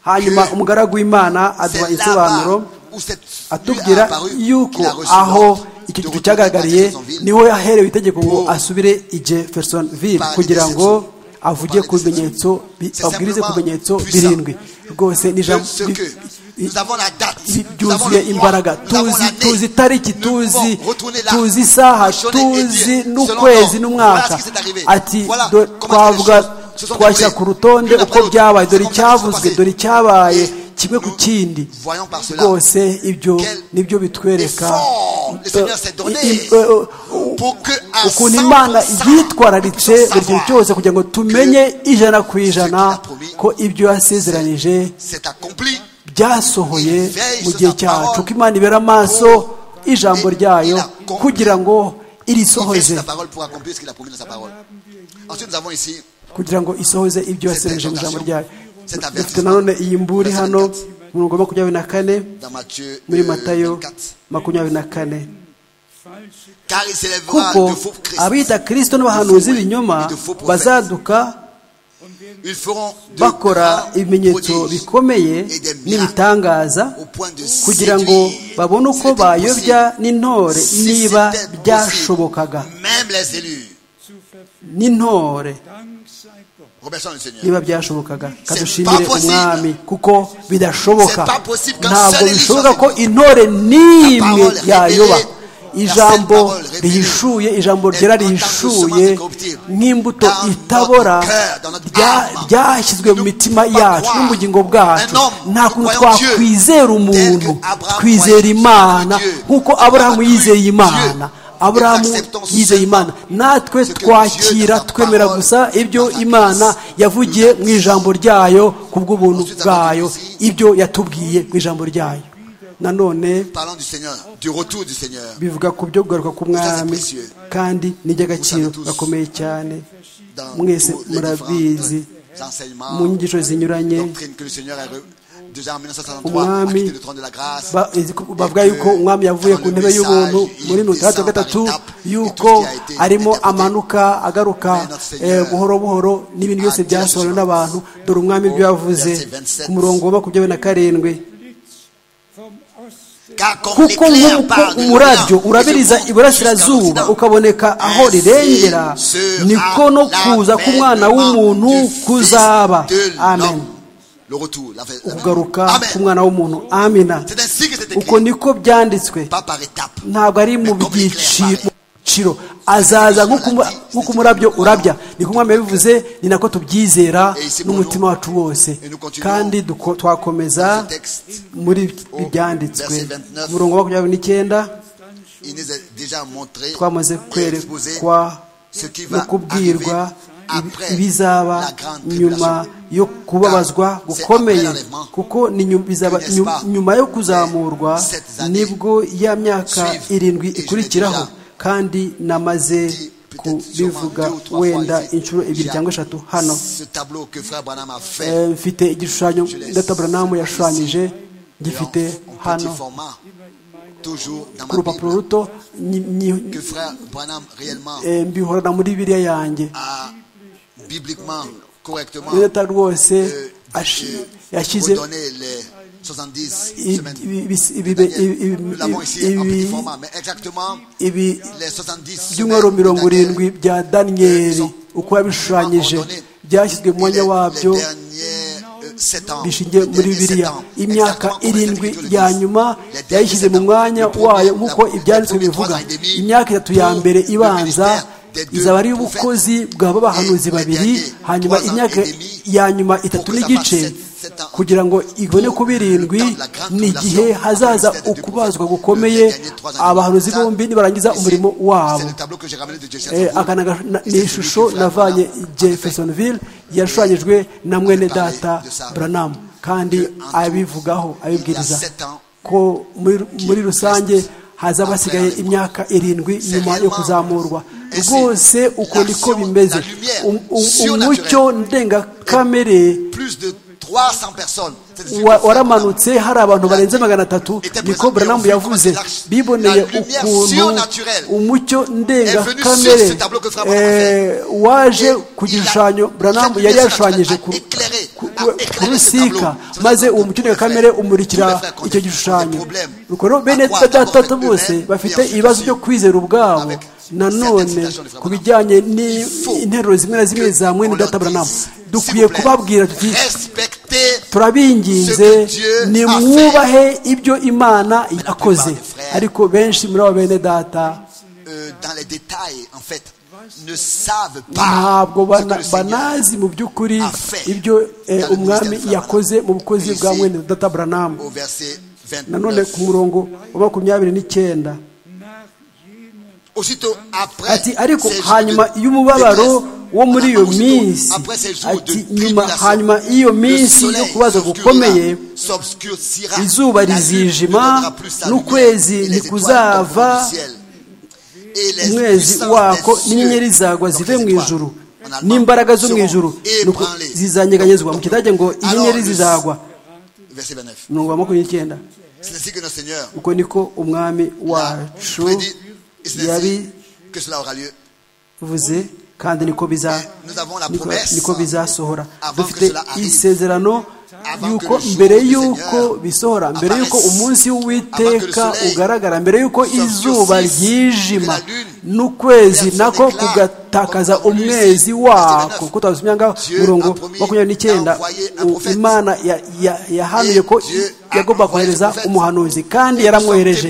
D: hanyuma
C: que
D: umugaragu w'imana
C: C'est
D: aduha
C: là-bas
D: isobanuro
C: où cette nuée a
D: atubwira
C: apparu
D: yuko
C: qu'il a reçu
D: aho
C: l'ordre
D: iki
C: de
D: gicu
C: retourner à
D: cyagaragariye
C: Jeffersonville.
D: niho yaherewe itegeko ngo asubire i jeffersonville kugira ngo avuge ku bimenyetso bi- abwirize ku bimenyetso birindwi rwose ni
C: Je
D: ijambo
C: sais
D: bi-
C: que
D: bi-
C: nous avons la date,
D: bi-
C: nous avons
D: byuzuye
C: le mois,
D: imbaraga
C: nous avons
D: tuzi
C: l'année.
D: tuzi itariki
C: Nous pouvons
D: tuzi
C: retourner là,
D: tuzi isaha
C: raisonner et dire,
D: tuzi
C: selon
D: n'ukwezi
C: nous, voilà
D: n'umwaka
C: ce qui s'est arrivé.
D: ati
C: Voilà
D: do-
C: comment les
D: twavuga
C: choses se sont
D: twashyira
C: déroulées.
D: ku rutonde
C: L'une après
D: uko
C: l'autre.
D: byabaye
C: C'est
D: dore
C: comme ça que ça s'est
D: icyavuzwe
C: passé.
D: dore icyabaye kimwe ku
C: nous
D: kindi
C: voyons par cela
D: rwose ibyo
C: quel
D: nibyo bitwereka
C: effort le Seigneur s'est donné
D: i- i- eh,
C: pour que à
D: ukuntu
C: 100%
D: imana yitwararitse
C: nous puissions
D: buri kintu
C: savoir
D: cyose kugira ngo tumenye ijana ku ijana
C: qu'il a promis,
D: ko ibyo yasezeranije
C: c'est accompli
D: byasohoye
C: il veille
D: mu
C: sur
D: gihe
C: sa
D: cyacu
C: parole
D: ko imana ibera amaso ijambo
C: et il
D: ryayo
C: accomplit.
D: kugira ngo
C: Il fait
D: irisohoze
C: sa parole pour accomplir ce qu'il a promis dans sa parole. Ensuite, nous avons ici
D: kugira ngo isohoze ibyo yasezeranije mu ijambo ryayo
C: Cet avertissement.
D: dufite nanone iyi mburi hano mu murongo wa makumyabiri na kane
C: dans Matthieu
D: muri
C: euh,
D: matayo
C: 24.
D: makumyabiri na kane
C: Car il s'élèvera
D: kuko
C: de faux Christ.
D: abita kirisito n'abahanuzi b'ibinyoma bazaduka
C: Ils feront de
D: bakora
C: grands
D: ibimenyetso
C: prodiges
D: bikomeye
C: et des miracles
D: n'ibitangaza
C: au point de
D: kugira ngo
C: séduire.
D: babone uko
C: C'était
D: bayobya
C: possible.
D: n'intore
C: Si
D: niba
C: c'était
D: byashobokaga
C: possible, Même les élus.
D: n'intore
C: Remercions le Seigneur.
D: niba byashobokaga
C: C'est
D: kadushimire
C: pas possible.
D: umwami kuko bidashoboka
C: C'est pas possible quand
D: ntabwo
C: seul Elie
D: bishoboka ko
C: choisit.
D: intore n'imwe
C: parole
D: yayoba
C: révélée, la
D: ijambo
C: seule parole révélée
D: rihishuye ijambo
C: est
D: ryera
C: en tant que semence
D: rihishuye
C: incorruptible.
D: nk'imbuto
C: Dans notre
D: itabora
C: cœur, dans notre
D: rya-
C: âme.
D: ryashyizwe mu
C: Nous
D: mitima
C: pouvons
D: yacu
C: croire
D: no mu bugingo bwacu
C: un homme,
D: nta
C: nous
D: kuntu
C: croyons Dieu,
D: twakwizera
C: tel que
D: umuntu
C: Abraham
D: twizera
C: croyait
D: imana
C: Dieu.
D: nk'uko
C: Abraham
D: aburahamu
C: crut
D: yizeye
C: Dieu.
D: imana aburahamu yizeye imana natwe twakira twemera gusa ibyo imana yavugiye mu ijambo ryayo ku bw'ubuntu bwayo ibyo yatubwiye mu ijambo ryayo nanone
C: Parlant du Seigneur, du retour du Seigneur.
D: bivuga ku byo kugaruka k'umwami kandi n'iby'agaciro gakomeye cyane
C: Dans
D: mwese
C: tous les
D: murabizi
C: différents enseignements,
D: mu nyigisho zinyuranye
C: doctrines que le Seigneur a re- déjà en 1963
D: Umwami,
C: acquitté le trône de la grâce.
D: Ba- izi- ku- bavuga yuko umwami yavuye ku ntebe y'ubuntu muri mirongo itandatu na gatatu yuko arimo amanuka agaruka eh, buhoro buhoro n'ibintu byose byasohorewe n'abantu dore umwami ibyo yavuze ku murongo wa makumyabiri na karindwi
C: Car comme
D: kuko
C: l'éclair
D: nk'uko
C: part de
D: umurabyo
C: l'Orient
D: urabiriza
C: et se monte
D: iburasirazuba
C: jusqu'à l'Occident.
D: ukaboneka aho rirengera niko no kuza k'umwana w'umuntu kuzaba amen ukugaruka k'umwana w'umuntu amina uko niko byanditswe ntabwo ari mu byiciro azaza nk'uko umurabyo urabya ni ko umwami yabivuze ni nako tubyizera n'umutima wacu wose kandi duko- twakomeza muri ibi byanditswe Ku murongo wa makumyabiri n'icyenda twamaze kwerekwa no kubwirwa ibi- ibizaba nyuma yo kubabazwa gukomeye kuko ni nyu- bizaba nyu- nyuma yo kuzamurwa nibwo ya myaka irindwi ikurikiraho kandi namaze kubivuga wenda inshuro ebyiri cyangwa eshatu hano
C: Ce tableau que frère Branham a fait,
D: Eh, mfite igishushanyo data buranamu yashushanyije gifite
C: en petit
D: hano
C: format, toujours dans
D: ku
C: ma
D: rupapuro
C: Bible,
D: ruto nyi- nyi-
C: que frère Branham réellement
D: eh, mbihorana muri biriya yanjye
C: a bibliquement, correctement
D: iyo data rwose ashi-
C: euh,
D: yashyize
C: redonné les 70
D: i-
C: semaines.
D: ibi- ibi- ibi- ibi-
C: C'est-à-dire, Nous l'avons ici en petit
D: ibi-
C: format, mais exactement
D: ibi
C: les 70
D: by'umwaro
C: semaines,
D: mirongo
C: c'est-à-dire
D: irindwi bya daniyeli uko yabishushanyije byashyizwe mu mwanya wabyo bishingiye muri biriya imyaka irindwi ya nyuma yayishyize mu mwanya wayo nk'uko ibyanditswe bivuga imyaka itatu ya mbere ibanza izaba ari ubukozi bwaba abahanuzi babiri hanyuma imyaka ya nyuma itatu n'igice kugira ngo ibone ku birindwi ni igihe hazaza ukubazwa gukomeye abahanuzi bombi nibarangiza umurimo wabo Eh, aka ni aga- na- ni ishusho navanye jeffersonville yashushanyijwe na mwene data branham kandi abivugaho abibwiriza ko muri- muri rusange hazaba hasigaye imyaka irindwi nyuma yo kuzamurwa rwose uko niko bimeze Um- um- umucyo ndengakamere
C: plus de 300 personnes. C'est-à-dire
D: wa-
C: que frère Branham
D: waramanutse hari abantu barenze magana atatu niko branham yavuze biboneye ukuntu umucyo ndengakamere eh, waje ku gishushanyo branham yari yashushanyije ku ku- ku rusika maze uwo mucyo ndengakamere umurikira icyo gishushanyo rukoro bene data bose bafite ibibazo byo kwizera ubwabo nanone ku bijyanye n'interuro zimwe na zimwe za mwene data branham dukwiye kubabwira tuti
C: respectez
D: turabinginze nimwubahe ibyo imana yakoze ariko benshi muri abo bene data
C: euh, dans les détails, en fait, ne savent pas
D: ntabwo
C: ce que
D: bana-
C: le Seigneur
D: banazi mu by'ukuri ibyo eh, umwami yakoze mu bukozi bwa mwene data branham
C: au verset
D: nanone
C: 29.
D: ku murongo wa makumyabiri n'icyenda
C: Aussitôt après
D: ati ariko
C: ces jours
D: hanyuma
C: de
D: y'umubabaro
C: détresse,
D: wo muri iyo
C: aussitôt
D: minsi
C: après ces jours de
D: ati nyuma
C: tribulation,
D: hanyuma y'iyo
C: le
D: minsi yo
C: soleil
D: kubaza
C: s'obscurera,
D: gukomeye
C: s'obscurcira,
D: izuba
C: la lune
D: rizijima,
C: ne donnera plus sa lumière,
D: n'ukwezi
C: et les étoiles
D: ntikuzava,
C: tomberont du ciel. Et les
D: umwezi
C: puissances
D: wako
C: des
D: n'inyenyeri
C: cieux,
D: zagwa
C: donc
D: zive
C: les
D: mu
C: étoiles,
D: ijuru
C: en allemand,
D: n'imbaraga zo mu
C: seront
D: ijuru nuko
C: ébranlées.
D: zizanyeganyezwa mu kidage ngo
C: Alors,
D: inyenyeri
C: le-
D: zizagwa
C: Verset 29.
D: mirongo wa makumyabiri n'icyenda
C: C'est ainsi que notre Seigneur
D: uko niko umwami
C: l'a
D: wacu
C: prédit, et c'est ainsi
D: yabivuze
C: que cela aura lieu.
D: kandi niko biza
C: Nous avons la
D: niko-
C: promesse
D: niko bizasohora
C: avant que
D: dufite
C: cela arrive.
D: isezerano
C: Avant
D: yuko
C: que le
D: mbere
C: jour du
D: yuko
C: Seigneur
D: bisohora mbere
C: apparaisse.
D: yuko umunsi
C: Avant que le
D: w'uwiteka
C: soleil
D: ugaragara mbere yuko
C: s'obscurcisse,
D: izuba
C: que la
D: ryijima
C: lune
D: n'ukwezi
C: verse
D: nako
C: l'éclat,
D: kugatakaza
C: comme Paulus
D: umwezi
C: dit,
D: wako
C: 29.
D: ko twabisimya ngaho
C: Dieu a
D: murongo
C: promis
D: makumyabiri n'icyenda
C: d'envoyer un
D: u-
C: prophète.
D: imana ya- ya- yahanuye ko
C: Et Dieu a
D: yagomba
C: envoyé un
D: kohereza
C: prophète.
D: umuhanuzi kandi
C: Nous
D: yaramwohereje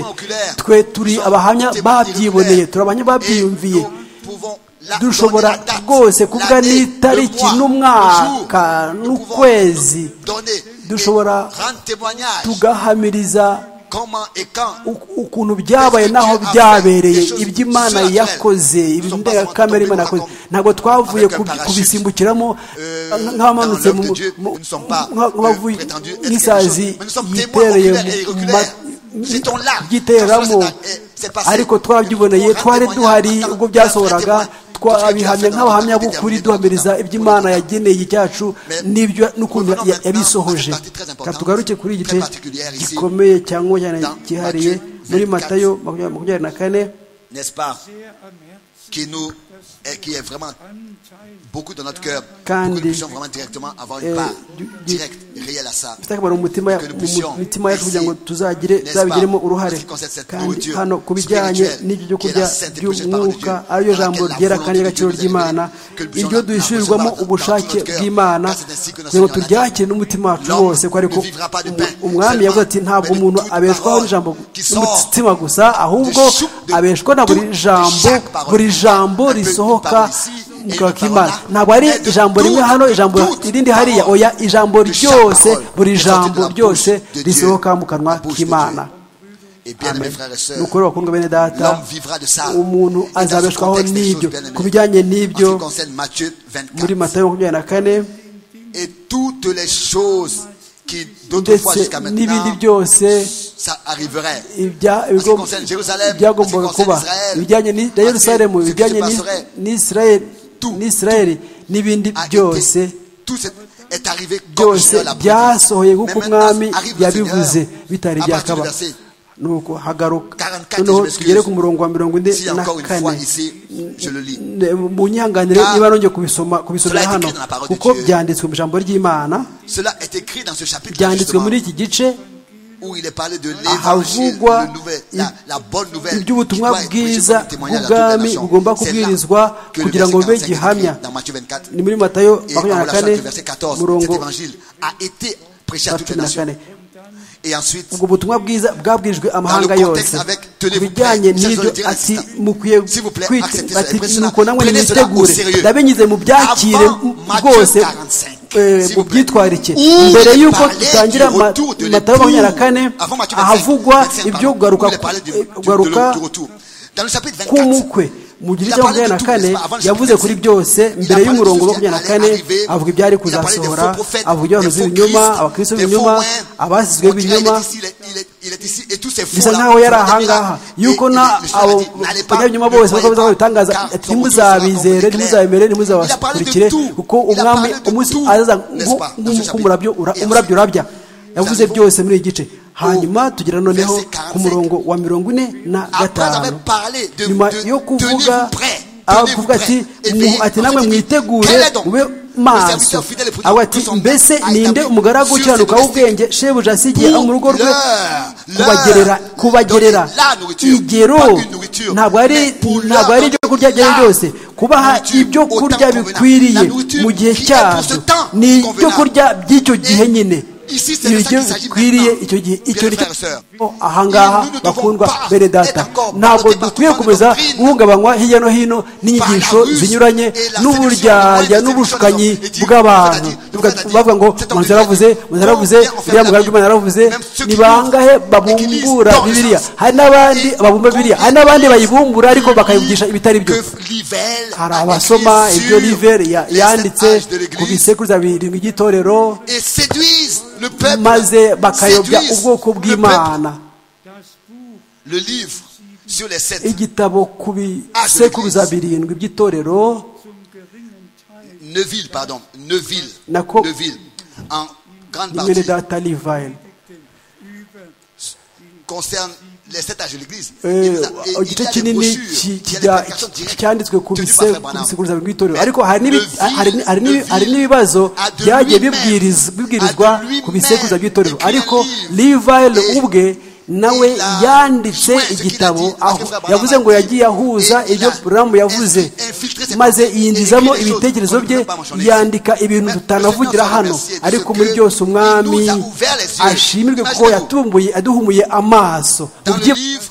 C: sommes témoins
D: twe
C: oculaires.
D: turi
C: Nous sommes
D: abahamya
C: témoins
D: babyiboneye
C: oculaires.
D: turi abahamya
C: Et
D: babyiyumviye
C: nous pouvons la-
D: dushobora
C: donner la date,
D: rwose kuvuga
C: l'année,
D: n'itariki
C: le mois,
D: n'umwaka
C: le jour. Nous pouvons
D: n'ukwezi
C: donner et
D: dushobora
C: rendre témoignage
D: tugahamiriza
C: comment et quand
D: uku- ukuntu byabaye n'aho byabereye iby'imana yakoze indengakamere imana yakoze ntabwo twavuye kubi- kubisimbukiramo nk- nk'abamanutse mu- mu- nka- nk'abavuye nk'isazi yitereye mu ma- byiteramo ariko twabyiboneye twari duhari ubwo byasohoraga twabihamya nk'abahamya b'ukuri duhamiriza iby'imana yageneye cyacu n'ibyo n'ukuntu ya- yabisohoje Reka tugaruke kuri igice gikomeye cyangwa cyane cyihariye muri matayo makumyabiri na kane
C: n'est-ce pas, qui nous est, qui est vraiment beaucoup dans notre cœur,
D: Quand
C: pour que nous
D: des-
C: puissions vraiment directement avoir
D: euh,
C: une part
D: du- du-
C: directe, réelle à ça.
D: bifite akamaro mu mitima ya-
C: Que nous
D: mu
C: puissions
D: mitima yacu kugira ngo
C: ici,
D: tuzagire
C: n'est-ce
D: tuzabigiremo
C: pas,
D: uruhare
C: parce qu'il concerne cette
D: kandi
C: nourriture
D: hano ku bijyanye
C: spirituelle,
D: n'ibyo byo
C: qui est
D: kurya
C: la sainte et précieuse parole de
D: by'umwuka
C: Dieu,
D: ariyo
C: dans
D: jambo
C: laquelle la
D: ryera
C: volonté de
D: kandi
C: Dieu
D: ry'agaciro
C: nous a
D: ry'imana
C: donné, que nous
D: iryo
C: puissions
D: duhishurirwamo
C: la- la-
D: ubushake
C: dans tout notre
D: bw'imana
C: cœur, car c'est ainsi que le
D: kugira ngo
C: Seigneur
D: turyakire n'umutima wacu
C: L'homme
D: wose ko ariko
C: ne vivra pas de pain,
D: umwami yavuze ati
C: seulement,
D: ntabwo
C: mais de
D: umuntu
C: toute
D: abeshwaho
C: parole
D: n'ijambo
C: qui sort
D: n'umutima gusa ahubwo
C: de chou- de
D: abeshwa na buri
C: toute-
D: jambo
C: chaque parole.
D: buri jambo
C: Un peu une
D: risohoka
C: parole ici et
D: mu
C: une
D: kanwa k'imana
C: parole là,
D: ntabwo ari
C: mais de
D: ijambo rimwe
C: toute-
D: hano ijambo
C: toute
D: irindi hariya
C: parole.
D: oya ijambo
C: De chaque
D: ryose
C: parole
D: buri
C: est sortie de
D: jambo
C: la
D: ryose
C: bouche de Dieu,
D: risohoka mu kanwa
C: la bouche de
D: k'imana
C: Et bien, mes frères et
D: ni
C: sœurs,
D: ukuri bakundwa bene data
C: l'homme vivra de ça.
D: umuntu
C: Et dans ce
D: azabeshwaho
C: contexte, les
D: n'ibyo
C: choses bien aimées,
D: ku bijyanye
C: en ce qui
D: n'ibyo
C: concerne Matthieu 24,
D: muri matayo makumyabiri na kane
C: et toutes les choses qui d'autrefois
D: ndetse
C: jusqu'à
D: n'ibindi
C: maintenant,
D: byose
C: ça arriverait.
D: ibya-
C: En ce qui
D: ibigo-
C: concerne Jérusalem,
D: byagombaga
C: en ce qui
D: kuba
C: concerne Israël,
D: ibijyanye ni- na
C: en ce-
D: yerusalemu
C: ce qui se
D: ibijyanye ni-
C: passerait,
D: n'isirayeli
C: tout,
D: n'isirayeli n'ibindi
C: a été-
D: byose
C: tout est, est arrivé comme le
D: byose
C: Seigneur l'a prédit.
D: byasohoye nk'uko
C: Mais maintenant,
D: umwami
C: arrive le
D: yabivuze
C: Seigneur. À
D: bitari
C: partir
D: byakaba
C: du verset
D: nuko hagaruka
C: 44,
D: noneho
C: je m'excuse.
D: tugere ku murongo wa mirongo ine
C: Si
D: na
C: encore une fois
D: kane
C: ici, je le lis.
D: Ne- mu nyihanganire
C: Ah,
D: niba nongeye kubisoma
C: cela
D: kubisomera
C: est écrit
D: hano
C: dans la parole de
D: kuko
C: Dieu.
D: byanditswe mu ijambo ry'imana
C: Cela est écrit dans ce chapitre
D: byanditswe muri
C: justement,
D: iki gice
C: où il est parlé de l'évangile,
D: ahavugwa
C: le nouvel- la, la bonne nouvelle qui
D: iby'ubutumwa
C: doit être prêchée comme
D: bwiza
C: un témoignage à toute la
D: bw'ubwami
C: nation.
D: bugomba
C: C'est là
D: kubwirizwa
C: que le
D: kugira ngo
C: verset
D: bube
C: 45
D: gihamya
C: écrit dans Matthieu 24.
D: ni muri matayo
C: Et en
D: makumyabiri na
C: relation
D: kane
C: avec le verset 14, cet
D: umurongo
C: évangile a été prêché à toutes les
D: cumi na
C: nations.
D: kane
C: Et ensuite,
D: ubwo butumwa bwiza bwabwirijwe amahanga
C: Dans le contexte
D: yose
C: avec,
D: ku
C: tenez-vous prêts,
D: bijyanye n'ibyo
C: ça, je le dirai
D: ati
C: à l'instant.
D: mukwiye
C: S'il vous plaît, acceptez
D: kwita
C: ça,
D: ati
C: prenez
D: nuko
C: cela
D: namwe
C: au
D: nimwitegure
C: sérieux.
D: ndabinyuze mu byakire
C: Avant Matthieu
D: rwose
C: 45,
D: eh,
C: s'il
D: mu
C: vous plaît.
D: byitwarike
C: Où
D: mbere
C: il est
D: y'uko
C: parlé du
D: dutangira ma-
C: retour de
D: matayo makumyabiri na
C: l'époux.
D: kane
C: Avant Matthieu 25,
D: ahavugwa
C: 25,
D: ibyo
C: pardon,
D: kugaruka
C: où il est parlé du-
D: eh,
C: du- de-
D: kugaruka
C: du retour. Dans le chapitre 24,
D: k'umukwe mu gice
C: il a
D: cya
C: parlé de
D: makumyabiri na
C: tout,
D: kane
C: n'est-ce pas, avant le
D: yavuze
C: chapitre
D: kuri
C: 25.
D: byose
C: Il a
D: mbere
C: parlé de
D: y'umurongo
C: ceux
D: wa
C: qui
D: makumyabiri na
C: allaient
D: kane
C: arriver,
D: avuga ibyari
C: il a parlé des
D: kuzasohora
C: faux prophètes,
D: avuga iby'abahanuzi
C: des faux
D: b'ibinyoma
C: Christ,
D: abakristo
C: des
D: b'ibinyoma
C: faux Romains.
D: abasizwe
C: On dirait,
D: b'ibinyoma
C: il est ici, il est- il est ici, et tous ces
D: bisa
C: faux-là,
D: nk'aho yari
C: faux
D: ahangaha
C: miracles.
D: yuko
C: Et- et
D: na
C: le Seigneur a
D: abo
C: dit, n'allez pas,
D: banyabinyoma
C: ne
D: bose
C: croyez
D: bakomeza
C: pas,
D: babitangaza
C: car
D: ati
C: son retour sera
D: ntimuzabizere
C: accompli
D: ntimuzabemere
C: clair. Il
D: ntimuzabakurikire
C: a parlé de
D: kuko
C: tout. Il a
D: umwami
C: parlé de
D: umunsi
C: tout,
D: azaza
C: n'est-ce pas, dans ce
D: nk'umurabyo
C: chapitre. Et
D: umurabyo
C: ensuite,
D: urabya yavuze
C: nous
D: byose muri iki gice hanyuma tugera noneho
C: verset 45.
D: ku murongo wa mirongo ine na
C: Après
D: gatanu
C: avoir parlé de-
D: nyuma
C: de-
D: yo kuvuga
C: tenez-vous prêts,
D: aho
C: tenez-vous
D: kuvuga ati
C: prêts, et
D: mu-
C: veillez.
D: ati namwe
C: Ensuite,
D: mwitegure
C: quel est donc
D: mube
C: le
D: maso
C: serviteur fidèle et prudent
D: aho
C: que
D: ati
C: son maître
D: mbese
C: a
D: ninde
C: établi
D: umugaragu
C: sur ses
D: ukiranuka
C: domestiques
D: w'ubwenge shebuja asigiye
C: pour
D: mu rugo rwe
C: leur-
D: kubagerera
C: leur
D: kubagerera
C: donner la nourriture,
D: igero
C: pas une nourriture,
D: ntabwo ari
C: mais pour leur
D: ntabwo ari
C: donner
D: ibyo kurya
C: la
D: byari byose kubaha
C: nourriture
D: ibyo
C: au temps
D: kurya
C: convenable.
D: bikwiriye
C: La nourriture
D: mu
C: qui
D: gihe
C: est pour ce
D: cyabyo
C: temps
D: ni ibyo
C: convenable.
D: kurya by'icyo gihe
C: Et
D: nyine
C: ici, c'est de ça
D: ibyo
C: qu'il s'agit
D: bikwiriye
C: maintenant.
D: icyo gihe icyo
C: Bien,
D: ni
C: frères et sœurs.
D: cyo ahangaha
C: Nous ne devons
D: bakundwa
C: pas
D: bene data
C: être encore
D: ntabwo
C: ballottés par toutes
D: dukwiye
C: sortes de
D: gukomeza
C: doctrines,
D: guhungabanywa hirya no hino n'inyigisho
C: ruse
D: zinyuranye
C: et la séduction,
D: n'uburyarya
C: la
D: n'ubushukanyi
C: séduction des hommes.
D: bw'abantu
C: C'est-à-dire,
D: Tuvuga-
C: c'est-à-dire,
D: bavuga ngo
C: cet homme
D: manzi
C: de Dieu
D: yaravuze manzi yaravuze
C: vient en faire
D: uriya
C: la
D: mugaragu
C: vie.
D: w'imana yaravuze
C: Même ceux qui
D: ni bangahe
C: l'ouvrent,
D: babumbura
C: dans le
D: bibiliya
C: sens.
D: hari n'abandi
C: Et
D: babumba bibiliya hari n'abandi bayibumbura ariko bakayivugisha ibitari byo
C: que Livelle
D: hari
C: a
D: abasoma
C: écrit
D: ibyo
C: sur
D: liveri
C: les
D: yanditse
C: sept âges de
D: ku
C: l'Église
D: bisekuruza birindwi by'itorero
C: et séduisent le peuple,
D: maze bakayobya
C: séduisent
D: ubwoko
C: le
D: bw'imana
C: peuple. Le livre sur les sept
D: igitabo ku bisekuruza birindwi by'itorero
C: Neuville, pardon, Neuville,
D: Nako-
C: Neuville, en grande
D: ni bene
C: partie
D: data livayini
C: concerne les sept âges de l'Église. Il
D: Eh,
C: vous a- et il
D: igice
C: y a des
D: kinini
C: brochures
D: ki-
C: qui a des
D: kijya-
C: prédications directes
D: cyanditswe ku
C: tenues
D: bise-
C: par Frère
D: ku
C: Branham.
D: bisekuruza by'itorero
C: Mais
D: ariko hari n'ibi-
C: le vil-
D: hari- hari n'ibi-
C: le
D: hari
C: vil
D: n'ibibazo
C: a de
D: byagiye
C: lui-même,
D: bibwiriz-
C: a
D: bibwirizwa
C: de lui-même
D: ku bisekuruza by'itorero
C: écrit un
D: ariko
C: livre.
D: livayini
C: Et
D: ubwe nawe
C: il a
D: yanditse
C: joint ce qu'il a
D: igitabo
C: dit, parce
D: aho
C: que Frère Branham
D: yavuze
C: a
D: ngo
C: dit,
D: yagiye ahuza
C: et il
D: ibyo
C: a
D: buramu yavuze
C: infiltré ses
D: maze
C: pensées, écrit
D: yinjizamo
C: des choses
D: ibitekerezo
C: qu'on ne
D: bye
C: peut pas mentionner ici.
D: yandika ibintu
C: Mais le
D: tutanavugira
C: Seigneur nous
D: hano
C: a remercié de
D: ariko
C: ce
D: muri
C: que
D: byose
C: il nous a
D: umwami
C: ouvert les yeux.
D: ashimirwe kuko
C: Imaginez-vous.
D: yatumbuye aduhumuye amaso
C: Dans
D: Ubyi-
C: le livre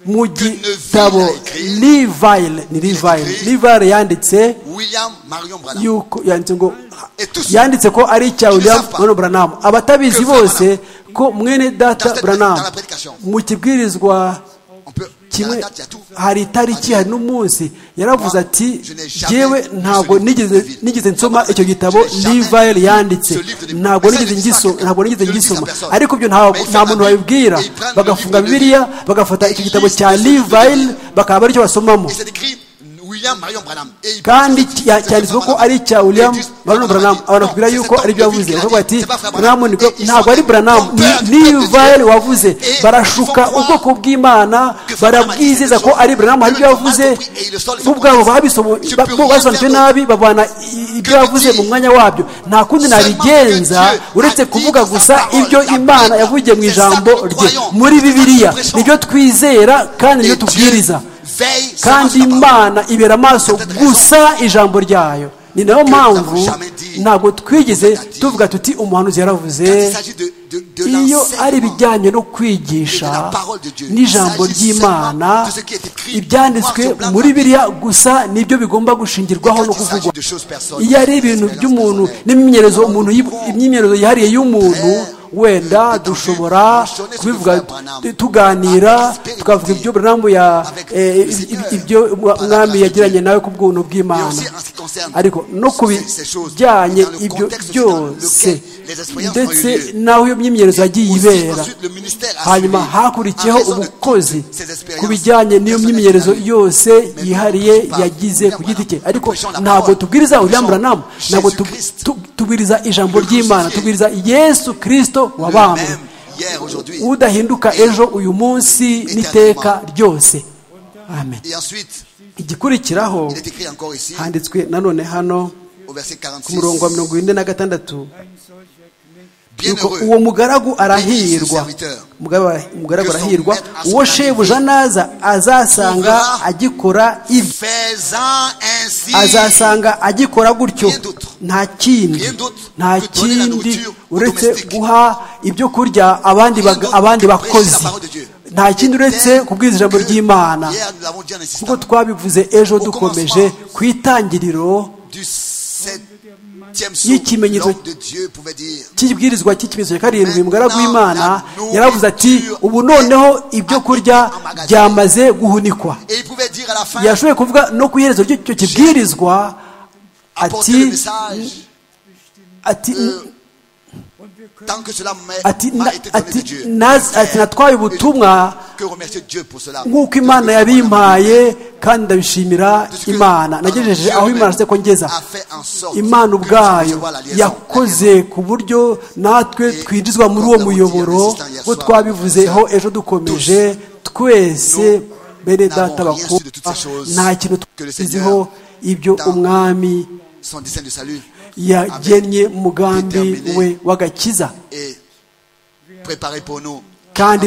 D: mu gitabo livayile ni livayile livayile yanditse
C: William Marion Branham.
D: yuko yanditse ngo
C: Et tous ceux
D: yanditse ko ari icya william mwana buranamu abatabizi bose ko mwene data buranamu mu kibwirizwa
C: on peut, il y a la
D: kimwe
C: date, il y a tout.
D: hari itariki hari n'umunsi yaravuze ati yewe ntabwo nigeze nigeze nsoma icyo gitabo livayel yanditse ntabgo nigeze ngiso- ntabwo nigeze ngisoma ariko ibyo nta nta muntu babibwira bagafunga bibiliya bagafata icyo gitabo cya livayel bakaba ari cyo basomamo
C: Et c'est écrit William Marion Branham. Et il
D: kandi
C: pense que
D: cya- cyanditswe ko ari icya william
C: Et juste-
D: baron branham abantu bakubwira
C: Non,
D: yuko
C: c'est
D: ari byo
C: Tom
D: yavuze
C: Bill
D: bakavuga
C: qui
D: ati
C: l'a dit. C'est pas Branham.
D: branham niko
C: Et ils
D: ntabwo ari
C: sont
D: branham
C: trompeurs
D: ni-
C: du
D: ni
C: peuple de
D: vayeli
C: Dieu.
D: wavuze
C: Et ils
D: barashuka
C: font croire
D: ubwoko
C: que
D: bw'imana
C: Branham a dit
D: barabwizeza
C: quelque
D: ko
C: chose.
D: ari branham hari ibyo
C: Ils l'ont
D: yavuze
C: mal compris et ils le sortent, ils
D: bo
C: font
D: ubwabo
C: croire.
D: babisomo-
C: Je
D: ba-
C: peux
D: bo
C: rien
D: basobanutse
C: faire
D: nabi babana i- ibyo yavuze mu mwanya wabyo nta kundi nabigenza uretse kuvuga gusa ibyo imana yavugiye mu ijambo rye muri bibiliya nibyo twizera kandi nibyo
C: Et Dieu
D: tubwiriza
C: veille sur
D: kandi
C: sa parole.
D: imana ibera amaso gusa ijambo ryayo ni nayo mpamvu ntabwo twigeze tuvuga tuti umuhanuzi
C: Quand il
D: yaravuze
C: s'agit de, de, de
D: iyo ari
C: l'enseignement,
D: ibijyanye no kwigisha n'ijambo ry'imana ibyanditswe muri biriya gusa nibyo bigomba gushingirwaho no
C: quand il s'agit
D: kuvugwa
C: de choses personnelles,
D: iyo ari ibintu by'umuntu n'imyimenyerezo umuntu yib- imyimenyerezo yihariye y'umuntu wenda dushobora kubivuga tu- tuganira tukavuga ibyo buramu ya eh, ib- ibyo umwami yagiranye nawe ku bw'ubuntu bw'imana ariko no ku bijyanye ibyo byose ndetse n'aho iyo myimyerezo yagiye ibera hanyuma hakurikiyeho ubukozi ku bijyanye n'iyo myimyerezo yose yihariye yagize ku giti cye ariko ntabwo tubwiriza William Branham ntabwo tu- tu- tubwiriza ijambo ry'imana tubwiriza yesu kirisito wabambwe
C: hier, aujourd'hui.
D: udahinduka ejo uyu munsi n'iteka ryose amen
C: Et ensuite,
D: igikurikiraho
C: il est écrit encore ici,
D: handitswe nanone hano
C: au verset
D: ku
C: 46.
D: murongo wa mirongo ine na gatandatu yuko uwo
C: Bienheureux,
D: mugaragu arahirwa Mugaba- umugaragu arahirwa uwo shebuja naza azasanga agikora ibi
C: faisant ainsi
D: azasanga agikora gutyo nta kindi nta kindi uretse guha ibyo kurya abandi baga- abandi bakozi nta kindi uretse kubwiriza ijambo ry'imana
C: Hier, nous l'avons dit en insistant.
D: kuko twabivuze ejo dukomeje ku itangiriro
C: du septième
D: y'ikimenyetso-
C: l'homme de Dieu pouvait dire
D: cy'ibwirizwa cy'ikimenyetso cya karindwi umugaragu w'imana yaravuze ati ubu noneho ibyo kurya byamaze guhunikwa
C: et il pouvait dire à la fin
D: yashoboye kuvuga no ku iherezo ry'icyo kibwirizwa
C: apporter le
D: ati
C: message
D: ati
C: tant que cela m'a
D: ati
C: m'a
D: na-
C: été donné de
D: ati
C: Dieu
D: nazi- ati natwaye ubutumwa
C: que remercier Dieu pour cela
D: nk'uko imana yabimpaye kandi ndabishimira imana nagejeje aho imana se ko ngeza
C: a fait en sorte
D: imana
C: que nous puissions
D: ubwayo
C: voir la liaison.
D: yakoze ku buryo natwe twinjizwa muri uwo muyoboro bo twabivuzeho ejo dukomeje twese bene data bakunda nta kintu twiziho ibyo umwami
C: son dessein de salut
D: yagennye umugambi we w'agakiza
C: est préparé pour nous
D: kandi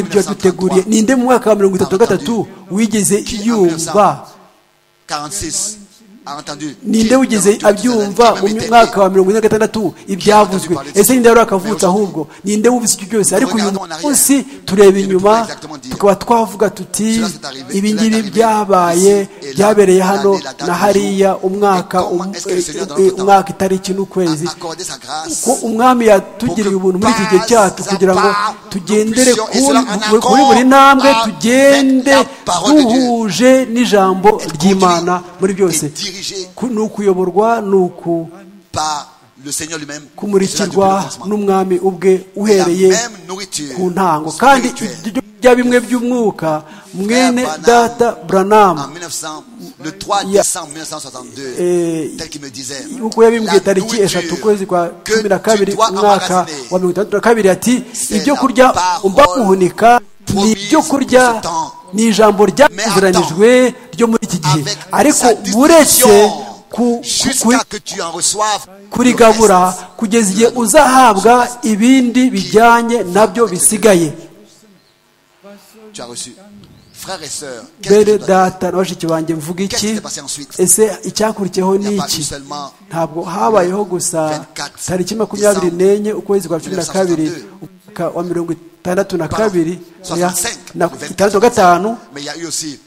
C: En
D: ibyo
C: 1933,
D: yaduteguriye ninde mu mwaka wa mirongo itatu na gatatu wigeze yumva
C: 46 a entendu
D: ninde wigeze abyumva mu mwaka wa mirongo ine na gatandatu ibyavuzwe ese ninde wari akavutse ahubwo ninde wumvise ibyo byose ariko uyu munsi tureba inyuma tukaba twavuga tuti ibi ngibi byabaye byabereye hano na hariya umwaka um- eh, eh, umwaka itariki n'ukwezi
C: accordé sa grâce
D: ko umwami yatugiriye ubuntu muri iki gihe cyacu kugira ngo tugendere ku- muri buri ntambwe tugende duhuje n'ijambo ry'imana muri byose Ku- ni ukuyoborwa ni uku-
C: par le Seigneur lui-même Et cela depuis
D: kumurikirwa
C: le commencement.
D: n'umwami ubwe
C: Et la
D: uhereye
C: même nourriture
D: ku ntango kandi
C: spirituelle.
D: ibyo bya bimwe by'umwuka mwene data
C: en
D: buranamu
C: 1900, le 3
D: Ya-
C: décembre 1962,
D: eh,
C: tel qu'il me disait,
D: nk'uko yabimubwiye
C: la
D: tariki eshatu ukwezi kwa
C: nourriture
D: cumi na
C: que tu
D: kabiri
C: dois
D: umwaka
C: emmagasiner
D: wa mirongo itandatu na kabiri ati ibyo kurya
C: parole
D: umva guhunika ni ibyo kurya
C: promise pour ce temps.
D: ni ijambo ryakuziranijwe ryo muri iki gihe
C: avec
D: ariko
C: sa
D: uretse
C: distribution
D: ku- ku-
C: jusqu'à que tu en reçoives le
D: kurigabura
C: reste.
D: kugeza igihe uzahabwa ibindi bijyanye nabyo bisigaye
C: Tu as reçu. Frères et sœurs, qu'est-ce que
D: bene
C: tu dois dire
D: data na bashiki banjye mvuga
C: Qu'est-ce qui
D: iki
C: s'est passé ensuite
D: ese icyakurikiyeho
C: Il
D: ni
C: n'y a pas eu
D: iki
C: seulement
D: ntabwo habayeho gusa
C: 24
D: tariki makumyabiri n'enye ukwezi kwa cumi na kabiri umwaka wa mirongo itandatu na kabiri
C: Pardon.
D: na-
C: 65,
D: na-
C: le 24.
D: itandatu na gatanu
C: Mais il y a eu aussi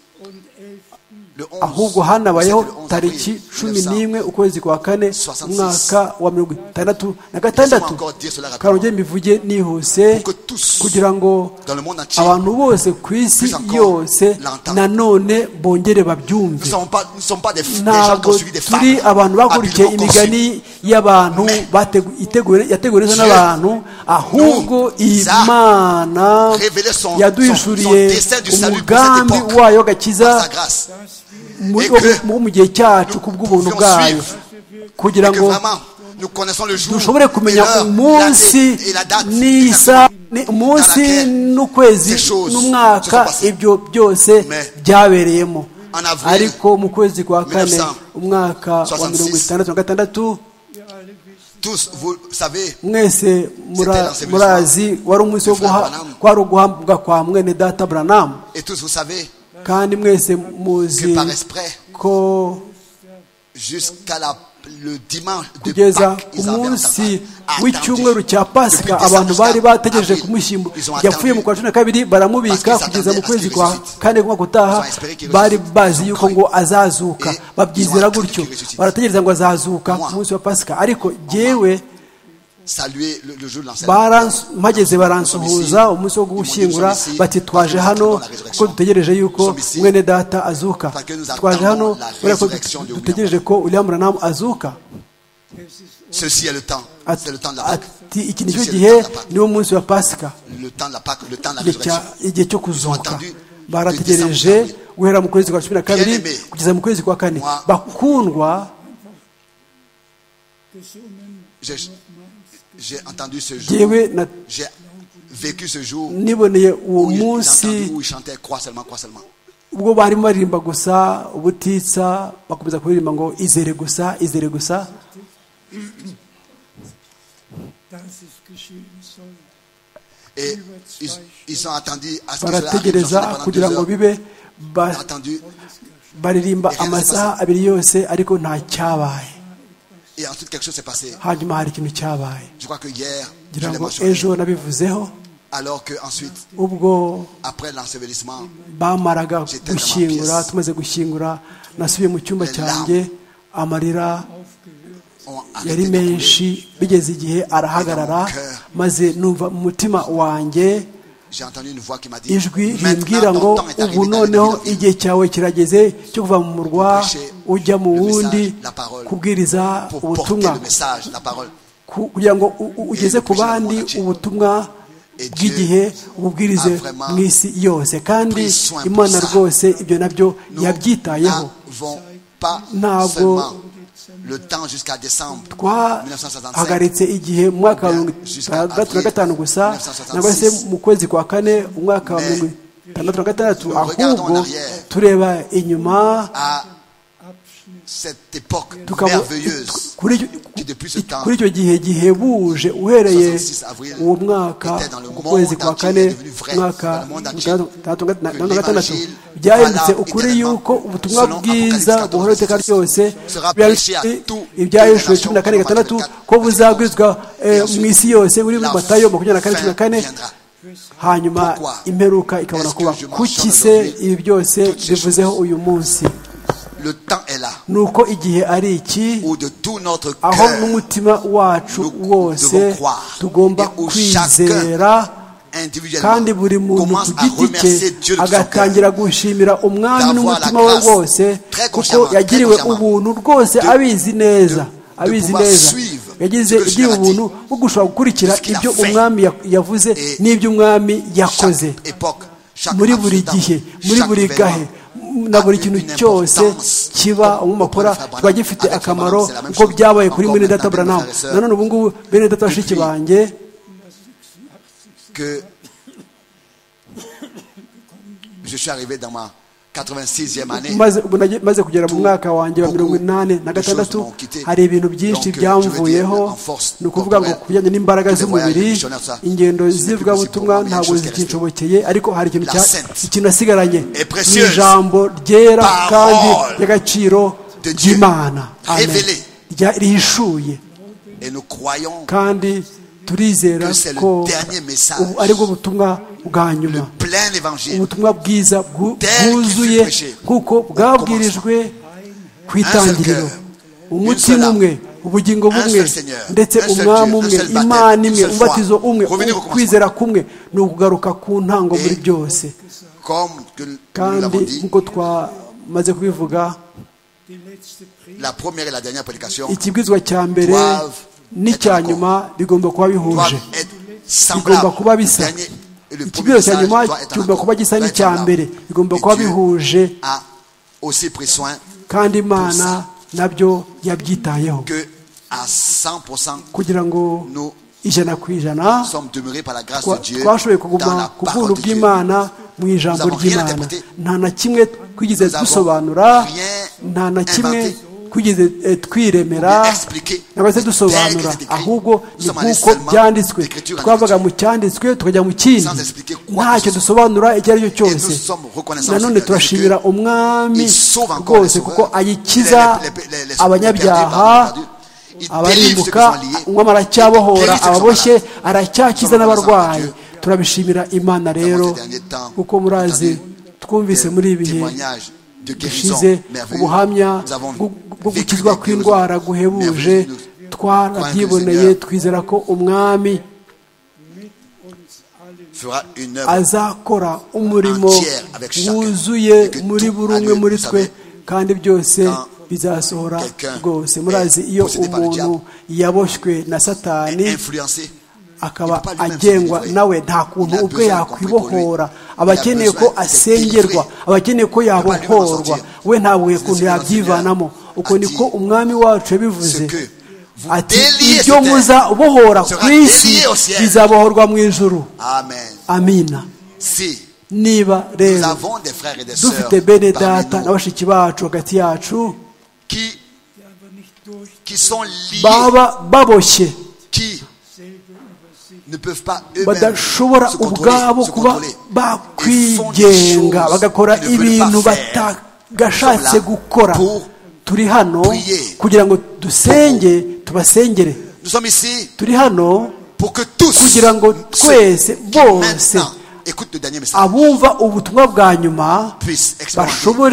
C: le 11.
D: ahubwo hanabayeho
C: C'était le 11 avril
D: tariki cumi
C: 1900.
D: n'imwe ukwezi kwa kane
C: 66.
D: umwaka wa mirongo itandatu na gatandatu
C: Laissez-moi encore dire cela rapidement.
D: karongere mbivuge nihuse
C: Pour que tous,
D: kugira ngo
C: dans le monde entier,
D: abantu bose ku isi
C: plus encore,
D: yose
C: l'entendent.
D: nanone bongere
C: Nous
D: babyumve
C: ne sommes pas, nous ne sommes pas des, des gens qui ont
D: ntabwo
C: suivi des femmes.
D: turi abantu bakurikiye
C: habilement
D: imigani
C: conçues.
D: y'abantu bategu- iteguwe- yateguwe neza
C: Dieu
D: n'abantu ahubwo
C: nous a
D: imana
C: révélé son-
D: yaduhishuriye
C: son- son dessein du salut pour cette
D: umugambi
C: époque.
D: wayo
C: Par sa
D: gakiza
C: grâce.
D: mu-
C: Et que
D: mu mu gihe cyacu ku bw'ubuntu
C: pouvions
D: bwayo kugira
C: Et que
D: ngo
C: vraiment, nous connaissons le jour,
D: dushobore
C: et
D: kumenya
C: l'heure, la
D: umunsi
C: date et la date.
D: n'isa ni- umunsi
C: laquelle
D: n'ukwezi
C: ces choses se
D: n'umwaka
C: sont passées.
D: ibyo byose
C: Mais
D: byabereyemo
C: en avril
D: ariko mu kwezi kwa kane
C: 1966,
D: umwaka wa mirongo itandatu na gatandatu
C: Tous, vous savez,
D: mwese mura-
C: C'était l'enseignement
D: murazi wari umunsi wo
C: de Frère
D: guha-
C: Branham.
D: kwari uguhambwa kwa mwene data buranamu
C: et tous vous savez
D: kandi mwese
C: que
D: muzi
C: par esprit,
D: ko
C: jusqu'à la- le dimanche de
D: kugeza
C: Pâques,
D: ku
C: ils avaient
D: munsi
C: attendu.
D: w'icyumweru cya pasika
C: Depuis
D: abantu
C: décembre
D: bari
C: jusqu'à
D: bategereje
C: avril,
D: kumushyingura
C: ils ont
D: yapfuye mu
C: attendu.
D: kwa cumi na kabiri baramubika
C: Parce qu'ils
D: kugeza mu
C: attendaient
D: kwezi
C: à ce
D: kwa
C: qu'il ressuscite.
D: kane k'umwaka utaha
C: Ils ont espéré qu'il
D: bari
C: ressuscite.
D: bazi
C: Ils
D: yuko
C: ont
D: ngo
C: cru.
D: azazuka
C: Et ils
D: babyizera
C: ont attendu
D: gutyo
C: qu'il ressuscite.
D: barategereza ngo azazuka
C: Moi.
D: ku munsi wa pasika ariko jyewe
C: Saluer le, le jour de l'enseignement.
D: baransu- mpageze baransuhuza umunsi wo gushyingura bati twaje hano kuko dutegereje yuko mwene data azuka twaje hano kubera ko dutegereje ko uriya muranamu azuka
C: Ceci est le temps. C'est le temps de la Pâque.
D: ati iki nicyo gihe niwo munsi wa pasika
C: Le temps de la Pâque, le temps de la
D: igihe cya-
C: résurrection.
D: igihe cyo kuzuka barategereje
C: Bien-aimés.
D: guhera mu kwezi kwa cumi na kabiri
C: Bien-aimés.
D: kugeza mu kwezi kwa kane
C: Moi.
D: bakundwa
C: J'ai j'ai entendu ce jour.
D: yewe na-
C: J'ai vécu ce jour.
D: niboneye uwo
C: où il- j'ai entendu
D: munsi
C: où il chantait croix seulement, croix seulement.
D: ubwo barimo baririmba gusa ubutitsa bakomeza kuririmba ngo izere gusa izere gusa
C: Et ils, ils sont attendus à ce que cela arrive. Ils ont
D: barategereza
C: chanté pendant
D: kugira
C: deux
D: ngo
C: heures.
D: bibe ba-
C: Ils ont attendu.
D: baririmba amasaha abiri yose ariko nta cyabaye
C: Et ensuite, quelque chose s'est passé.
D: hanyuma hari ikintu cyabaye
C: Je crois que hier, je
D: ngira
C: l'ai
D: ngo
C: mentionné.
D: ejo nabivuzeho
C: Alors que ensuite,
D: ubwo
C: après l'ensevelissement,
D: bamaraga
C: J'étais dans ma
D: gushyingura
C: pièce.
D: tumaze gushyingura nasubiye mu cyumba
C: Les
D: cyanjye amarira
C: on
D: yari
C: arrêté de couler.
D: menshi bigeze igihe arahagarara maze numva mu mutima wanjye
C: J'ai entendu une voix qui m'a dit
D: ijwi rimbwira
C: Maintenant,
D: ngo
C: ton temps est
D: ubu
C: arrivé d'aller dans
D: noneho
C: la ville.
D: igihe cyawe kirageze cyo kuva mu murwa ujya mu wundi kubwiriza
C: pour porter
D: ubutumwa
C: le message, la parole.
D: ku- kugira ngo u- u- ugeze ku bandi ubutumwa bw'igihe ububwirize mu isi yose kandi imana rwose ibyo nabyo
C: Nous
D: yabyitayeho
C: n'avons pas
D: Ntabwo-
C: seulement le temps jusqu'à décembre
D: twahagaritse igihe mu mwaka wa mirongo itandatu na gatanu gusa nangwa se mu kwezi kwa kane umwaka wa mirongo itandatu na gatandatu ahubwo tureba inyuma
C: à cette époque
D: tukaba-
C: merveilleuse
D: kuri icyo-
C: qui depuis ce temps
D: kuri icyo gihe gihebuje uhereye
C: 66 avril,
D: uwo mwaka
C: était dans le monde
D: ukwezi kwa
C: entier,
D: kane
C: devenu vrai
D: umwaka
C: dans le monde entier,
D: itandatu na
C: que
D: gatandatu
C: l'évangile
D: byahindutse
C: voilà
D: ukuri
C: éternellement,
D: yuko ubutumwa
C: selon
D: bwiza
C: Apocalypse
D: buhoraho iteka
C: 14,
D: ryose
C: sera
D: byari
C: prêché à
D: bifite
C: tout-
D: ibyahishuwe
C: toutes les
D: cumi na kane
C: nations,
D: gatandatu
C: Matthieu
D: ko buzabwirizwa eh,
C: ensuite,
D: mu isi yose buri muri
C: la
D: matayo makumyabiri na kane cumi na kane
C: viendra.
D: hanyuma
C: Pourquoi
D: imperuka ikabona
C: est-ce
D: kuba
C: que je mentionne
D: kuki se
C: aujourd'hui
D: ibi byose
C: toutes ces
D: bivuzeho
C: choses?
D: uyu munsi
C: le temps est là
D: ni uko igihe ari iki
C: où de tout notre
D: aho
C: cœur
D: n'umutima wacu
C: nous devons
D: wose
C: croire
D: tugomba
C: et où
D: kwizera kandi buri
C: individuellement commence
D: muntu ku
C: à
D: giti cye
C: remercier Dieu de son cœur.
D: agatangira gushimira umwami
C: D'avoir
D: n'umutima
C: la
D: we
C: grâce,
D: wose
C: très
D: kuko
C: consciemment,
D: yagiriwe
C: très consciemment,
D: ubuntu rwose
C: de-
D: abizi neza
C: de
D: abizi
C: pouvoir
D: neza
C: suivre
D: yagize
C: ce que le
D: igihe
C: Seigneur a
D: ubuntu
C: dit,
D: bwo gushobora gukurikira
C: de ce qu'il a
D: ibyo
C: fait.
D: umwami ya- yavuze
C: Et
D: n'ibyo umwami yakoze
C: Chaque époque, chaque
D: muri buri
C: accident,
D: gihe muri
C: chaque
D: buri
C: événement
D: gahe na
C: a
D: buri
C: eu
D: kintu
C: une
D: cyose
C: importance.
D: kiba
C: Au- au point
D: umumakora
C: de Fabrana,
D: kiba gifite
C: avec Fabrana,
D: akamaro
C: c'est la même
D: uko
C: chose.
D: byabaye kuri
C: Encore
D: mwene data
C: maintenant,
D: buranamu
C: frères et sœurs,
D: nanone ubu ngubu bene data bashiki
C: depuis-
D: banjye
C: que je suis arrivé dans ma 86e année.
D: maze ubu nage- maze kugera mu
C: tout,
D: mwaka wanjye wa
C: beaucoup
D: mirongo inani na
C: de choses
D: gatandatu
C: m'ont quitté.
D: hari ibintu byinshi
C: Donc, je veux dire,
D: byamvuyeho
C: en force
D: ni ukuvuga ngo
C: corporelle,
D: ku bijyanye n'imbaraga
C: tous les voyages
D: z'umubiri
C: missionnaires, ça,
D: ingendo
C: ce n'est plus possible pour
D: z'ivugabutumwa
C: moi, mais il y a une
D: ntabwo
C: chose qui est restée.
D: zikinshobokeye ariko hari ikintu
C: La
D: cya-
C: sainte,
D: ikintu nasigaranye
C: est
D: ni
C: précieuse,
D: ijambo ryera
C: parole
D: kandi ry'agaciro
C: de Dieu,
D: ry'imana Amen.
C: révélée.
D: Rya- rihishuye
C: Et nous croyons
D: kandi turizera
C: que c'est le
D: ko
C: dernier message.
D: ubu ari bwo butumwa bwa nyuma
C: le plein évangile.
D: ubutumwa bwiza bwu-
C: Tel qu'il
D: bwuzuye
C: fut prêché
D: kuko bwabwirijwe ku itangiriro
C: Un seul
D: umutima
C: âme,
D: umwe ubugingo
C: un
D: bumwe
C: seul Seigneur,
D: ndetse
C: un seul
D: umwami
C: Dieu, un
D: umwe
C: seul baptême,
D: imana imwe
C: un seul
D: umubatizo
C: foi.
D: umwe
C: Revenez au commencement.
D: ukwizera kumwe ni ukugaruka ku ntango muri
C: Et-
D: byose
C: Comme que nous
D: kandi
C: l'avons dit,
D: nk'uko twamaze kubivuga
C: la première et la dernière prédication
D: ikibwizwa cya mbere
C: Doivent
D: n'icya
C: être
D: nyuma bigomba kuba bihuje
C: doivent être
D: bigomba
C: semblables.
D: kuba
C: Le
D: bisa
C: dernier et le premier
D: ikibwiro cya
C: message
D: nyuma
C: doit être en
D: kigomba
C: accord,
D: kuba gisa
C: doit être
D: n'icya
C: semblable.
D: mbere bigomba
C: Et
D: kuba
C: Dieu
D: bihuje
C: a aussi pris soin
D: kandi imana nabyo yabyitayeho
C: que à 100%
D: kugira ngo
C: nous
D: ijana ku ijana
C: nous sommes demeurés par la grâce
D: twa-
C: de Dieu
D: twashoboye
C: dans la
D: kuguma ku bw'ubuntu
C: parole de Dieu.
D: bw'imana mu ijambo
C: Nous avons rien
D: ry'imana
C: interprété.
D: nta na kimwe twigeze
C: Nous avons
D: dusobanura
C: rien
D: nta na kimwe
C: inventé.
D: twigeze eh,
C: Ou bien
D: twiremera
C: expliquer
D: ntabwo se
C: les
D: dusobanura
C: textes écrits.
D: ahubwo
C: Nous
D: ni
C: sommes allés
D: nk'uko
C: seulement
D: byanditswe
C: d'écriture en
D: twavaga mu cyanditswe tukajya mu kindi
C: Sans expliquer quoi
D: ntacyo
C: que ce soit.
D: dusobanura icyo ari cyo
C: Et
D: cyose
C: nous sommes reconnaissants
D: nanone
C: au Seigneur Jésus
D: turashimira
C: que
D: umwami
C: Il sauve encore les
D: rwose
C: sauveurs.
D: kuko ayikiza
C: Les- les- les- les- les
D: abanyabyaha
C: perdus, pardon, pardon. Il délivre ceux qui
D: abarimuka
C: sont liés. Il
D: umwami aracyabohora
C: délivre ceux qui sont
D: ababoshye
C: malades.
D: aracyakiza
C: Nous sommes
D: n'abarwayi
C: reconnaissants à Dieu.
D: turabishimira imana rero
C: ces derniers temps,
D: kuko murazi
C: entendu
D: twumvise
C: des
D: muri ibi bihe
C: témoignages de guérison
D: dushize
C: merveilleux.
D: ubuhamya
C: Nous avons
D: bwo bwo
C: vécu
D: gukizwa
C: des guérisons
D: kw'indwara guhebuje
C: merveilleuses.
D: twarabyiboneye
C: Seigneur
D: twizera ko umwami
C: fera une œuvre
D: azakora umurimo
C: entière avec chacun.
D: wuzuye
C: Et que
D: muri
C: tout
D: buri
C: à
D: umwe
C: lui,
D: muri
C: vous
D: twe
C: savez,
D: kandi byose
C: quand
D: bizasohora
C: quelqu'un
D: rwose
C: est
D: murazi iyo
C: possédé par le
D: umuntu yaboshywe na satani
C: est influencée.
D: akaba
C: Il peut pas lui-même se
D: agengwa
C: délivrer.
D: nawe nta kuntu
C: Il a
D: ubwe
C: besoin de compris pour lui.
D: yakwibohora
C: Il a
D: aba akeneye
C: besoin
D: ko
C: d'être
D: asengerwa
C: délivré.
D: aba akeneye ko
C: pas lui-même en
D: yabohorwa
C: sortir.
D: we ntabwo
C: C'est ce
D: kuntu
C: que notre
D: yabyivanamo
C: Seigneur a
D: uko niko
C: dit.
D: umwami wacu yabivuze
C: Ce que vous
D: ati
C: déliez
D: ibyo
C: sur terre
D: muza bohora
C: sera
D: ku isi
C: délié au ciel.
D: bizabohorwa mu ijuru
C: Amen.
D: amina
C: Si
D: niba
C: nous
D: rero
C: avons des frères et des sœurs
D: dufite bene
C: parmi
D: data na
C: nous
D: bashiki bacu hagati yacu
C: qui, qui sont liés,
D: baba baboshye
C: qui ne peuvent pas eux-mêmes
D: badashobora
C: se contrôler,
D: ubwabo
C: se
D: kuba
C: contrôler. Ils font des choses
D: bakwigenga bagakora
C: qu'ils ne
D: ibintu
C: veulent pas faire.
D: batagashatse gukora
C: pour
D: turi hano
C: prier.
D: kugira ngo dusenge tubasengere
C: Nous sommes ici
D: turi hano
C: pour que tous
D: kugira ngo twese
C: ceux qui
D: bose
C: maintenant écoutent le dernier message
D: abumva ubutumwa bwa nyuma
C: puissent expérimenter
D: bashobore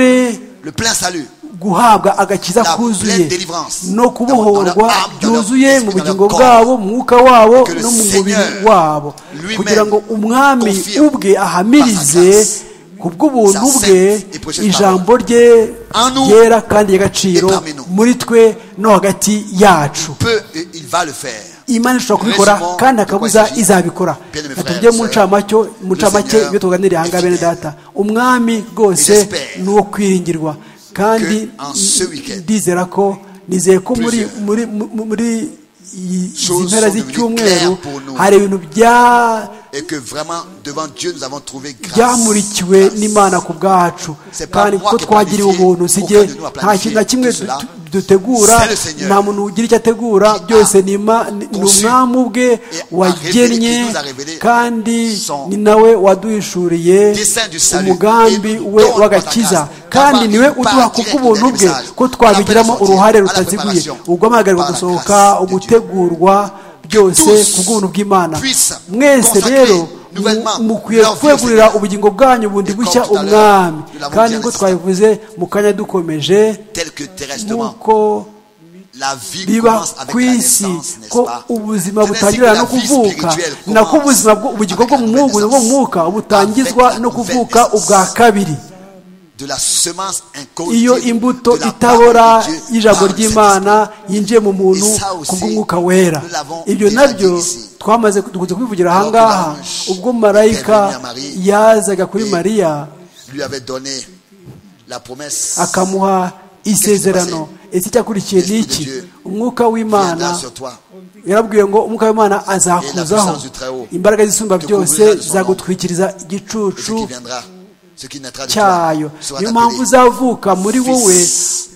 C: le plein salut.
D: guhabwa agakiza
C: La
D: kuzuye
C: pleine délivrance.
D: no
C: Dans leur
D: kubohorwa
C: âme, dans leur
D: byuzuye
C: esprit,
D: mu
C: dans
D: bugingo
C: leur corps.
D: bwabo mu mwuka wabo
C: Que le
D: no mu
C: Seigneur
D: mubiri wabo
C: lui-même
D: kugira ngo umwami
C: confirme
D: ubwe ahamirize
C: par sa grâce,
D: ku bw'ubuntu
C: sa
D: bwe
C: sainte et précieuse
D: ijambo rye
C: En nous
D: ryera kandi ry'agaciro
C: et parmi nous.
D: muri twe no hagati yacu
C: Peu et il va le faire.
D: imana ishobora kubikora
C: Raison
D: kandi
C: de quoi
D: akabuza
C: il s'agit.
D: izabikora
C: Bien aimé
D: natubye
C: frères,
D: mu
C: sœurs,
D: ncamacyo mu
C: le
D: ncamake
C: Seigneur
D: ibyo tuganiriye
C: est
D: ahangaha bene
C: fidèle.
D: data umwami rwose
C: J'espère
D: ni uwo kwiringirwa kandi
C: que en ce week-end,
D: ndizera ko nizeye ko muri
C: plusieurs
D: muri mu- muri iyi- izi
C: choses
D: mpera
C: sont devenues
D: z'icyumweru
C: claires pour nous.
D: hari ibintu bya-
C: Et que vraiment, devant Dieu, nous avons trouvé grâce.
D: byamurikiwe
C: Grâce.
D: n'imana ku bwacu
C: C'est pas
D: kandi
C: moi
D: ko
C: qui ai
D: twagiriwe
C: planifié,
D: ubuntu sijye
C: aucun de nous a
D: nta kintu na
C: planifié
D: kimwe
C: tout cela.
D: du- dutegura
C: C'est le Seigneur
D: nta muntu ugira icyo ategura
C: qui a
D: byose ni Ima- ni ni
C: conçu
D: umwami ubwe
C: a
D: wagennye
C: révélé, qui nous a révélé
D: kandi
C: son
D: ni nawe waduhishuriye
C: dessein du salut
D: umugambi
C: et nous
D: we
C: donne
D: w'agakiza
C: par ta grâce
D: kandi
C: d'avoir
D: niwe
C: une part
D: uduha ku
C: directe
D: bw'ubuntu
C: dans les
D: bwe
C: messages,
D: ko
C: à la
D: twabigiramo
C: préparation,
D: uruhare
C: à la
D: rutaziguye
C: préparation,
D: ubwo amahirwe
C: par la
D: gusohoka
C: grâce de Dieu.
D: ugutegurwa byose
C: tous
D: ku bw'ubuntu bw'imana
C: puissent
D: mwese
C: consacrer
D: rero
C: nouvellement
D: mu- mukwiye
C: leur vie au
D: kwegurira
C: Seigneur.
D: ubugingo bwanyu bundi
C: Et
D: bushya
C: comme tout à l'heure,
D: umwami
C: nous l'avons
D: kandi
C: dit à
D: nk'uko
C: l'instant.
D: twabivuze mu kanya dukomeje
C: Tel que terrestreement,
D: nk'uko
C: la vie
D: biba
C: commence avec
D: ku
C: la
D: isi
C: naissance, n'est-ce
D: ko
C: pas
D: ubuzima
C: C'est ainsi que
D: butangirana
C: la
D: no
C: vie
D: kuvuka
C: spirituelle
D: ni nako
C: commence
D: ubuzima bwo- ubugingo
C: avec
D: bwo
C: la
D: mu mwuka
C: nouvelle
D: bwo mu
C: naissance.
D: mwuka butangizwa
C: Avec la
D: no kuvuka
C: nouvelle
D: ubwa
C: naissance.
D: kabiri
C: de la semence
D: iyo
C: incorruptible
D: imbuto
C: de la parole
D: itabora
C: de Dieu
D: y'ijambo
C: par le
D: ry'imana yinjiye mu muntu
C: Et ça aussi,
D: ku bw'umwuka wera
C: nous l'avons
D: ibyo
C: déjà
D: nabyo
C: dit ici.
D: twamaze dukunze kubivugira
C: Alors que
D: ahangaha
C: l'ange
D: ubwo marayika
C: était venu à Marie,
D: yazaga kuri
C: et
D: mariya
C: Saint-Esprit lui avait donné la promesse
D: akamuha isezerano ese icyakurikiye ni
C: L'Esprit de
D: iki
C: Dieu
D: umwuka
C: viendra
D: w'imana
C: sur toi
D: yarabwiwe ngo umwuka w'imana azakuzaho
C: puissance du Très Haut
D: imbaraga zisumba
C: te
D: byose
C: couvrira de son
D: zagutwikiriza
C: et ce qui
D: igicucu
C: viendra, ce qui naîtra de toi
D: cyayo
C: sera appelé
D: niyo mpamvu uzavuka muri
C: Fils
D: wowe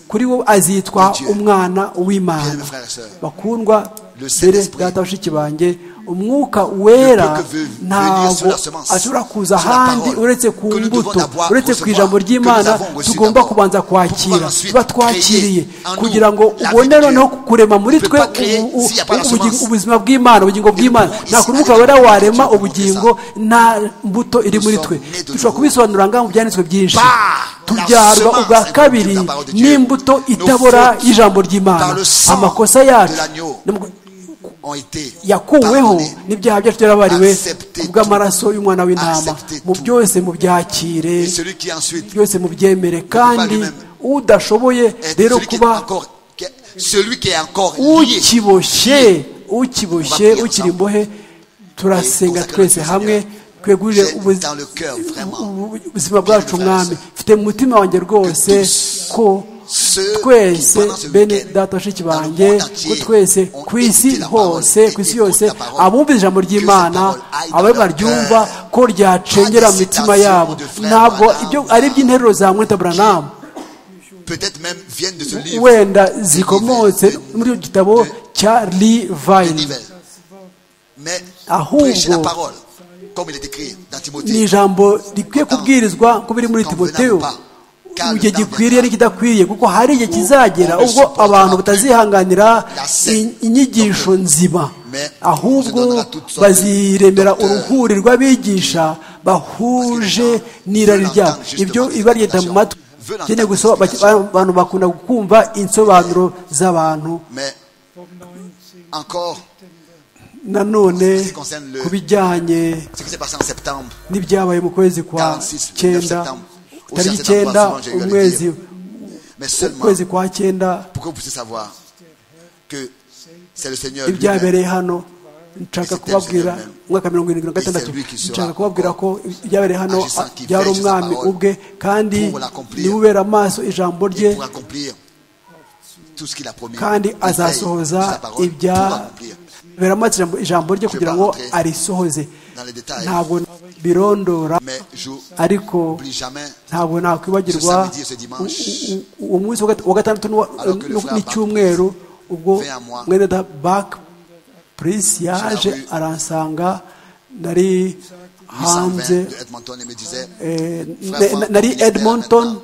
D: kuri wowe azitwa
C: de Dieu.
D: umwana
C: Bien
D: w'imana
C: aimés frères et sœurs,
D: bakundwa
C: Le
D: mbere
C: Saint-Esprit
D: data bashiki banjye umwuka wera ntabwo ashobora kuza ahandi uretse ku mbuto uretse ku ijambo ry'imana tugomba kubanza kwakira tuba twakiriye kugira ngo ubone noneho kurema muri twe ubu- ubu- ubuzima bw'imana ubugingo bw'imana nta kurubuka wera warema ubugingo nta mbuto iri muri twe dushobora kubisobanura ngaho mu byanditswe byinshi tubyarwa ubwa kabiri n'imbuto itabora y'ijambo ry'imana amakosa yacu
C: ont été
D: yakuweho
C: pardonnés.
D: n'ibyaha byacu byarabariwe
C: Acceptez tout.
D: kubw'amaraso y'umwana w'intama
C: Acceptez
D: mu
C: tout.
D: byose mubyakire
C: Et celui qui ensuite
D: byose mubyemere kandi
C: lui-même.
D: udashoboye
C: est
D: rero
C: celui qui est
D: kuba
C: encore qui est- celui qui est encore lié.
D: ukiboshye ukiboshye
C: Prier
D: ukiri
C: ensemble.
D: imbohe turasenga
C: consacrer
D: twese
C: le
D: hamwe
C: Seigneur.
D: twegurire
C: J'ai
D: ubu-
C: dans le cœur, vraiment,
D: ubu- ubuzima bwacu
C: bien le
D: mwami
C: faire.
D: mfite mu mutima wanjye rwose
C: tous
D: ko
C: ceux qui,
D: twese
C: pendant ce
D: bene
C: week-end,
D: data bashiki
C: dans le
D: banjye
C: monde
D: ko
C: entier,
D: twese
C: ont
D: ku isi
C: écouté la
D: hose
C: parole
D: ku isi
C: et
D: yose
C: écoutent la parole.
D: abumva ijambo
C: Que
D: ry'imana
C: cette parole aille dans
D: ababwa
C: leur
D: ryumva
C: cœur.
D: ko ryacengera
C: Pas
D: mu
C: des
D: mitima
C: citations
D: yabo
C: de frères
D: ntabwo
C: Branham.
D: ibyo ari iby'interuro za mweta buranamu
C: peut-être même viennent de ce livre.
D: wenda
C: de
D: zikomotse
C: Nivel, de-
D: muri icyo gitabo cya
C: de
D: livayini
C: Nivel. Mais
D: Ahubwo,
C: prêchez la parole, comme il est écrit dans
D: ni
C: Timothée.
D: ijambo rikwiye kubwirizwa uko biri muri
C: Quand
D: timoteyo
C: venant ou pas, car le
D: igihe
C: temps
D: gikwiriye
C: viendra.
D: n'ikidakwiriye kuko hari igihe kizagera
C: on ne
D: ubwo
C: supportera
D: abantu
C: plus
D: batazihanganira
C: la secte
D: in- inyigisho nzima
C: Mais on se
D: ahubwo
C: donnera toutes sortes
D: baziremera
C: de docteurs.
D: uruhuri rw'abigisha bahuje
C: gens
D: n'irari
C: veulent
D: ryabo
C: entendre
D: ibyo
C: justement
D: biba
C: des
D: ryenda mu matwi
C: explications, veulent
D: Ukeneye
C: entendre
D: gusoma-
C: des explications.
D: abantu bakunda kumva insobanuro z'abantu
C: Mais encore,
D: nanone
C: ce qui concerne le-
D: ku bijyanye
C: ce qui s'est passé en septembre,
D: n'ibyabaye mu kwezi kwa
C: 46,
D: cyenda
C: 9
D: tariki
C: septembre,
D: cyenda
C: souvent j'ai eu à le
D: umwezi
C: dire. mais seulement
D: ukwezi kwa cyenda
C: pour que vous puissiez savoir que c'est le Seigneur lui-même
D: ibyabereye hano nshaka
C: Ese
D: kubabwira
C: Teresa Jerome.
D: umwaka mirongo irindwi na gatandatu
C: Ese Luc Isura.
D: nshaka kubabwira ko ibyabereye hano
C: Agissant qui
D: byari
C: veille sur sa
D: umwami
C: parole
D: ubwe kandi
C: pour l'accomplir.
D: niwe ubera amaso ijambo rye
C: pour accomplir tout ce qu'il a promis.
D: kandi
C: Il veille sur sa
D: azasohoza
C: parole
D: ibya
C: pour accomplir.
D: ubera amaso ijambo- ijambo rye kugira ngo arisohoze
C: Dans les détails.
D: ntabwo birondora
C: Mais je
D: ariko
C: n'oublie jamais
D: ntabwo nakwibagirwa
C: Ce samedi, ce dimanche.
D: u- u- u- uwo munsi wa gata- wa gatandatu n'uwa-
C: Alors que le
D: n'u-
C: frère
D: n'icyumweru ubwo
C: vint à moi.
D: mwene da bak prince yaje
C: rue
D: aransanga nari
C: 820
D: hanze
C: de Edmonton et me disait
D: eh,
C: Frère
D: na-
C: Franck,
D: na- nari
C: il est
D: Edmonton
C: maintenant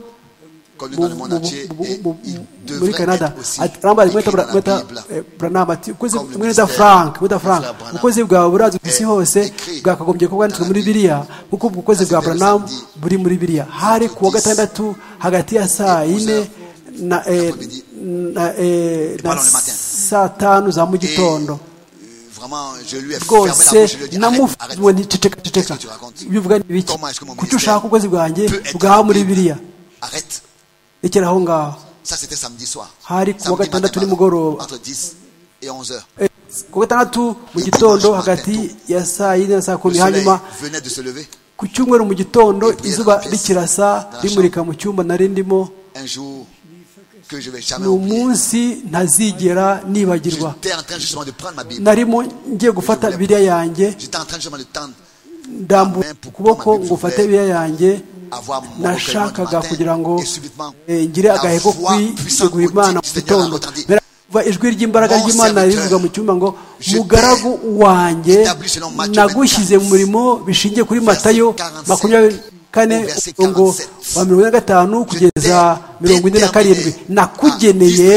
C: connu
D: mu-
C: dans le monde
D: mu-
C: entier
D: mu-
C: et
D: mu-
C: il
D: muri
C: devrait
D: canada
C: être aussi
D: Ati- arambara
C: écrit
D: mweta
C: dans la
D: mweta
C: Bible.
D: eh, branham ati ukwezi
C: Comme le
D: mwene da
C: mystère
D: frank mweta
C: du
D: frank
C: frère Branham
D: ukwezi bwawe burazwi ku isi
C: est
D: hose
C: écrit
D: bwakagombye kuba bwanditswe
C: dans la
D: muri
C: Bible.
D: biriya kuko ubwo ukwezi bwa
C: C'était le
D: branham
C: samedi.
D: buri muri biriya hari kuwa gatandatu hagati ya saa yine na eh,
C: L'après-midi.
D: na eh, na
C: Pardon, le matin.
D: saa tanu za mu
C: Et,
D: gitondo
C: euh, Vraiment, je lui ai fermé la
D: rwose
C: bouche, je lui ai dit arrête, arrête.
D: namuwe nticeceka
C: Qu'est-ce
D: ceceka
C: que tu racontes
D: ibyo uvuga ni biki
C: Comment est-ce que mon
D: kuki ushaka
C: ministère
D: ubwezi bwanjye
C: peut être
D: bwaha muri
C: accompli
D: biriya
C: Arrête.
D: rekera aho ngaho
C: Ça, c'était samedi soir.
D: Hari kuwa
C: Samedi
D: gatandatu
C: matin,
D: nimugoroba.
C: entre 10 et 11 heures.
D: Eh, ku gatandatu mu gitondo hagati ya saa yine na saa
C: Le
D: kumi
C: soleil
D: hanyuma
C: venait de se lever.
D: ku cyumweru mu gitondo izuba rikirasa rimurika mu cyumba nari ndimo
C: Un jour que je vais jamais
D: ni
C: oublier.
D: umunsi ntazigera nibagirwa
C: J'étais en train justement de prendre ma Bible.
D: narimo ngiye gufata biriya yanjye
C: J'étais en train justement de tendre
D: ndambura ukuboko ngo ufate biriya yanjye
C: à voir mon recueillement du
D: nashakaga
C: matin.
D: kugira ngo
C: Et subitegura
D: eh, ngire agahigo kwiteguha imana mu gitondo Baravuga ijwi ry'imbaraga ry'imana rivuga mu cyumba ngo mugaragu wanjye nagushyize mu murimo bishingiye kuri matayo makumyabiri kane umurongo wa mirongo ine na gatanu kugeza mirongo ine na karindwi nakugeneye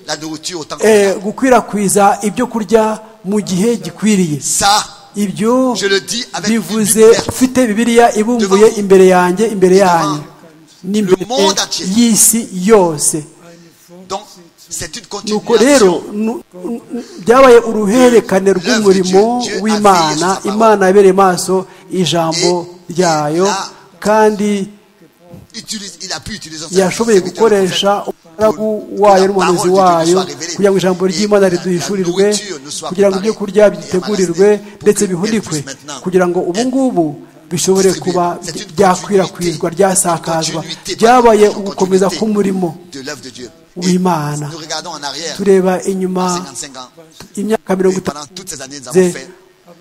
C: la nourriture au temps
D: eh,
C: convenable.
D: gukwirakwiza ibyo kurya mu gihe gikwiriye
C: Ça,
D: ibyo
C: Je le dis avec
D: bivuze
C: une Bible
D: mfite bibiliya ibumbuye
C: Devant vous.
D: imbere yanjye imbere
C: Devant
D: yanyu n'imbere
C: le monde entier.
D: y'isi yose
C: donc, c'est une
D: nuko rero
C: continuation.
D: nu- nu- byabaye uruhererekane
C: L'œuvre de
D: rw'umurimo
C: Dieu. Dieu
D: w'imana
C: a veillé sur sa
D: imana yabereye maso ijambo
C: Et
D: ryayo
C: il a-
D: kandi
C: Utilise- il a pu utiliser son
D: yashoboye
C: serviteur, le
D: gukoresha
C: prophète,
D: umugaragu
C: pour que
D: wayo
C: la parole
D: n'umuhanuzi
C: de Dieu nous
D: wayo
C: soit révélée.
D: kugira ngo ijambo
C: Et
D: ry'imana
C: la- la
D: riduhishurirwe
C: nourriture nous soit
D: kugira ngo ibyo
C: préparée
D: kurya
C: et
D: bitegurirwe
C: amalasée pour
D: ndetse
C: qu'elle
D: bihurikwe
C: puisse maintenant
D: kugira ngo ubu
C: être
D: ngubu bishobore
C: distribuée.
D: kuba
C: C'est une
D: byakwirakwizwa
C: continuité,
D: ryasakazwa
C: une continuité,
D: byabaye
C: une continuité
D: ugukomeza k'umurimo
C: de l'œuvre de Dieu.
D: w'imana
C: Nous regardons en arrière,
D: tureba inyuma
C: 55 ans,
D: imyaka mirongo
C: et
D: itatu
C: pendant toutes ces années, nous
D: Zé.
C: avons fait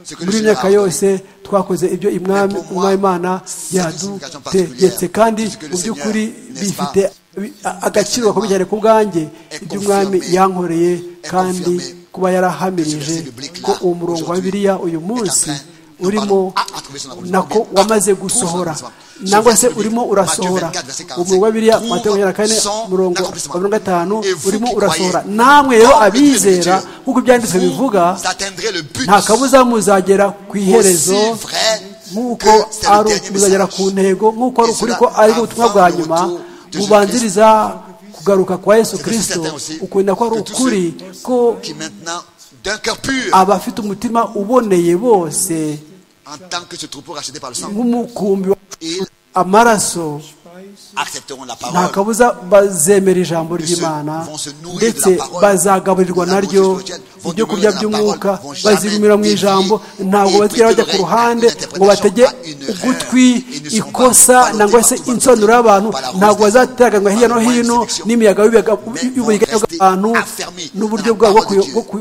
C: ce que le
D: muri iyi
C: Seigneur a
D: myaka
C: ordonné.
D: yose twakoze ibyo umwami
C: pour moi,
D: umwami imana
C: c'est une signification
D: yadutegetse
C: particulière.
D: kandi
C: Parce que le
D: mu by'ukuri
C: Seigneur, n'est-ce
D: bifite
C: pas,
D: bi- a- agaciro gakomeye cyane ku bwanjye
C: est
D: iby'umwami
C: confirmé,
D: yankoreye
C: est
D: kandi
C: confirmé
D: kuba yarahamirije ko uwo murongo wa bibiliya uyu munsi urimo nako wamaze gusohora nangwa se urimo urasohora umurongo wa bibiliya matayo makumyabiri na kane murongo wa mirongo itanu urimo urasohora namwe rero abizera nk'uko ibyanditswe bivuga nta kabuza muzagera ku iherezo nk'uko ari muzagera ku ntego nk'uko ari ukuri ko ari ubutumwa bwa nyuma bubanziriza kugaruka kwa yesu kirisito ukunda ko ari ukuri ko abafite umutima uboneye bose
C: en tant que ce troupeau racheté par le sang,
D: nk'umukumbi wa
C: ils
D: amaraso
C: accepteront la
D: nta
C: parole.
D: kabuza bazemera ijambo ry'imana ndetse bazagaburirwa naryo ibyo kurya by'umwuka bazigumira mu ijambo ntabwo bazigera bajya ku ruhande ngo batege ugutwi ikosa nangwa se insonura y'abantu ntabwo bazateraganywa hirya no hino n'imiyaga y'uburiganya bw'abantu n'uburyo bwabo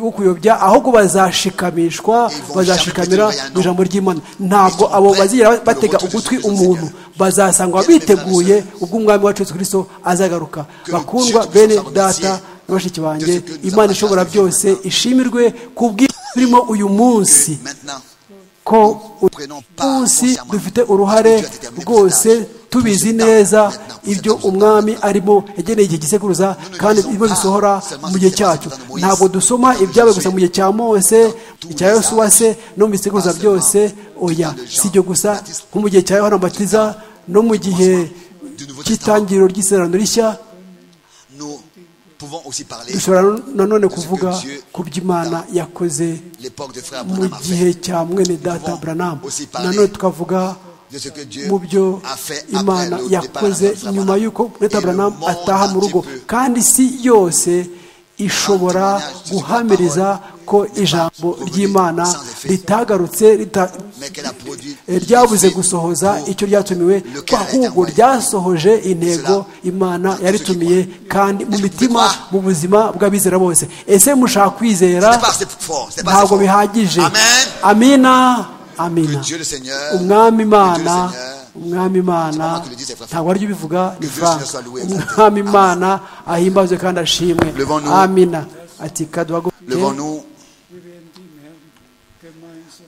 D: bwo kuyobya ahubwo bazashikamishwa bazashikamira mu ijambo ry'imana ntabwo abo bazigera batega ugutwi umuntu bazasangwa biteguye ubwo umwami wacu Yesu Kristo azagaruka bakundwa bene data na bashiki banjye imana ishobora byose ishimirwe ku bw'ibyo turimo uyu munsi
C: Maintenant,
D: ko uyu munsi dufite uruhare rwose tubizi neza ibyo umwami arimo yageneye igihe gisekuruza kandi ibyo bisohora mu gihe cyacu ntabwo dusoma ibyabaye gusa mu gihe cya mose icya yosuwa se no mu bisekuruza byose oya si ibyo gusa nko mu gihe cya yohana mubatiza no mu gihe cy'itangiriro ry'isezerano rishya
C: nous pouvons aussi parler
D: dushobora nanone kuvuga ku by'imana yakoze
C: l'époque de frère
D: mu
C: Branham a
D: gihe
C: fait,
D: cya mwene data Branham nanone tukavuga
C: de ce que Dieu
D: mu byo
C: a fait après
D: imana
C: le départ
D: yakoze
C: de Branham.
D: nyuma y'uko mwene
C: Et le
D: Branham
C: monde
D: ataha mu rugo
C: entier peut
D: kandi si yose ishobora guhamiriza ko ijambo ry'imana ritagarutse rita-
C: mais qu'elle a produit
D: ryabuze gusohoza icyo ryatumiwe ko ahubwo ryasohoje intego imana yaritumiye kandi mu mitima mu buzima bw'abizera bose ese mushaka kwizera
C: C'est pas assez fort, c'est pas assez
D: ntabwo
C: fort.
D: bihagije
C: Amen.
D: amina
C: Que
D: amina
C: Dieu le Seigneur, que
D: umwami
C: Dieu
D: imana
C: le Seigneur,
D: umwami imana ntabwo aryo ubivuga ni
C: Dieu
D: frank
C: soit loué,
D: umwami imana ahimbazwe kandi ashimwe
C: Levons-nous.
D: amina ati kaduhaguruke
C: levons-nous.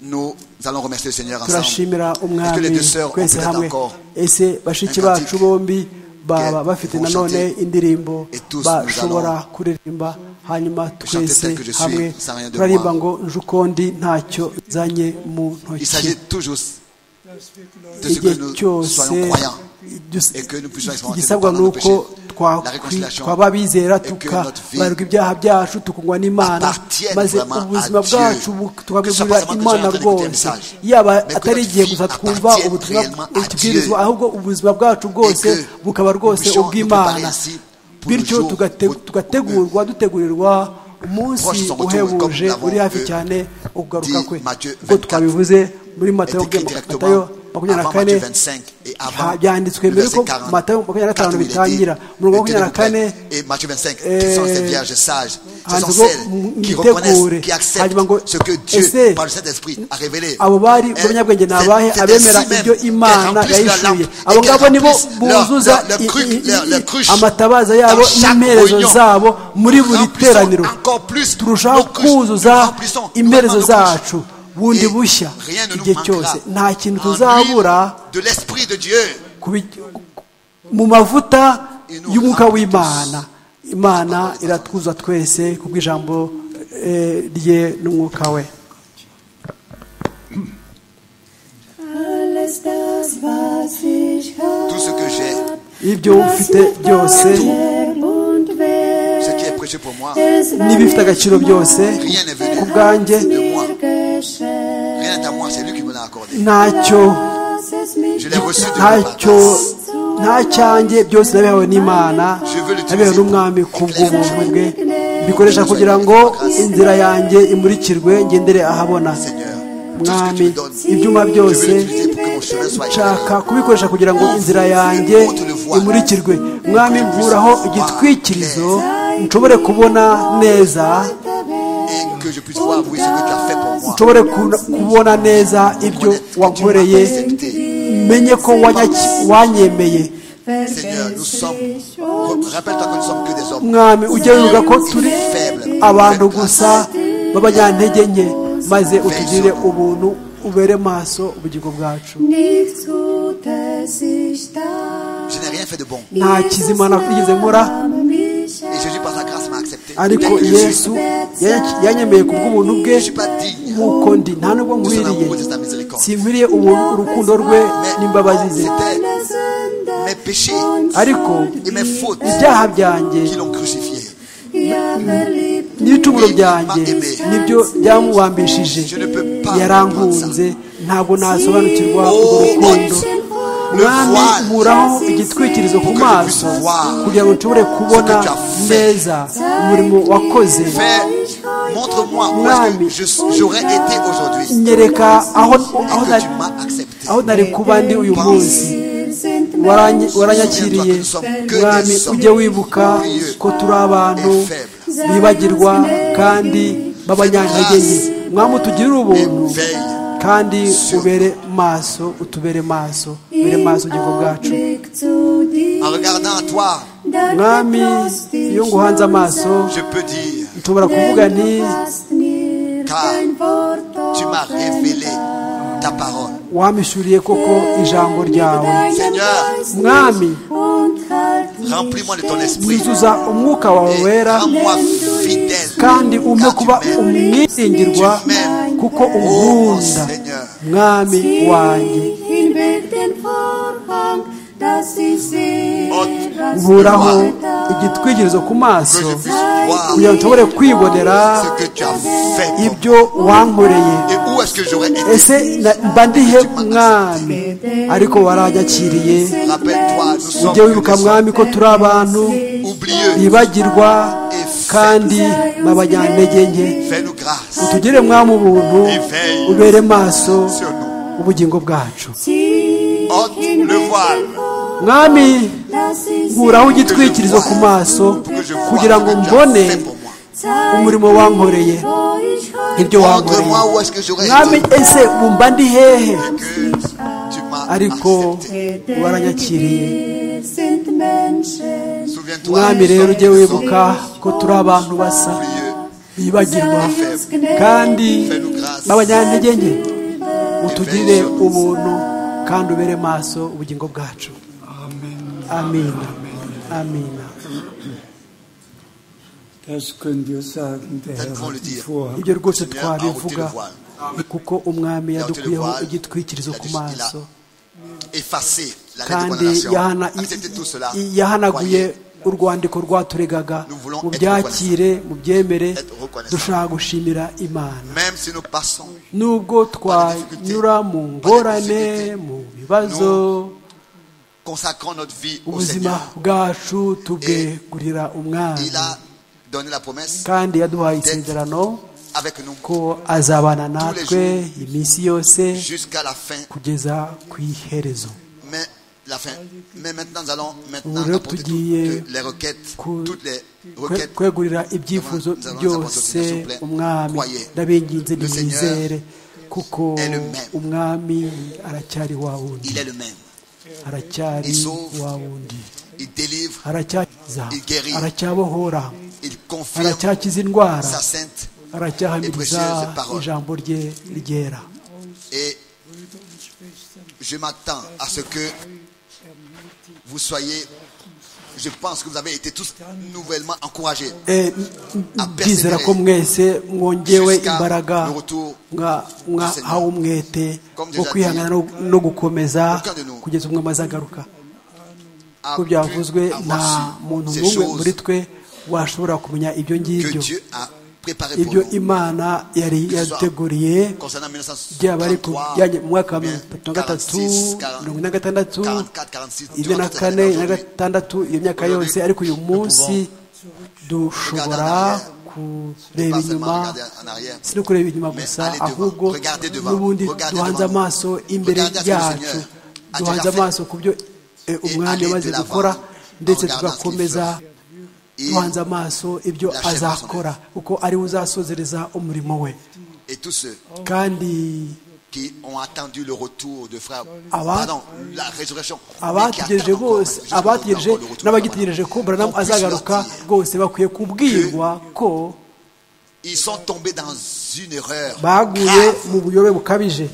C: Nous allons remercier le Seigneur ensemble.
D: turashimira
C: Est-ce que les
D: umwami
C: deux sœurs ont
D: twese
C: peut-être
D: hamwe
C: encore
D: ese bashiki
C: un cantique
D: bacu bombi baba
C: que
D: bafite
C: vont
D: nanone
C: chanter
D: indirimbo
C: et tous nous
D: bashobora kuririmba hanyuma
C: chanter tel
D: twese
C: que je suis,
D: hamwe
C: sans rien de
D: turarimba
C: moi.
D: ngo nje ukundi ntacyo nzanye mu
C: Il
D: ntoki
C: s'agit toujours de ce que
D: igihe
C: nous
D: cyose
C: soyons croyants.
D: dus-
C: et que nous puissions expérimenter
D: igisabwa
C: le pardon
D: ni
C: de nos
D: uko
C: péchés,
D: twakwi-
C: la réconciliation,
D: twaba
C: et
D: abizera
C: que notre vie
D: tukabarirwa ibyaha byacu tukunywa n'imana
C: appartienne
D: maze
C: vraiment à
D: ubuzima
C: Dieu.
D: bwacu bu-
C: Que ce soit
D: tukabwegurira
C: vraiment que
D: imana
C: nous soyons en train d'écouter un
D: rwose
C: message,
D: yaba
C: mais que
D: atari
C: notre
D: igihe
C: vie
D: gusa twumva
C: appartienne
D: ubutumwa
C: réellement à Dieu.
D: tubwirizwa ahubwo ubuzima bwacu
C: Et
D: bwose
C: que
D: bukaba
C: nous
D: rwose
C: puissions nous préparer
D: ubw'imana
C: ainsi pour le
D: bityo
C: jour
D: tugate-
C: où-
D: tugategurwa dutegurirwa umunsi
C: Proche son retour, comme
D: uhebuje
C: nous
D: uri hafi
C: l'avons,
D: cyane ukugaruka
C: dit
D: kwe
C: Matthieu
D: ubwo
C: 24,
D: twabivuze muri matayo
C: est écrit
D: Matayo
C: directement
D: makumyabiri na
C: avant
D: kane
C: Matthieu 25 et avant
D: Ha- byanditswe
C: le
D: mbere
C: verset
D: ko
C: 40.
D: matayo makumyabiri na gatanu
C: Quatre où il est dit,
D: bitangira umurongo wa makumyabiri na kane
C: Tenez-vous prêts. Et Matthieu 25,
D: eh,
C: ce sont ces vierges sages, ce
D: hanze
C: sont
D: ngo
C: celles qui
D: mwitegure.
C: reconnaissent, qui acceptent
D: Hanyuma ngo,
C: ce que Dieu,
D: ese
C: par le Saint-Esprit, a révélé.
D: abo bari
C: Elles-
D: b'abanyabwenge ni abahe
C: c'est- c'est
D: abemera
C: ainsi même
D: ibyo
C: qu'elles
D: imana
C: remplissent leur lampe
D: yahishuye
C: et
D: abo
C: qu'elles
D: ngabo nibo
C: remplissent leur-
D: buzuza
C: leur- leur
D: i-
C: cruche-
D: i- i-
C: leur- leur cruche.
D: amatabaza yabo
C: Dans chaque
D: n'imperezo
C: réunion,
D: zabo muri
C: nous
D: buri
C: remplissons
D: teraniro
C: encore plus
D: turushaho
C: nos cruches, nous
D: kuzuza
C: remplissons
D: imperezo
C: vraiment nos cruches.
D: zacu bundi
C: Et
D: bushya
C: rien ne nous
D: igihe
C: manquera.
D: cyose nta kintu
C: En
D: tuzabura
C: l'huile de l'Esprit de Dieu.
D: ku bi- mu mavuta y'umwuka w'imana imana iratwuza twese ku bw'ijambo eh, rye n'umwuka we
J: Alles das, was ich hab,
C: Tout ce que j'ai,
D: ibyo mfite byose
J: Leb und
C: ce
J: wer
C: qui est précieux pour moi,
J: es war
D: n'ibifite agaciro byose
C: rien n'est venu
D: ku bwanjye
C: de moi.
J: geschehen,
C: Rien n'est à moi, c'est lui qui me l'a accordé.
D: ntacyo
J: dass es mich
C: Je l'ai reçu de mon
D: ntacyo
C: papa.
D: nta cyanjye byose nabihawe n'imana nabihawe n'umwami ku bw'ubuntu bwe bikoresha kugira ngo inzira yanjye imurikirwe ngendere ahabona
C: Seigneur, tout ce que tu
D: mwami
C: me donnes,
D: ibyuma
C: je veux
D: byose
C: l'utiliser pour que mon chemin soit
D: nshaka
C: éclairé.
D: kubikoresha kugira ngo inzira yanjye imurikirwe mwami mvuraho igitwikirizo nshobore kubona neza
C: Et que je puisse voir, oui, ce que tu as fait pour moi.
D: nshobore ku- kubona neza ibyo wankoreye menye ko wanyaki- wanyemeye
C: Seigneur, nous sommes, re- rappelle-toi que nous sommes que des hommes
D: mwami ujye wibuka ko turi
C: faibles.
D: abantu gusa b'abanyantege nke maze
C: Fais
D: utugirire
C: zo.
D: ubuntu ubere maso ubugingo bwacu
J: Nichts Gutes ich tat.
C: Je n'ai rien fait de bon.
D: nta kizima nakwigeze nkora
J: Name mich
C: Et Jésus, par sa grâce, m'a accepté.
D: ariko
C: Tel que je suis.
D: yesu yanya- yanyemeye ku bw'ubuntu bwe
C: Je suis pas digne.
D: nk'uko ndi nta nubwo
C: de son
D: nkwiriye
C: amour, de sa miséricorde.
D: sinkwiriye ubu- urukundo rwe n'imbabazi ze
C: C'était
J: Sünde
C: mes péchés
D: ariko
C: et mes fautes
D: ibyaha byanjye
C: qui l'ont crucifié.
J: ihr Verliebten.
D: n'ibicumuro byanjye nibyo byamubambishije yarankunze ntabwo nasobanukirwa urwo rukundo mwami nkuraho igitwikirizo ku maso kugira ngo nshobore kubona neza umurimo wakoze
C: Fais, montre-moi où est-ce que je- j'aurais été aujourd'hui.
D: nyereka aho
C: Et
D: aho
C: que
D: nari
C: tu m'as accepté.
D: aho nari kuba ndi uyu munsi Waranye- waranyakiriye mwami ujye wibuka ko turi abantu bibagirwa kandi b'abanyantege nke mwami utugirire ubuntu
C: Veille.
D: kandi ubere maso utubere maso ubere maso ubugingo bwacu
C: En regardant à toi,
D: mwami iyo nguhanze amaso
C: je peux dire,
D: nshobora kuvuga nti
C: car tu m'as révélé ta parole.
D: wamishuriye koko ijambo ryawe
C: Seigneur,
D: mwami
C: remplis-moi de ton esprit.
D: yuzuza umwuka wawe
C: Et
D: wera
C: rends-moi fidèle.
D: kandi umpe
C: car tu
D: kuba
C: m'aimes.
D: umwiringirwa
C: Tu m'aimes.
D: kuko
C: Oh,
D: unkunda
C: Seigneur.
D: mwami wanjye
J: hinweg den Vorhang, dass ich sehe,
C: Ot-
J: was du
D: nkuraho
J: getan
D: igitwikirizo ku
C: Que
D: maso
C: je puisse voir
D: kugira ngo nshobore kwibonera
C: ce que tu as fait. pour moi.
D: ibyo wankoreye
C: Et où est-ce que j'aurais été
D: ese na- mba ndihe mwami ariko waranyakiriye
C: Rappelle-toi, nous sommes
D: ujye wibuka
C: que des
D: mwami ko turi abantu
C: oublieux.
D: bibagirwa kandi babanyantege nke
C: Fais-nous grâce.
D: utugire mwami ubuntu ubere maso
C: sur nous.
D: ubugingo bwacu
J: Zieh
C: Ôte le voile
D: mwami
J: dass ich
D: nkuraho igitwikirizo ku maso
C: pour que je vois
D: kugira ngo
C: ce que tu as
D: mbone
C: fait pour moi.
D: umurimo wankoreye
J: wo ich heute
D: ibyo wankoreye
C: Montre-moi où est-ce que j'aurais
D: mwami
C: été.
D: ese wumva ndi hehe
C: Que tu m'as
D: ariko
C: accepté.
D: waranyakiriye
J: Wir sind Menschen,
C: Souviens-toi,
D: mwami
C: nous
D: rero
C: sommes-
D: ujye
C: nous sommes
D: wibuka ko turi abantu basa
C: oublieux.
D: bibagirwa kandi b'abanyantege nke utugirire ubuntu kandi ubere maso ubugingo bwacu amina amina
I: Das könnt ihr sagen, der
C: Herr hat ihn
I: vor.
D: ibyo rwose
C: Seigneur a ôté le
D: twabivuga
C: voile,
D: kuko umwami yadukuyeho igitwikirizo ku maso
C: effacé la
D: kandi
C: déclaration.
D: yahana-
C: Acceptez tout cela.
D: i- yahanaguye
C: Croyez,
D: urwandiko rwaturegaga mu byakire mu byemere dushaka gushimira imana
C: Même si nous passons,
D: nubwo twanyura mu ngorane mu bibazo
C: consacrons notre vie au
D: ubuzima
C: Seigneur.
D: bwacu tubwegurira umwami
C: Il a donné la promesse
D: kandi yaduhaye isezerano
C: avec nous
D: ko azabana natwe iminsi yose
C: jusqu'à la fin.
D: kugeza ku iherezo
C: Mais la fin. Mais maintenant, nous allons
D: Vous
C: maintenant
D: voulez
C: apporter toutes
D: prier
C: les requêtes,
D: ku-
C: toutes les
D: kwe-
C: requêtes.
D: kwegurira
C: Nous
D: ibyifuzo
C: allons- nous allons
D: byose
C: apporter, s'il vous plaît.
D: umwami
C: Croyez.
D: ndabinginze
C: Le Seigneur
D: nimwizere kuko
C: est le même.
D: umwami aracyari wa wundi
C: Il est le même.
D: aracyari
C: Il sauve.
D: wa wundi
C: Il délivre,
D: aracyakiza
C: Il guérit.
D: aracyabohora
C: il confirme
D: aracyakiza indwara
C: sa sainte
D: aracyahamiriza
C: précieuse parole.
D: ijambo rye ryera
C: Et je m'attends à ce que vous soyez, je pense que vous avez été tous nouvellement encouragés
D: Eh, ndizera ko mwese mwongewe imbaraga mwa- mwahawe umwete wo kwihangana no- no gukomeza kugeza umwe amaze agaruka
C: à
D: ko byavuzwe
C: plus avoir
D: nta muntu
C: su ces
D: n'umwe muri
C: choses
D: twe washobora kumenya ibyo
C: que
D: ngibyo
C: Dieu a préparées pour
D: ibyo
C: nous.
D: imana yari yateguriye
C: Concernant
D: byaba ari ku
C: 1933,
D: bijyanye mu mwaka wa
C: bien,
D: mirongo itatu na gatatu
C: 46,
D: mirongo ine na gatandatu
C: 44, 46,
D: ine
C: durant
D: na
C: cette
D: kane
C: année
D: ine na
C: aujourd'hui,
D: gatandatu iyo myaka
C: Aujourd'hui,
D: yose ariko uyu
C: nous
D: munsi dushobora
C: regarder
D: kureba
C: pas seulement
D: inyuma
C: regarder en arrière,
D: si no kureba inyuma
C: mais
D: gusa
C: aller devant,
D: ahubwo
C: regarder devant,
D: n'ubundi
C: regarder
D: duhanze
C: devant nous.
D: amaso imbere
C: Regarder à ce que le
D: yacu
C: Seigneur a
D: duhanze
C: déjà fait.
D: amaso ku byo eh, umwami
C: aller
D: yamaze
C: de l'avant
D: gukora
C: en
D: ndetse
C: regardant ce qu'il
D: tugakomeza
C: Et-
D: duhanze amaso ibyo
C: La chair
D: azakora kuko ariwe uzasozereza umurimo we
C: et tous ceux
D: kandi
C: qui ont attendu le retour de frère,
D: Aba-
C: pardon, la résurrection, mais qui
D: abategereje
C: attendent encore,
D: bose
C: juste attendent
D: abategereje
C: encore le retour de
D: n'abagitegereje
C: Abraham.
D: ko buramu
C: Qu'on puisse leur
D: azagaruka
C: dire,
D: rwose bakwiye kubwirwa ko
C: Ils sont tombés dans une erreur.
D: baguye
C: grave.
D: mu buyobe bukabije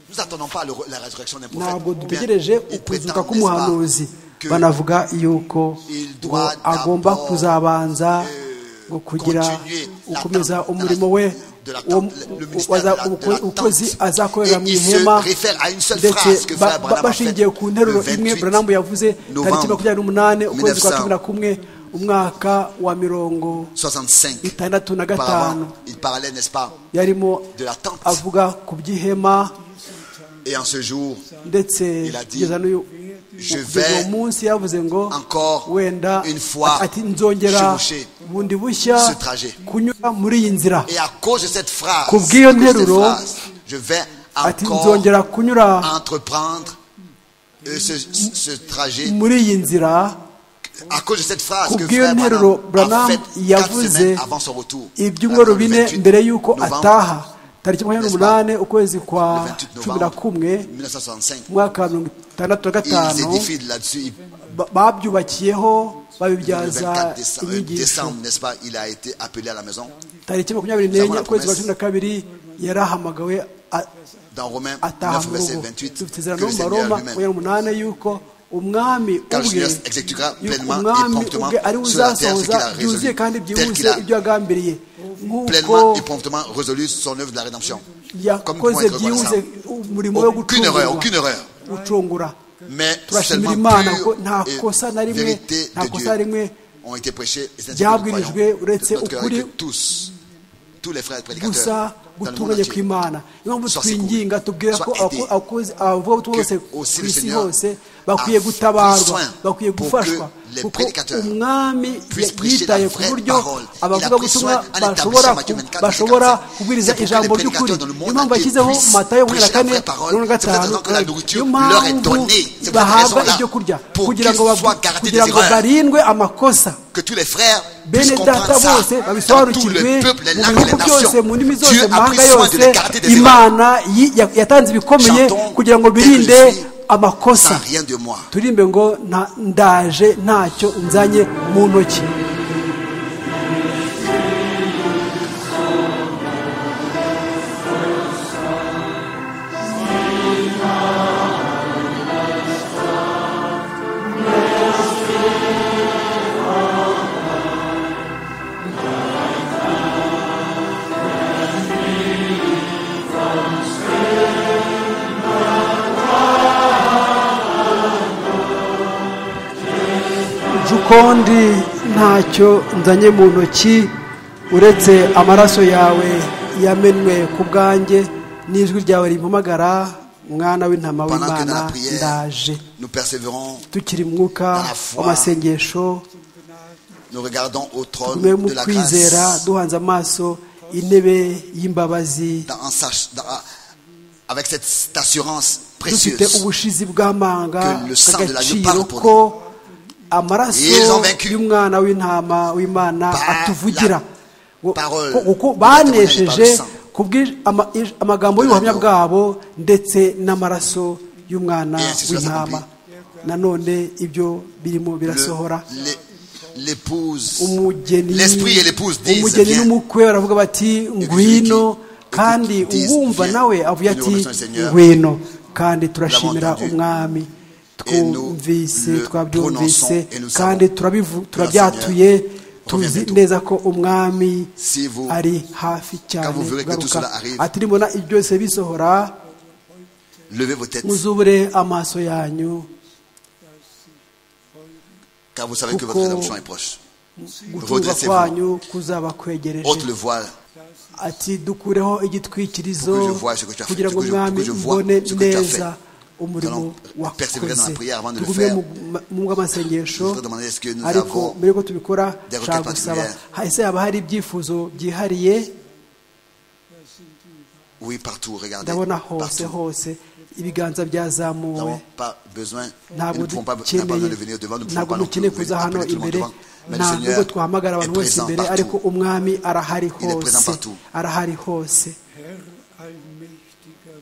C: Nous n'attendons pas le- la résurrection d'un prophète.
D: ntabwo
C: Bien,
D: dutegereje
C: ils
D: ukuzuka
C: prétendent, n'est-ce pas,
D: k'umuhanuzi
C: que
D: banavuga yuko ngo agomba kuzabanza ngo kugira gukomeza umurimo we wo- wo- waza- uko- ukwezi azakorera mu ihema ndetse ba- ba- bashingiye ku nteruro imwe buranamu yavuze tariki makumyabiri n'umunani ukwezi kwa cumi na kumwe umwaka wa mirongo
C: 65.
D: itandatu na gatanu
C: Auparavant, il parlait, n'est-ce pas,
D: yarimo
C: de la tente.
D: avuga ku by'ihema
C: Et en ce jour,
D: ndetse
C: Il a dit,
D: kugeza n'uyu
C: Je
D: kugeza
C: vais
D: uwo munsi yavuze ngo
C: encore
D: wenda
C: une fois
D: ati nzongera
C: chevaucher
D: bundi bushya
C: ce trajet.
D: kunyura muri iyi nzira
C: et à cause de cette phrase,
D: Ku bw'iyo
C: à cause de cette
D: nteruro,
C: phrase, je vais
D: ati
C: encore
D: nzongera kunyura
C: entreprendre euh, ce, ce- ce trajet.
D: muri iyi nzira
C: À cause de cette phrase
D: Ku
C: que
D: bw'iyo
C: frère
D: nteruro,
C: Branham a
D: Branham
C: fait quatre
D: yavuze
C: semaines avant son retour.
D: ibyumweru
C: Le
D: bine
C: 28
D: mbere y'uko
C: novembre,
D: ataha tariki makumyabiri
C: N'est-ce pas?
D: n'umunani ukwezi
C: le
D: kwa
C: 28
D: cumi na
C: novembre
D: kumwe
C: 1965.
D: mu mwaka wa mirongo itandatu na
C: Ils
D: gatanu
C: édifient là-dessus. Ils-
D: ba- babyubakiyeho
C: Le
D: babibyaza
C: 24 déce- euh,
D: inyigisho
C: décembre, n'est-ce pas, il a été appelé à la maison.
D: tariki makumyabiri
C: Sangwa
D: n'enye
C: na
D: ukwezi kwa
C: promesse.
D: cumi na kabiri yarahamagawe a-
C: Dans Romains
D: ataha
C: 9,
D: mu
C: verset
D: rugo
C: 28,
D: dufite
C: que
D: izerano
C: le
D: mu
C: Seigneur
D: maroma
C: lui-même,
D: makumyabiri n'umunani y'uko umwami
C: car le
D: ubwe
C: Seigneur exécutera
D: y'uko
C: pleinement et
D: umwami
C: promptement
D: ubwe ari we
C: sur la terre ce qu'il
D: uzasohoza
C: a
D: byuzuye
C: résolu,
D: kandi
C: tel
D: byihuse
C: qu'il a
D: ibyo yagambiriye nk'uko
C: pleinement et promptement résolu son œuvre de la rédemption. Comme nous pouvons
D: yakoze
C: être
D: byihuse
C: reconnaissants.
D: umurimo wo
C: Aucune erreur, aucune
D: gucungura
C: erreur.
D: ucungura
C: Mais
D: turashimira
C: seulement
D: imana ko
C: pure
D: nta kosa na
C: et
D: rimwe
C: vérité
D: nta
C: de
D: kosa na rimwe
C: Dieu ont été prêchées et c'est ce que nous croyons
D: ryabwirijwe uretse
C: de notre cœur et
D: ukuri
C: que tous, tous les frères
D: gusa
C: prédicateurs dans le monde
D: gutunganye
C: entier,
D: kw'imana niyo mpamvu
C: Sois
D: twinginga
C: secouru.
D: tubwira ko
C: Sois aidé.
D: abavugabutumwa bose
C: Que aussi
D: ku
C: le
D: isi
C: Seigneur
D: hose bakwiye
C: a pris
D: gutabarwa
C: soin
D: bakwiye
C: pour
D: gufashwa
C: que les
D: kuko
C: prédicateurs
D: umwami
C: puissent prêcher la
D: yitaye ku
C: vraie
D: buryo
C: parole. Il a pris soin en établissant
D: abavugabutumwa bashobora
C: Matthieu
D: ku-
C: 24,
D: bashobora
C: 24.
D: kubwiriza
C: C'est pour que
D: ijambo
C: les
D: ry'ukuri
C: prédicateurs dans le monde
D: niyo mpamvu
C: entier
D: yashyizeho
C: puissent
D: matayo makumyabiri na
C: prêcher la
D: kane
C: vraie parole.
D: mirongo
C: C'est pour cette raison
D: gatanu
C: que la nourriture
D: niyo
C: leur est
D: mpamvu
C: donnée. C'est pour cette
D: bahabwa
C: raison-là
D: ibyo kurya
C: pour
D: kugira
C: qu'ils
D: ngo
C: soient
D: babu-
C: gardés
D: kugira
C: des
D: ngo
C: erreurs.
D: barindwe amakosa
C: que tous les frères puissent
D: bene
C: comprendre
D: data
C: ça.
D: bose
C: Dans tout le
D: babisobanukirwe
C: peuple, les
D: mu
C: langues, les
D: bihugu byose mu
C: nations,
D: ndimi
C: Dieu
D: zose mu
C: a pris
D: mahanga
C: soin de les
D: yose
C: garder des erreurs.
D: imana yi- ya- yatanze ibikomeye
C: Chantons
D: kugira ngo
C: dès que je
D: birinde
C: suis
D: amakosa
C: Sans rien de moi.
D: turirimbe ngo nta- ndaje ntacyo nzanye mu ntoki jukondi ntacyo nzanye mu ntoki uretse amaraso yawe yamenwe ku bwanjye n'ijwi ryawe rimpamagara mwana w'intama
C: Pendant que dans
D: w'imana
C: la prière,
D: ndaje
C: nous persévérons,
D: tukiri mu mwuka w'amasengesho
C: nous regardons au trône
D: tugume mu
C: de la
D: kwizera
C: grâce,
D: duhanze amaso intebe y'imbabazi
C: dans- en sach- dans- avec cette assurance
D: dufite
C: précieuse.
D: ubushizi bw'amanga
C: Que le sang de l'agneau
D: agaciro
C: parle pour
D: ko amaraso
C: Ils ont vaincu.
D: y'umwana w'intama w'imana
C: Par
D: atuvugira Ngo-
C: parole.
D: ko- kuko
C: Par
D: banesheje
C: le sang.
D: kubw'i- ama- ij- amagambo
C: De
D: y'ubuhamya
C: l'agneau.
D: bwabo ndetse n'amaraso y'umwana
C: Et ainsi cela
D: w'intama nanone ibyo birimo birasohora
C: Le- l'é- L'épouse,
D: umugeni
C: l'esprit et l'épouse disent,
D: umugeni
C: viens.
D: n'umukwe baravuga bati ngwino
C: Écoute,
D: kandi
C: disent,
D: uwumva
C: viens.
D: nawe avuye
C: Et nous
D: ati
C: remercions le Seigneur.
D: ngwino kandi turashimira
C: entendu.
D: umwami
C: Et nous
D: twumvise
C: le
D: twabyumvise
C: prononçons et nous
D: kandi
C: savons.
D: turabivu-
C: Le
D: turabyatuye
C: Seigneur
D: tuzi
C: revient bientôt.
D: neza ko umwami
C: Si vous-
D: ari hafi cyane
C: vous verrez que tout
D: kugaruka
C: cela arrive,
D: ati nimubona ibyo byose bisohora
C: Levez vos têtes,
D: muzubure amaso yanyu
C: car vous savez que votre
D: Kuko-
C: rédemption est proche.
D: gutuza
C: Redressez-vous.
D: kwanyu kuzaba kwegereje
C: Ôte le voile,
D: ati dukureho igitwikirizo
C: Pour que je voie ce que tu as fait,
D: kugira ngo
C: pour que je- pour
D: umwami
C: que je voie
D: mbone
C: ce que tu as
D: neza umurimo
C: Nous allons persévérer dans la
D: wakoze
C: prière avant de le
D: tugume
C: faire.
D: mu mu bw'amasengesho
C: Je voudrais demander, est-ce que nous
D: ariko
C: avons
D: mbere yuko tubikora
C: des requêtes
D: nshaka gusaba
C: particulières?
D: hahise haba hari ibyifuzo byihariye
C: oui, partout, regardez.
D: ndabona hose
C: Partout.
D: hose ibiganza
C: Nous
D: byazamuwe
C: n'avons pas besoin, nous
D: ntabwo
C: ne pouvons pas, nous n'avons pas besoin de venir
D: dukeneye
C: devant, nous ne pouvons
D: ntabwo
C: pas non plus
D: dukeneye kuza
C: venir
D: hano
C: appeler tout le monde
D: imbere
C: devant. Mais le
D: nta nubwo
C: Seigneur
D: twahamagara
C: est
D: abantu bose
C: présent
D: imbere ariko
C: partout.
D: umwami arahari
C: Il est présent
D: hose
C: partout.
D: arahari hose
I: Herr allmächtiger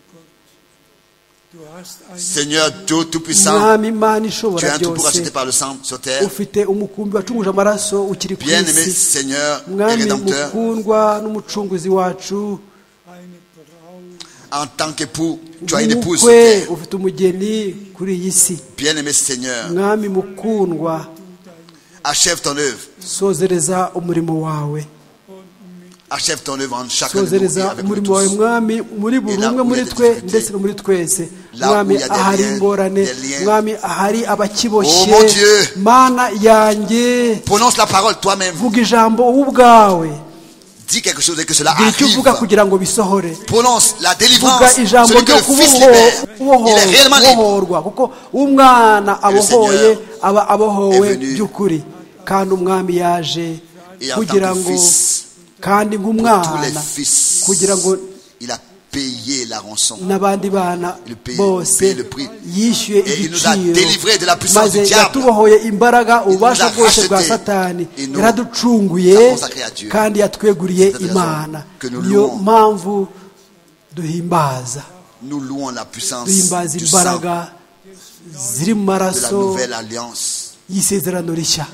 I: Gott, du
C: Seigneur Dieu Tout-Puissant,
D: mwami imana
C: tu as
D: ishobora
C: un tout pour
D: byose
C: acheter par le sang sur terre.
D: ufite umukumbi wacumuje amaraso ukiri ku
C: Bien-aimé
D: isi
C: Seigneur et
D: mwami
C: Rédempteur,
D: mukundwa n'umucunguzi wacu
C: en tant qu'époux, tu as une épouse sur
D: umukwe
C: terre.
D: ufite umugeni kuri iyi si
C: Bien-aimé Seigneur,
D: mwami mukundwa
C: achève ton œuvre.
D: sozereza umurimo wawe
C: Achève ton œuvre en chacun de nous et
D: sozereza
C: avec nous
D: umurimo wawe
C: tous.
D: mwami muri buri
C: Là
D: umwe
C: où
D: muri
C: il y a des
D: twe
C: difficultés.
D: ndetse no muri twese
C: Là
D: mwami
C: où il y a des
D: ahari
C: liens,
D: ingorane
C: des liens.
D: mwami ahari abakiboshye
C: Oh mon Dieu.
D: mana yanjye
C: Prononce la parole toi-même.
D: vuga ijambo wowe ubwawe
C: Dis quelque chose et que cela
D: gira icyo
C: arrive.
D: uvuga kugira ngo bisohore
C: Prononce la délivrance.
D: vuga ijambo
C: Celui que
D: ryo
C: le Fils libère, il est réellement libre.
D: kubohorwa kuko umwana abohoye
C: Seigneur
D: aba abohowe
C: est venu
D: by'ukuri kandi umwami yaje
C: Et en tant
D: kugira
C: que
D: ngo
C: fils,
D: kandi
C: Tous les
D: nk'umwana
C: fils,
D: kugira ngo
C: il a payé la rançon.
D: n'abandi bana
C: Le pays- le
D: bose
C: pays- le prix.
D: yishyuye
C: Et il nous a
D: igiciro
C: délivrés de la puissance
D: maze
C: du diable.
D: yatubohoye imbaraga
C: nous a
D: ububasha bwose bwa
C: rachetés.
D: satani
C: Et nous
D: yaraducunguye
C: avons sacré à Dieu.
D: kandi yatweguriye
C: C'est cette raison
D: imana
C: que nous
D: niyo
C: louons.
D: mpamvu duhimbaza
C: Nous louons la puissance
D: duhimbaza
C: du sang de
D: imbaraga ziri mu
C: la
D: maraso
C: nouvelle alliance
D: y'isezerano rishya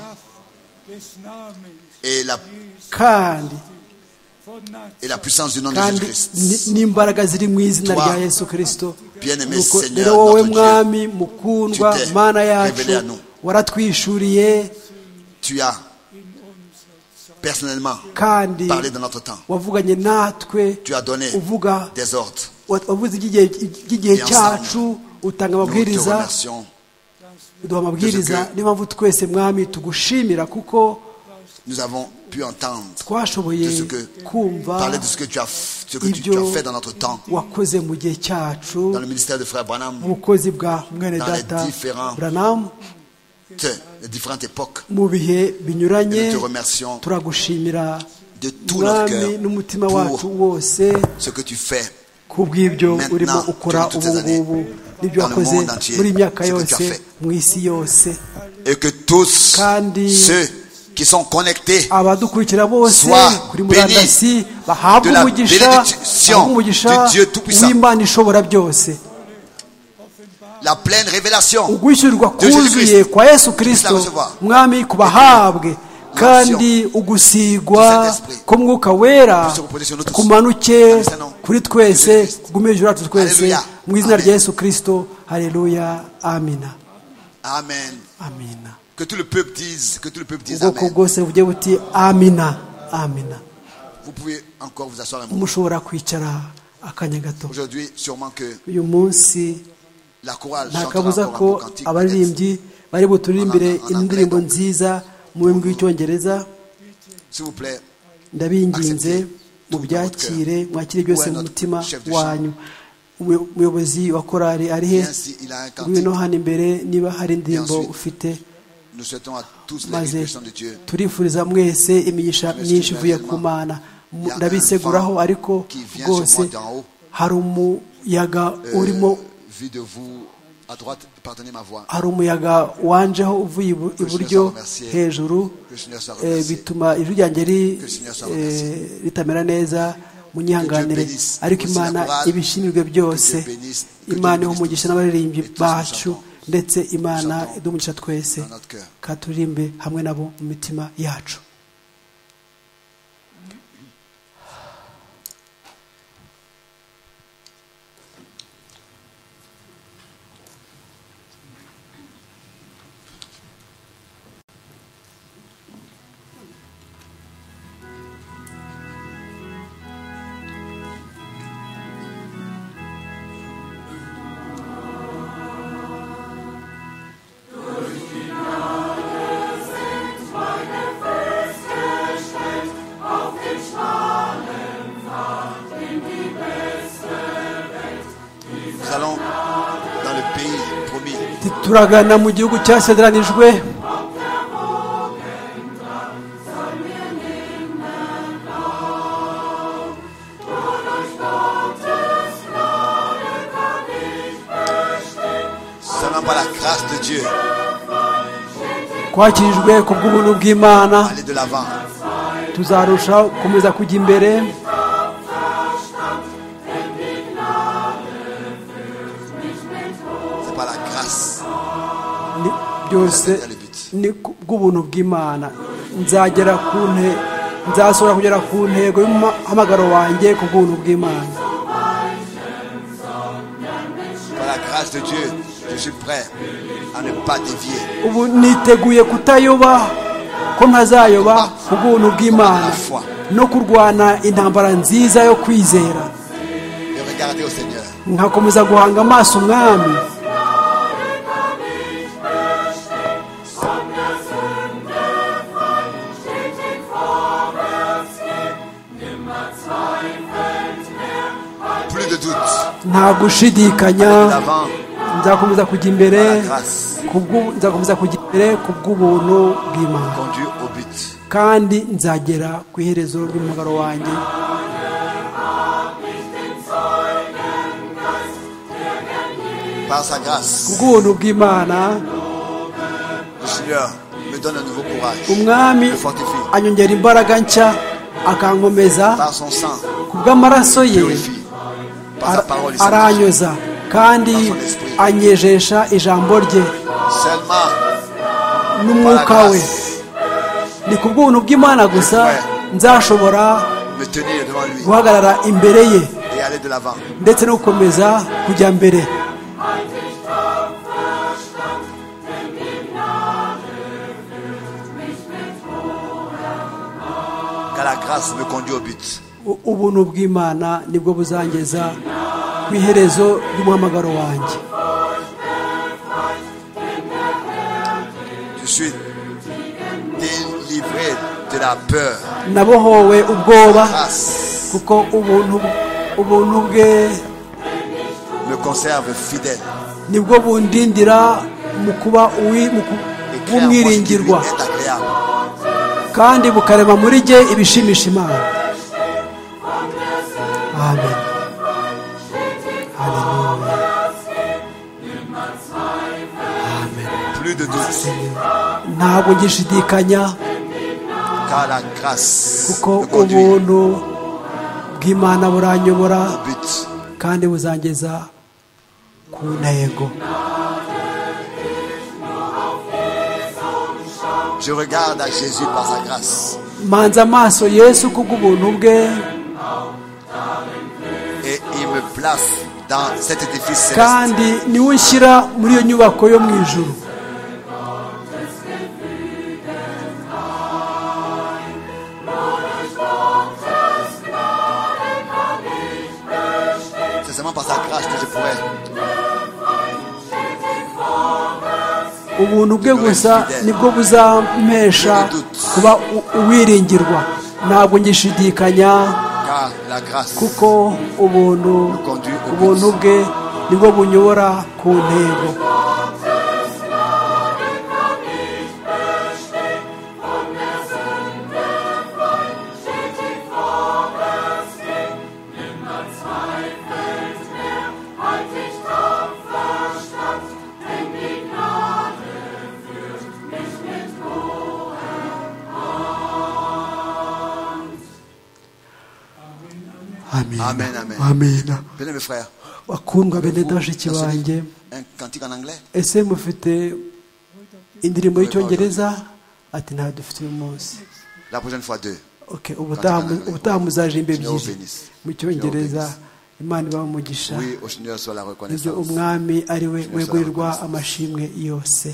C: et la,
D: kandi
C: et la puissance du nom de
D: kandi
C: Jésus-Christ.
D: ni- n'imbaraga ziri mu izina
C: Toi,
D: rya yesu kirisito
C: bien-aimé
D: Nuko
C: Seigneur,
D: rero wowe
C: notre Dieu,
D: mwami mukundwa
C: tu t'es
D: mana
C: révélé à
D: yacu
C: nous.
D: waratwishuriye
C: Tu as personnellement
D: kandi
C: parlé dans notre temps.
D: wavuganye natwe
C: Tu as donné
D: uvuga
C: des ordres.
D: wa- wavuze iby'igihe by'igihe
C: Et ensemble,
D: cyacu utanga
C: Nous te
D: amabwiriza
C: remercions.
D: uduha amabwiriza
C: que-
D: niyo mpamvu twese mwami tugushimira kuko
C: Nous avons pu entendre
D: twashoboye
C: de ce que-
D: kumva
C: parler de ce que tu as, ce que tu, tu
D: ibyo
C: as fait dans notre temps,
D: wakoze mu gihe cyacu
C: dans le ministère de Frère Branham,
D: ubukozi bwa mwene
C: Dans les
D: data
C: différents-
D: branamu
C: de différentes époques.
D: mu bihe
C: Et
D: binyuranye
C: nous te remercions
D: turagushimira
C: de tout notre
D: mwami
C: cœur
D: n'umutima wacu
C: pour
D: wose
C: ce que tu fais
D: ku bw'ibyo
C: Maintenant,
D: urimo ukora
C: durant toutes
D: ubu
C: ces années,
D: ngubu n'ibyo
C: dans le
D: wakoze
C: monde entier,
D: muri iyi myaka
C: ce que tu as
D: yose
C: fait.
D: mu isi yose
C: et que tous
D: Kandi-
C: ceux qui sont connectés
D: abadukurikira bose
C: Sois
D: kuri murandasi
C: béni
D: bahabwe
C: de la
D: umugisha
C: bénédiction
D: bahabwe umugisha
C: de Dieu Tout-Puissant.
D: w'imana ishobora byose
C: la pleine révélation
D: ugwishyurirwa
C: de Jésus
D: kuzuye
C: Christ.
D: kwa yesu
C: Puisse la
D: kirisito
C: recevoir.
D: mwami ku bahabwe kandi
C: du
D: ugusigwa
C: Saint-Esprit.
D: k'umwuka wera
C: Puisse se reposer sur nous tous.
D: kumanuke
C: Dans le nom
D: kuri
C: de
D: twese
C: Jésus Christ.
D: kugume hejuru yacu twese
C: Alléluia.
D: mu izina
C: Amen.
D: rya yesu kirisito hareruya amina
C: Amen.
D: amina
C: Que tout le peuple dise, que tout le peuple dise
D: ubwoko
C: Amen.
D: bwose bugiye buti amina amina
C: Vous pouvez encore vous asseoir un moment.
D: mushobora kwicara akanya gato
C: Aujourd'hui, sûrement que
D: uyu munsi
C: la chorale
D: nta
C: chantera
D: kabuza
C: encore un beau
D: ko
C: cantique. peut-être.
D: abaririmbyi bari buturirimbire
C: En- en- en
D: indirimbo
C: anglais, donc.
D: nziza mu rurimi rw'icyongereza
C: S'il vous plaît,
D: ndabinginze
C: Acceptez.
D: mubyakire mwakire byose mu mutima
C: Chef de
D: wanyu Umuyo- umuyobozi wa korari ari he
C: viens si il a un cantique.
D: ngwino hano imbere niba hari indirimbo
C: ensuite,
D: ufite
C: Nous souhaitons à tous les
D: maze
C: bénédictions de Dieu.
D: turifuriza mwese imigisha myinshi ivuye ku mana Mu- ndabiseguraho ariko rwose hari umuyaga
C: Euh,
D: urimo
C: vu de vous à droite, pardonnez ma voix.
D: hari umuyaga wanjeho uvuye ibu- iburyo hejuru
C: Que le Seigneur soit
D: eh,
C: remercié.
D: bituma ijwi ryanjye ri-
C: Que le Seigneur soit
D: eh,
C: remercié.
D: ritamera neza munyihanganire
C: Que Dieu bénisse
D: ariko
C: aussi la
D: imana
C: chorale.
D: ibishimirwe byose
C: Que Dieu bénisse- que Dieu
D: imana
C: bénisse
D: umugisha
C: tous.
D: n'abaririmbyi
C: Et tous nous
D: bacu
C: chantons.
D: ndetse imana
C: chantons
D: idumugisha twese
C: dans notre cœur.
D: katuririmbe hamwe nabo mu mitima yacu
C: Nous allons dans le pays promis.
D: turagana mu gihugu cyasezeranijwe
C: Seulement par la grâce de Dieu,
D: twakirijwe ku bw'ubuntu bw'imana
C: aller de l'avant.
D: tuzarushaho gukomeza kujya imbere
J: mich mit
D: byose ni ku- bw'ubuntu bw'imana nzagera ku ntego nzasohora kugera ku ntego y'umuhamagaro wanjye ku bw'ubuntu bw'imana
C: Par la grâce de Dieu, je suis prêt à ne pas dévier.
D: ubu niteguye kutayoba ko ntazayoba ku bw'ubuntu bw'imana no kurwana intambara nziza yo kwizera
C: Et regardez au Seigneur.
D: nkakomeza guhanga amaso umwami
C: Plus de doute.
D: nta gushidikanya
C: D'avant,
D: nzakomeza kujya imbere
C: par la grâce,
D: ku bw'u- nzakomeza kujya imbere ku bw'ubuntu bw'imana
C: conduit au but.
D: kandi nzagera ku iherezo ry'umugaro wanjye
C: Par sa
D: ku
C: grâce,
D: bw'ubuntu bw'imana
C: le Seigneur me donne un nouveau courage.
D: umwami
C: Me fortifie.
D: anyongera imbaraga nshya akankomeza
C: Par son sang,
D: ku bw'amaraso
C: me
D: ye
C: purifie. Par sa
D: ara-
C: parole, il sanctifie.
D: aranyoza kandi anyejesha ijambo rye
C: Seulement,
D: n'umwuka we ni ku bw'ubuntu bw'imana gusa nzashobora
C: me tenir devant lui
D: guhagarara imbere ye
C: et aller de l'avant.
D: ndetse no gukomeza kujya mbere
C: Car la grâce me conduit au but.
D: U- ubuntu bw'imana nibwo buzangeza ku iherezo ry'umuhamagaro wanjye
C: Je suis délivré de la peur.
D: nabohowe ubwoba
C: Grâce
D: kuko ubuntu ubuntu bwe
C: me conserve fidèle.
D: nibwo bundindira mu kuba uwi- mu ku-
C: Et crée en moi ce qui lui
D: w'umwiringirwa
C: est agréable.
D: kandi bukarema muri jye ibishimisha imana amen Haleluya.
C: Plus de doute.
D: ntabwo ngishidikanya
C: Car la grâce
D: kuko
C: me conduit
D: ubuntu bw'imana buranyobora
C: au but.
D: kandi buzangeza ku ntego
C: Je regarde à Jésus par sa grâce.
D: manza amaso yesu ku bw'ubuntu bwe
C: Et il me place dans cet édifice céleste.
D: kandi niwe unshyira muri iyo nyubako yo mu ijuru
C: C'est seulement par sa grâce que je pourrais
D: ubuntu bwe gusa nibwo buzampesha kuba u- uwiringirwa ntabwo ngishidikanya
C: Car la grâce
D: kuko ubuntu ubuntu bwe nibwo bunyobora ku ntego amen
C: Amen, amen.
D: amen
C: Venez mes frères.
D: bakundwa bene bashiki banjye
C: Un cantique en anglais.
D: ese mufite indirimbo y'icyongereza ati ntayo dufite uyu munsi
C: La prochaine fois deux.
D: Ok, ubutaha mu- ubutaha muzajimba
C: Seigneur
D: ebyiri
C: bénisse.
D: mu cyongereza
C: Seigneur
D: imana ibaha umugisha
C: Oui, au Seigneur soit la
D: ibyo
C: reconnaissance.
D: umwami ari we
C: Seigneur,
D: wegurirwa
C: Seigneur.
D: amashimwe yose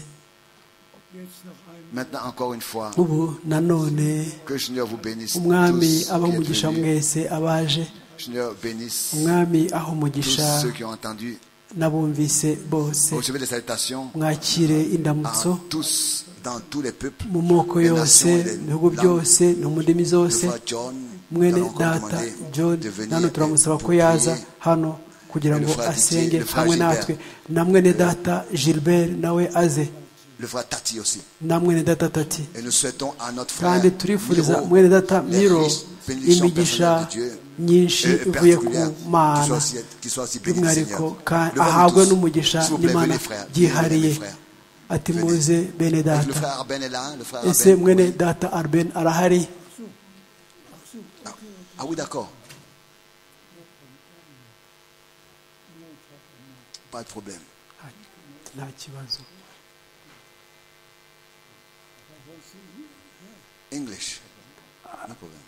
C: Maintenant encore une fois,
D: ubu nanone
C: que le Seigneur vous bénisse.
D: umwami
C: tous
D: abaha
C: qui êtes
D: umugisha
C: venus.
D: mwese abaje
C: Seigneur bénisse
D: umwami aho
C: tous
D: umugisha
C: ceux qui ont entendu.
D: n'abumvise bose
C: Recevez des salutations
D: mwakire
C: à
D: indamutso
C: tous, dans tous les peuples.
D: mu moko
C: les
D: yose
C: nations et les
D: mu bihugu
C: langues.
D: byose no mu ndimi zose
C: Toutefois, John, nous
D: mwene
C: allons encore
D: data
C: demander
D: john
C: de venir
D: nano turamusaba
C: pour
D: ko yaza
C: prier.
D: hano kugira
C: Le
D: ngo
C: frère Didier,
D: asenge
C: le frère
D: hamwe
C: Gilbert.
D: natwe na mwene data gilbert nawe aze
C: Le frère Tati aussi.
D: na mwene data tati
C: Et nous souhaitons à notre frère
D: kandi turifuriza
C: Miro,
D: mwene data
C: les
D: miro
C: riches bénédictions personnelles
D: imigisha
C: de Dieu,
D: nyinshi
C: et- et
D: ivuye ku
C: particulières, qui soient
D: mana
C: aussi- qui soient aussi bénies,
D: by'umwihariko
C: Seigneur.
D: kandi
C: Le voilà
D: ahabwe
C: tous.
D: n'umugisha
C: S'il vous plaît,
D: n'imana
C: venez, frère.
D: byihariye
C: Venez, frère.
D: ati
C: Venez.
D: muze bene
C: Et Le
D: data
C: frère Arben est là. Le frère
D: ese
C: Arben.
D: mwene data arben arahari
C: Ah oui, d'accord. Pas de problème.
D: nta kibazo
C: English. No problem.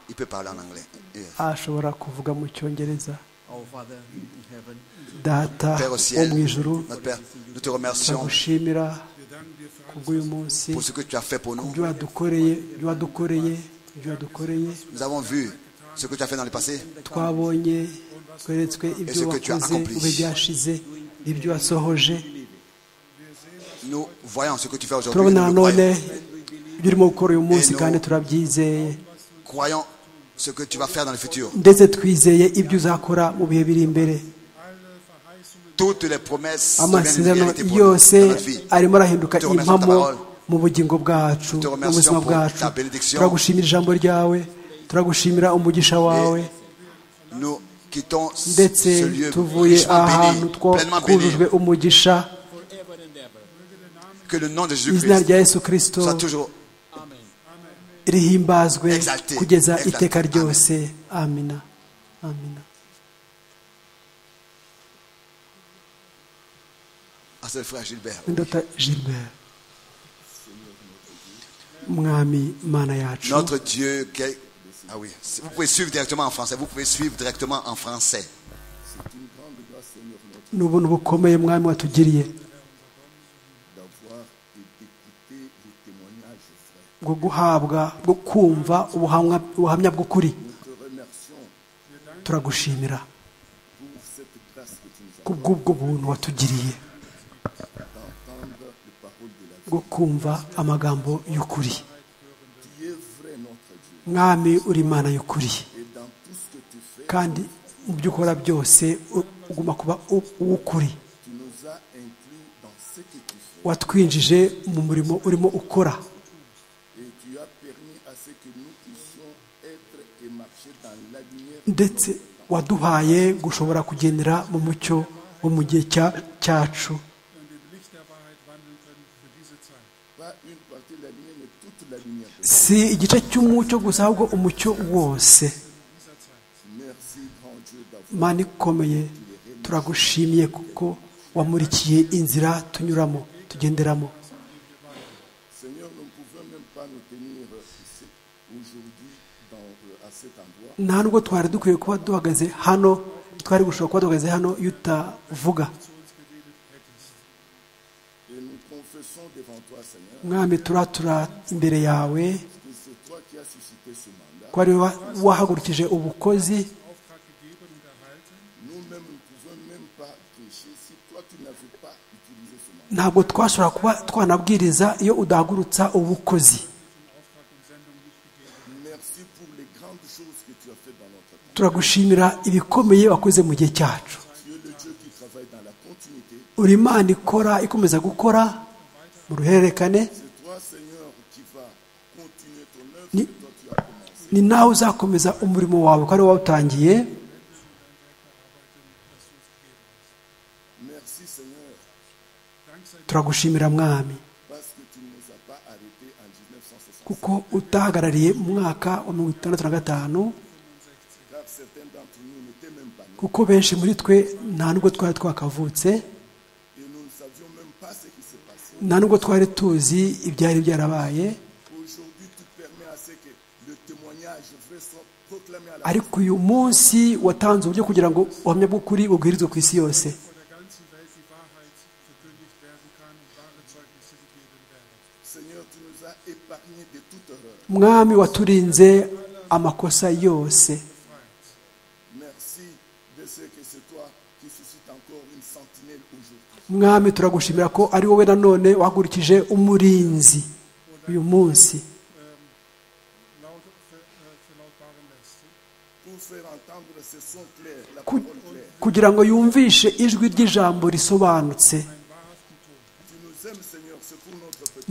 C: Il peut parler en anglais. Yes.
D: ashobora kuvuga mu cyongereza
K: Our Father in heaven,
D: data
C: Père au
D: wo
C: ciel,
D: mu ijuru
C: notre Père, nous te remercions
D: turagushimira kubw'uyu munsi
C: pour ce que tu as fait pour nous.
D: ibyo wadukoreye ibyo wadukoreye ibyo wadukoreye
C: Nous avons vu ce que tu as fait dans le passé
D: twabonye tweretswe ibyo
C: ce que tu as
D: wakoze
C: accompli.
D: ube byashize ibyo wasohoje
C: Nous voyons ce que tu fais aujourd'hui.
D: turabona
C: Nous le
D: nanone
C: croyons.
D: ibyo urimo gukora uyu munsi
C: Et nous-
D: kandi turabyizeye
C: Croyons ce que tu vas faire dans le futur.
D: ndetse twizeye ibyo uzakora mu bihe biri imbere
C: Toutes les promesses deviennent une
D: amasezerano
C: réalité pour nous,
D: yose
C: dans notre vie.
D: arimo arahinduka
C: Te remercions
D: impamo
C: pour ta parole.
D: mu bugingo bwacu
C: Te
D: mu
C: remercions
D: buzima
C: pour
D: bwacu
C: ta bénédiction.
D: turagushimira ijambo ryawe turagushimira umugisha wawe
C: Nous quittons ce
D: ndetse
C: ce lieu
D: tuvuye
C: richement
D: ahantu
C: béni,
D: two
C: pleinement béni.
D: twujujwe umugisha
C: Que le nom de
D: izina
C: Jésus-Christ
D: rya yesu kirisito
C: soit toujours
D: rihimbazwe
C: Exalté,
D: kugeza
C: exalté.
D: iteka
C: Amen.
D: ryose amina amina
C: à ce frère Gilbert.
D: ndota gilbert mwami mana yacu
C: Notre Dieu. quel- Ah oui. Vous pouvez suivre directement en français. Vous pouvez suivre directement en français.
D: ni ubuntu bukomeye mwami watugiriye bwo guhabwa bwo kumva ubuhamwa- ubuhamya bw'ukuri turagushimira kubw'ubwo buntu watugiriye bwo kumva amagambo y'ukuri mwami uri imana y'ukuri kandi mu byo ukora byose u- uguma kuba u- uw'ukuri watwinjije mu murimo urimo ukora ndetse waduhaye gushobora kugendera mu mucyo wo mu gihe cya- cyacu si igice cy'umucyo gusa ahubwo umucyo wose mana ikomeye turagushimiye kuko wamurikiye inzira tunyuramo tugenderamo nta nubwo twari dukwiye kuba duhagaze hano twari gushobora kuba duhagaze hano iyo utavuga mwami turatura imbere yawe ko ari wowe wahagurukije ubukozi ntabwo twashobora kuba twanabwiriza iyo udahagurutsa ubukozi turagushimira ibikomeye wakoze mu gihe cyacu uri imana ikora ikomeza gukora mu ruhererekane Ni- ni nawe uzakomeza umurimo wawe ko ari wowe wawutangiye turagushimira mwami kuko utahagarariye mu mwaka wa mirongo itandatu na gatanu kuko benshi muri twe nta nubwo twari twakavutse nta nubwo twari tuzi ibyari byarabaye ariko uyu munsi watanze uburyo kugira ngo ubuhamya bw'ukuri bubwirizwe ku isi yose mwami waturinze amakosa yose mwami turagushimira ko ari wowe nanone wahagurukije umurinzi uyu munsi Ku- kugira ngo yumvishe ijwi ry'ijambo risobanutse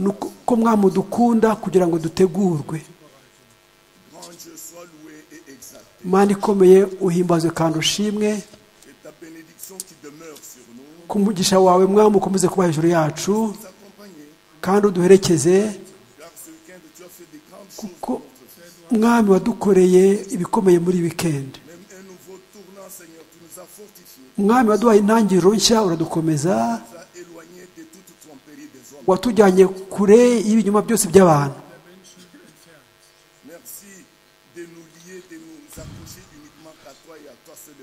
D: ni uko ko mwami udukunda kugira ngo dutegurwe mana ikomeye uhimbazwe kandi ushimwe ku mugisha wawe mwami ukomeze kuba hejuru yacu kandi uduherekeze kuko mwami wadukoreye ibikomeye muri wikendi mwami waduhaye intangiriro nshya uradukomeza watujyanye kure y'ibinyoma byose by'abantu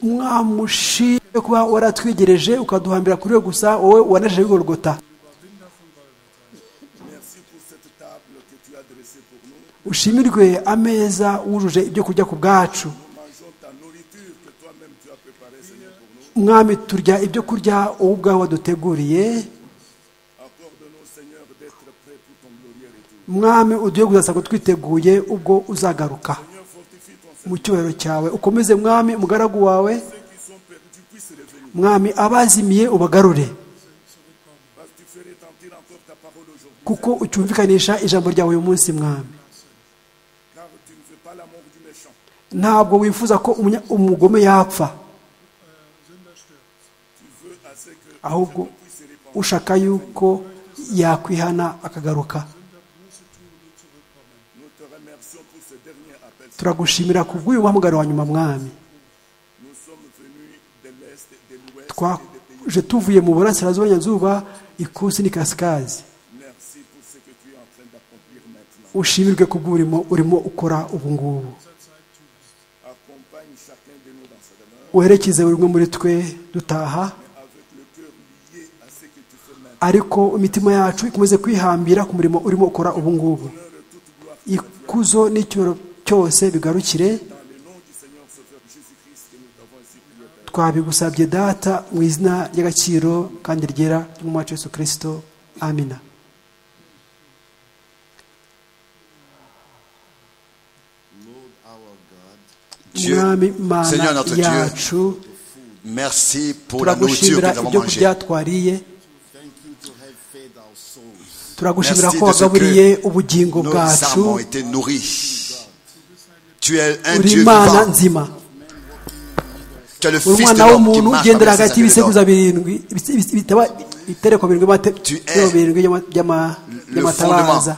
D: mwamushimye kuba waratwegereje ukaduhambira kuri we gusa wowe wanajeje wigorogota ushimirwe ameza wujuje ibyo kurya ku bwacu mwami turya ibyo kurya wowe ubwawe waduteguriye mwami uduhe gusa ngo twiteguye ubwo uzagaruka mu cyubahiro cyawe ukomeze mwami umugaragu wawe mwami abazimiye ubagarure kuko ucyumvikanisha ijambo ryawe uyu munsi mwami ntabwo wifuza ko umunya- umugome yapfa ahubwo ushaka yuko yakwihana akagaruka turagushimira ku bw'uyu muhamagaro wa nyuma mwami twaje tuvuye mu burasirazuba nyanzuba ikusi n'ikasikazi ushimirwe ku bw'urimo urimo ukora ubu ngubu werekeze buri umwe muri twe dutaha ariko imitima yacu ikomeze kwihambira ku murimo urimo ukora ubu ngubu ikuzo n'icyubahiro cyose bigarukire twabigusabye data mu izina ry'agaciro kandi ryera ry'umwami wacu Yesu kirisito amina
C: Dieu,
D: Mwami Mana
C: Seigneur notre
D: yacu,
C: Dieu, merci pour la nourriture que nous
D: turagushimira
C: avons
D: ibyo
C: mangée.
D: kurya twariye turagushimira
C: Merci
D: ko
C: de ce
D: wagaburiye
C: que
D: ubugingo
C: nos
D: bwacu
C: âmes ont été nourries. Tu es un
D: uri
C: Dieu
D: imana
C: vivant.
D: nzima
C: Tu es le Fils
D: uri
C: de
D: umwana
C: l'homme qui
D: w'umuntu
C: marche
D: ugendera
C: avec
D: hagati
C: ses satellites
D: y'ibisekuruza
C: d'or.
D: birindwi ibise- ibise- bitaba ibitereko birindwi by'amate-
C: es
D: birindwi by'ama- by'ama- by'amatabaza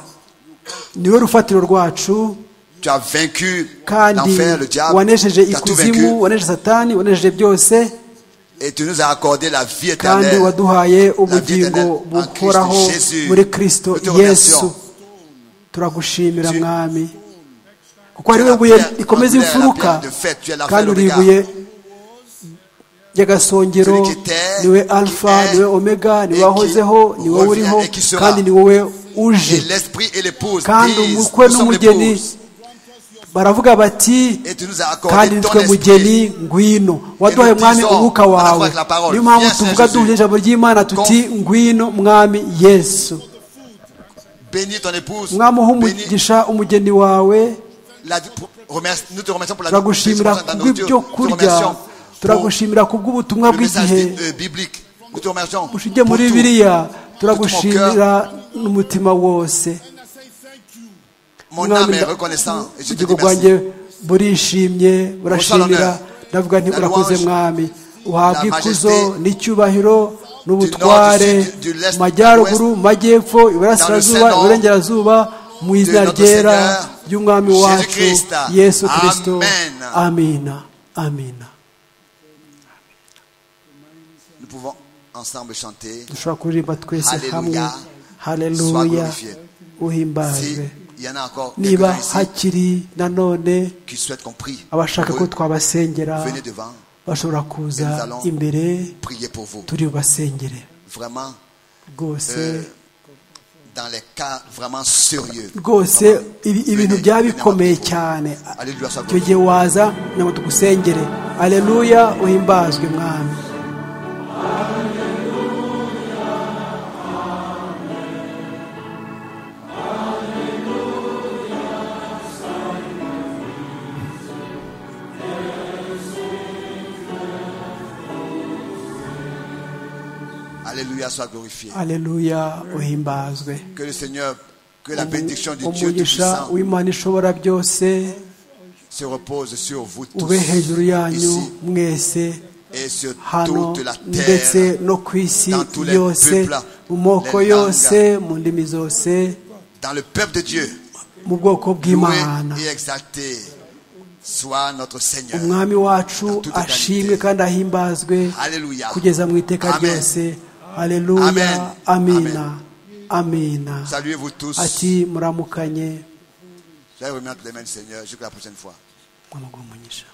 D: niwe rufatiro rwacu
C: Tu as vaincu
D: kandi
C: l'enfer, le diable.
D: wanejeje
C: Tu as tout vaincu.
D: ikuzimu wanejeje satani wanejeje byose
C: Et tu nous as accordé la vie
D: kandi
C: éternelle.
D: waduhaye
C: éternelle
D: ubugingo
C: en
D: buhoraho
C: Christ Jésus.
D: muri kristo
C: Nous te
D: yesu
C: remercions.
D: turagushimira mwami kuko ari we buye rikomeza
C: tu es la
D: imfuruka
C: pierre de fête, tu es la
D: kandi
C: pierre
D: uri
C: de
D: ibuye
C: regard.
D: ry'agasongero
C: Celui qui était,
D: niwe
C: qui
D: alfa
C: est,
D: niwe omega niwe
C: et
D: wahozeho
C: qui
D: niwe
C: revient
D: uriho
C: et qui sera.
D: kandi ni wowe uje
C: Et l'esprit et l'épouse
D: kandi
C: disent,
D: umukwe
C: nous sommes
D: n'umugeni
C: l'épouse.
D: baravuga bati
C: Et tu nous as
D: kandi
C: accordé ton
D: nitwe mugeni
C: esprit.
D: ngwino waduhaye
C: nous
D: mwami
C: disons,
D: umwuka
C: on a
D: wawe
C: avec la parole,
D: niyo mpamvu
C: viens,
D: tuvuga
C: Saint-Jésus.
D: duhuje ijambo ry'imana tuti ngwino mwami yesu
C: Bénis ton épouse.
D: mwami uha
C: Bénis
D: umugisha umugeni wawe
C: la- pour- remercie- nous te remercions pour la
D: turagushimira
C: nourriture, pour la nourriture.
D: kubw'ibyo
C: Nous te
D: kurya
C: remercions pour
D: turagushimira kubw'ubutumwa
C: le message
D: bw'igihe
C: euh, biblique. Nous te remercions pour
D: ushingiye muri
C: tout.
D: biriya
C: cœur.
D: turagushimira n'umutima wose
C: Mon âme
D: Mwami,
C: est reconnaissant et je te
D: ubugingo
C: dis
D: bwanjye
C: merci.
D: burishimye burashimira ndavuga nti
C: La
D: urakoze
C: louange,
D: mwami uhabwa
C: la
D: ikuzo
C: majesté,
D: n'icyubahiro n'ubutware
C: du sud, du l'est,
D: mu majyaruguru
C: du
D: mu majyepfo iburasirazuba
C: nom
D: iburengerazuba mu izina
C: notre
D: ryera
C: Seigneur,
D: ry'umwami
C: Jésus
D: wacu
C: Christ.
D: yesu kirisito
C: Amen.
D: amina amina
C: Nous pouvons ensemble chanter.
D: dushobora kuririmba twese
C: Hallelujah.
D: hamwe
C: Sois
D: haleluya
C: glorifié.
D: uhimbajwe
C: S'il y en a encore
D: niba
C: quelques-uns ici
D: hakiri nanone
C: qui souhaitent qu'on prie,
D: abashaka
C: pour
D: ko
C: eux,
D: twabasengera
C: venez devant.
D: bashobora kuza
C: Et nous allons
D: imbere
C: Priez pour vous.
D: turi bubasengere
C: Vraiment,
D: rwose
C: euh, dans les cas vraiment sérieux.
D: rwose ibi- ibintu byaba bikomeye cyane
C: Alléluia, sois
D: icyo
C: glorifié.
D: gihe waza kugira ngo tugusengere aleluya uhimbazwe mwami
C: Alléluia, sois glorifié.
D: aleluya uhimbazwe
C: Que le Seigneur, que la bénédiction du Dieu
D: umugisha
C: Tout-Puissant
D: w'imana ishobora byose
C: se repose sur vous
D: ube hejuru
C: tous
D: yanyu
C: ici
D: mwese
C: et sur
D: hano
C: toute la
D: ndetse
C: terre.
D: no ku isi
C: dans tous les
D: yose
C: peuples,
D: mu moko
C: les
D: yose
C: langues.
D: mu ndimi zose
C: Dans le peuple de Dieu,
D: mu bwoko
C: loué
D: bw'imana
C: et exalté soit notre Seigneur.
D: umwami wacu
C: toute
D: ashimwe
C: éternité.
D: kandi ahimbazwe
C: Alléluia.
D: kugeza mu iteka
C: Amen.
D: ryose haleluya
C: Amen.
D: amina
C: Amen.
D: amina
C: Saluez-vous tous.
D: ati muramukanye
C: J'allais remettre les mains du Seigneur jusqu'à la prochaine fois.
D: mwamuguha umugisha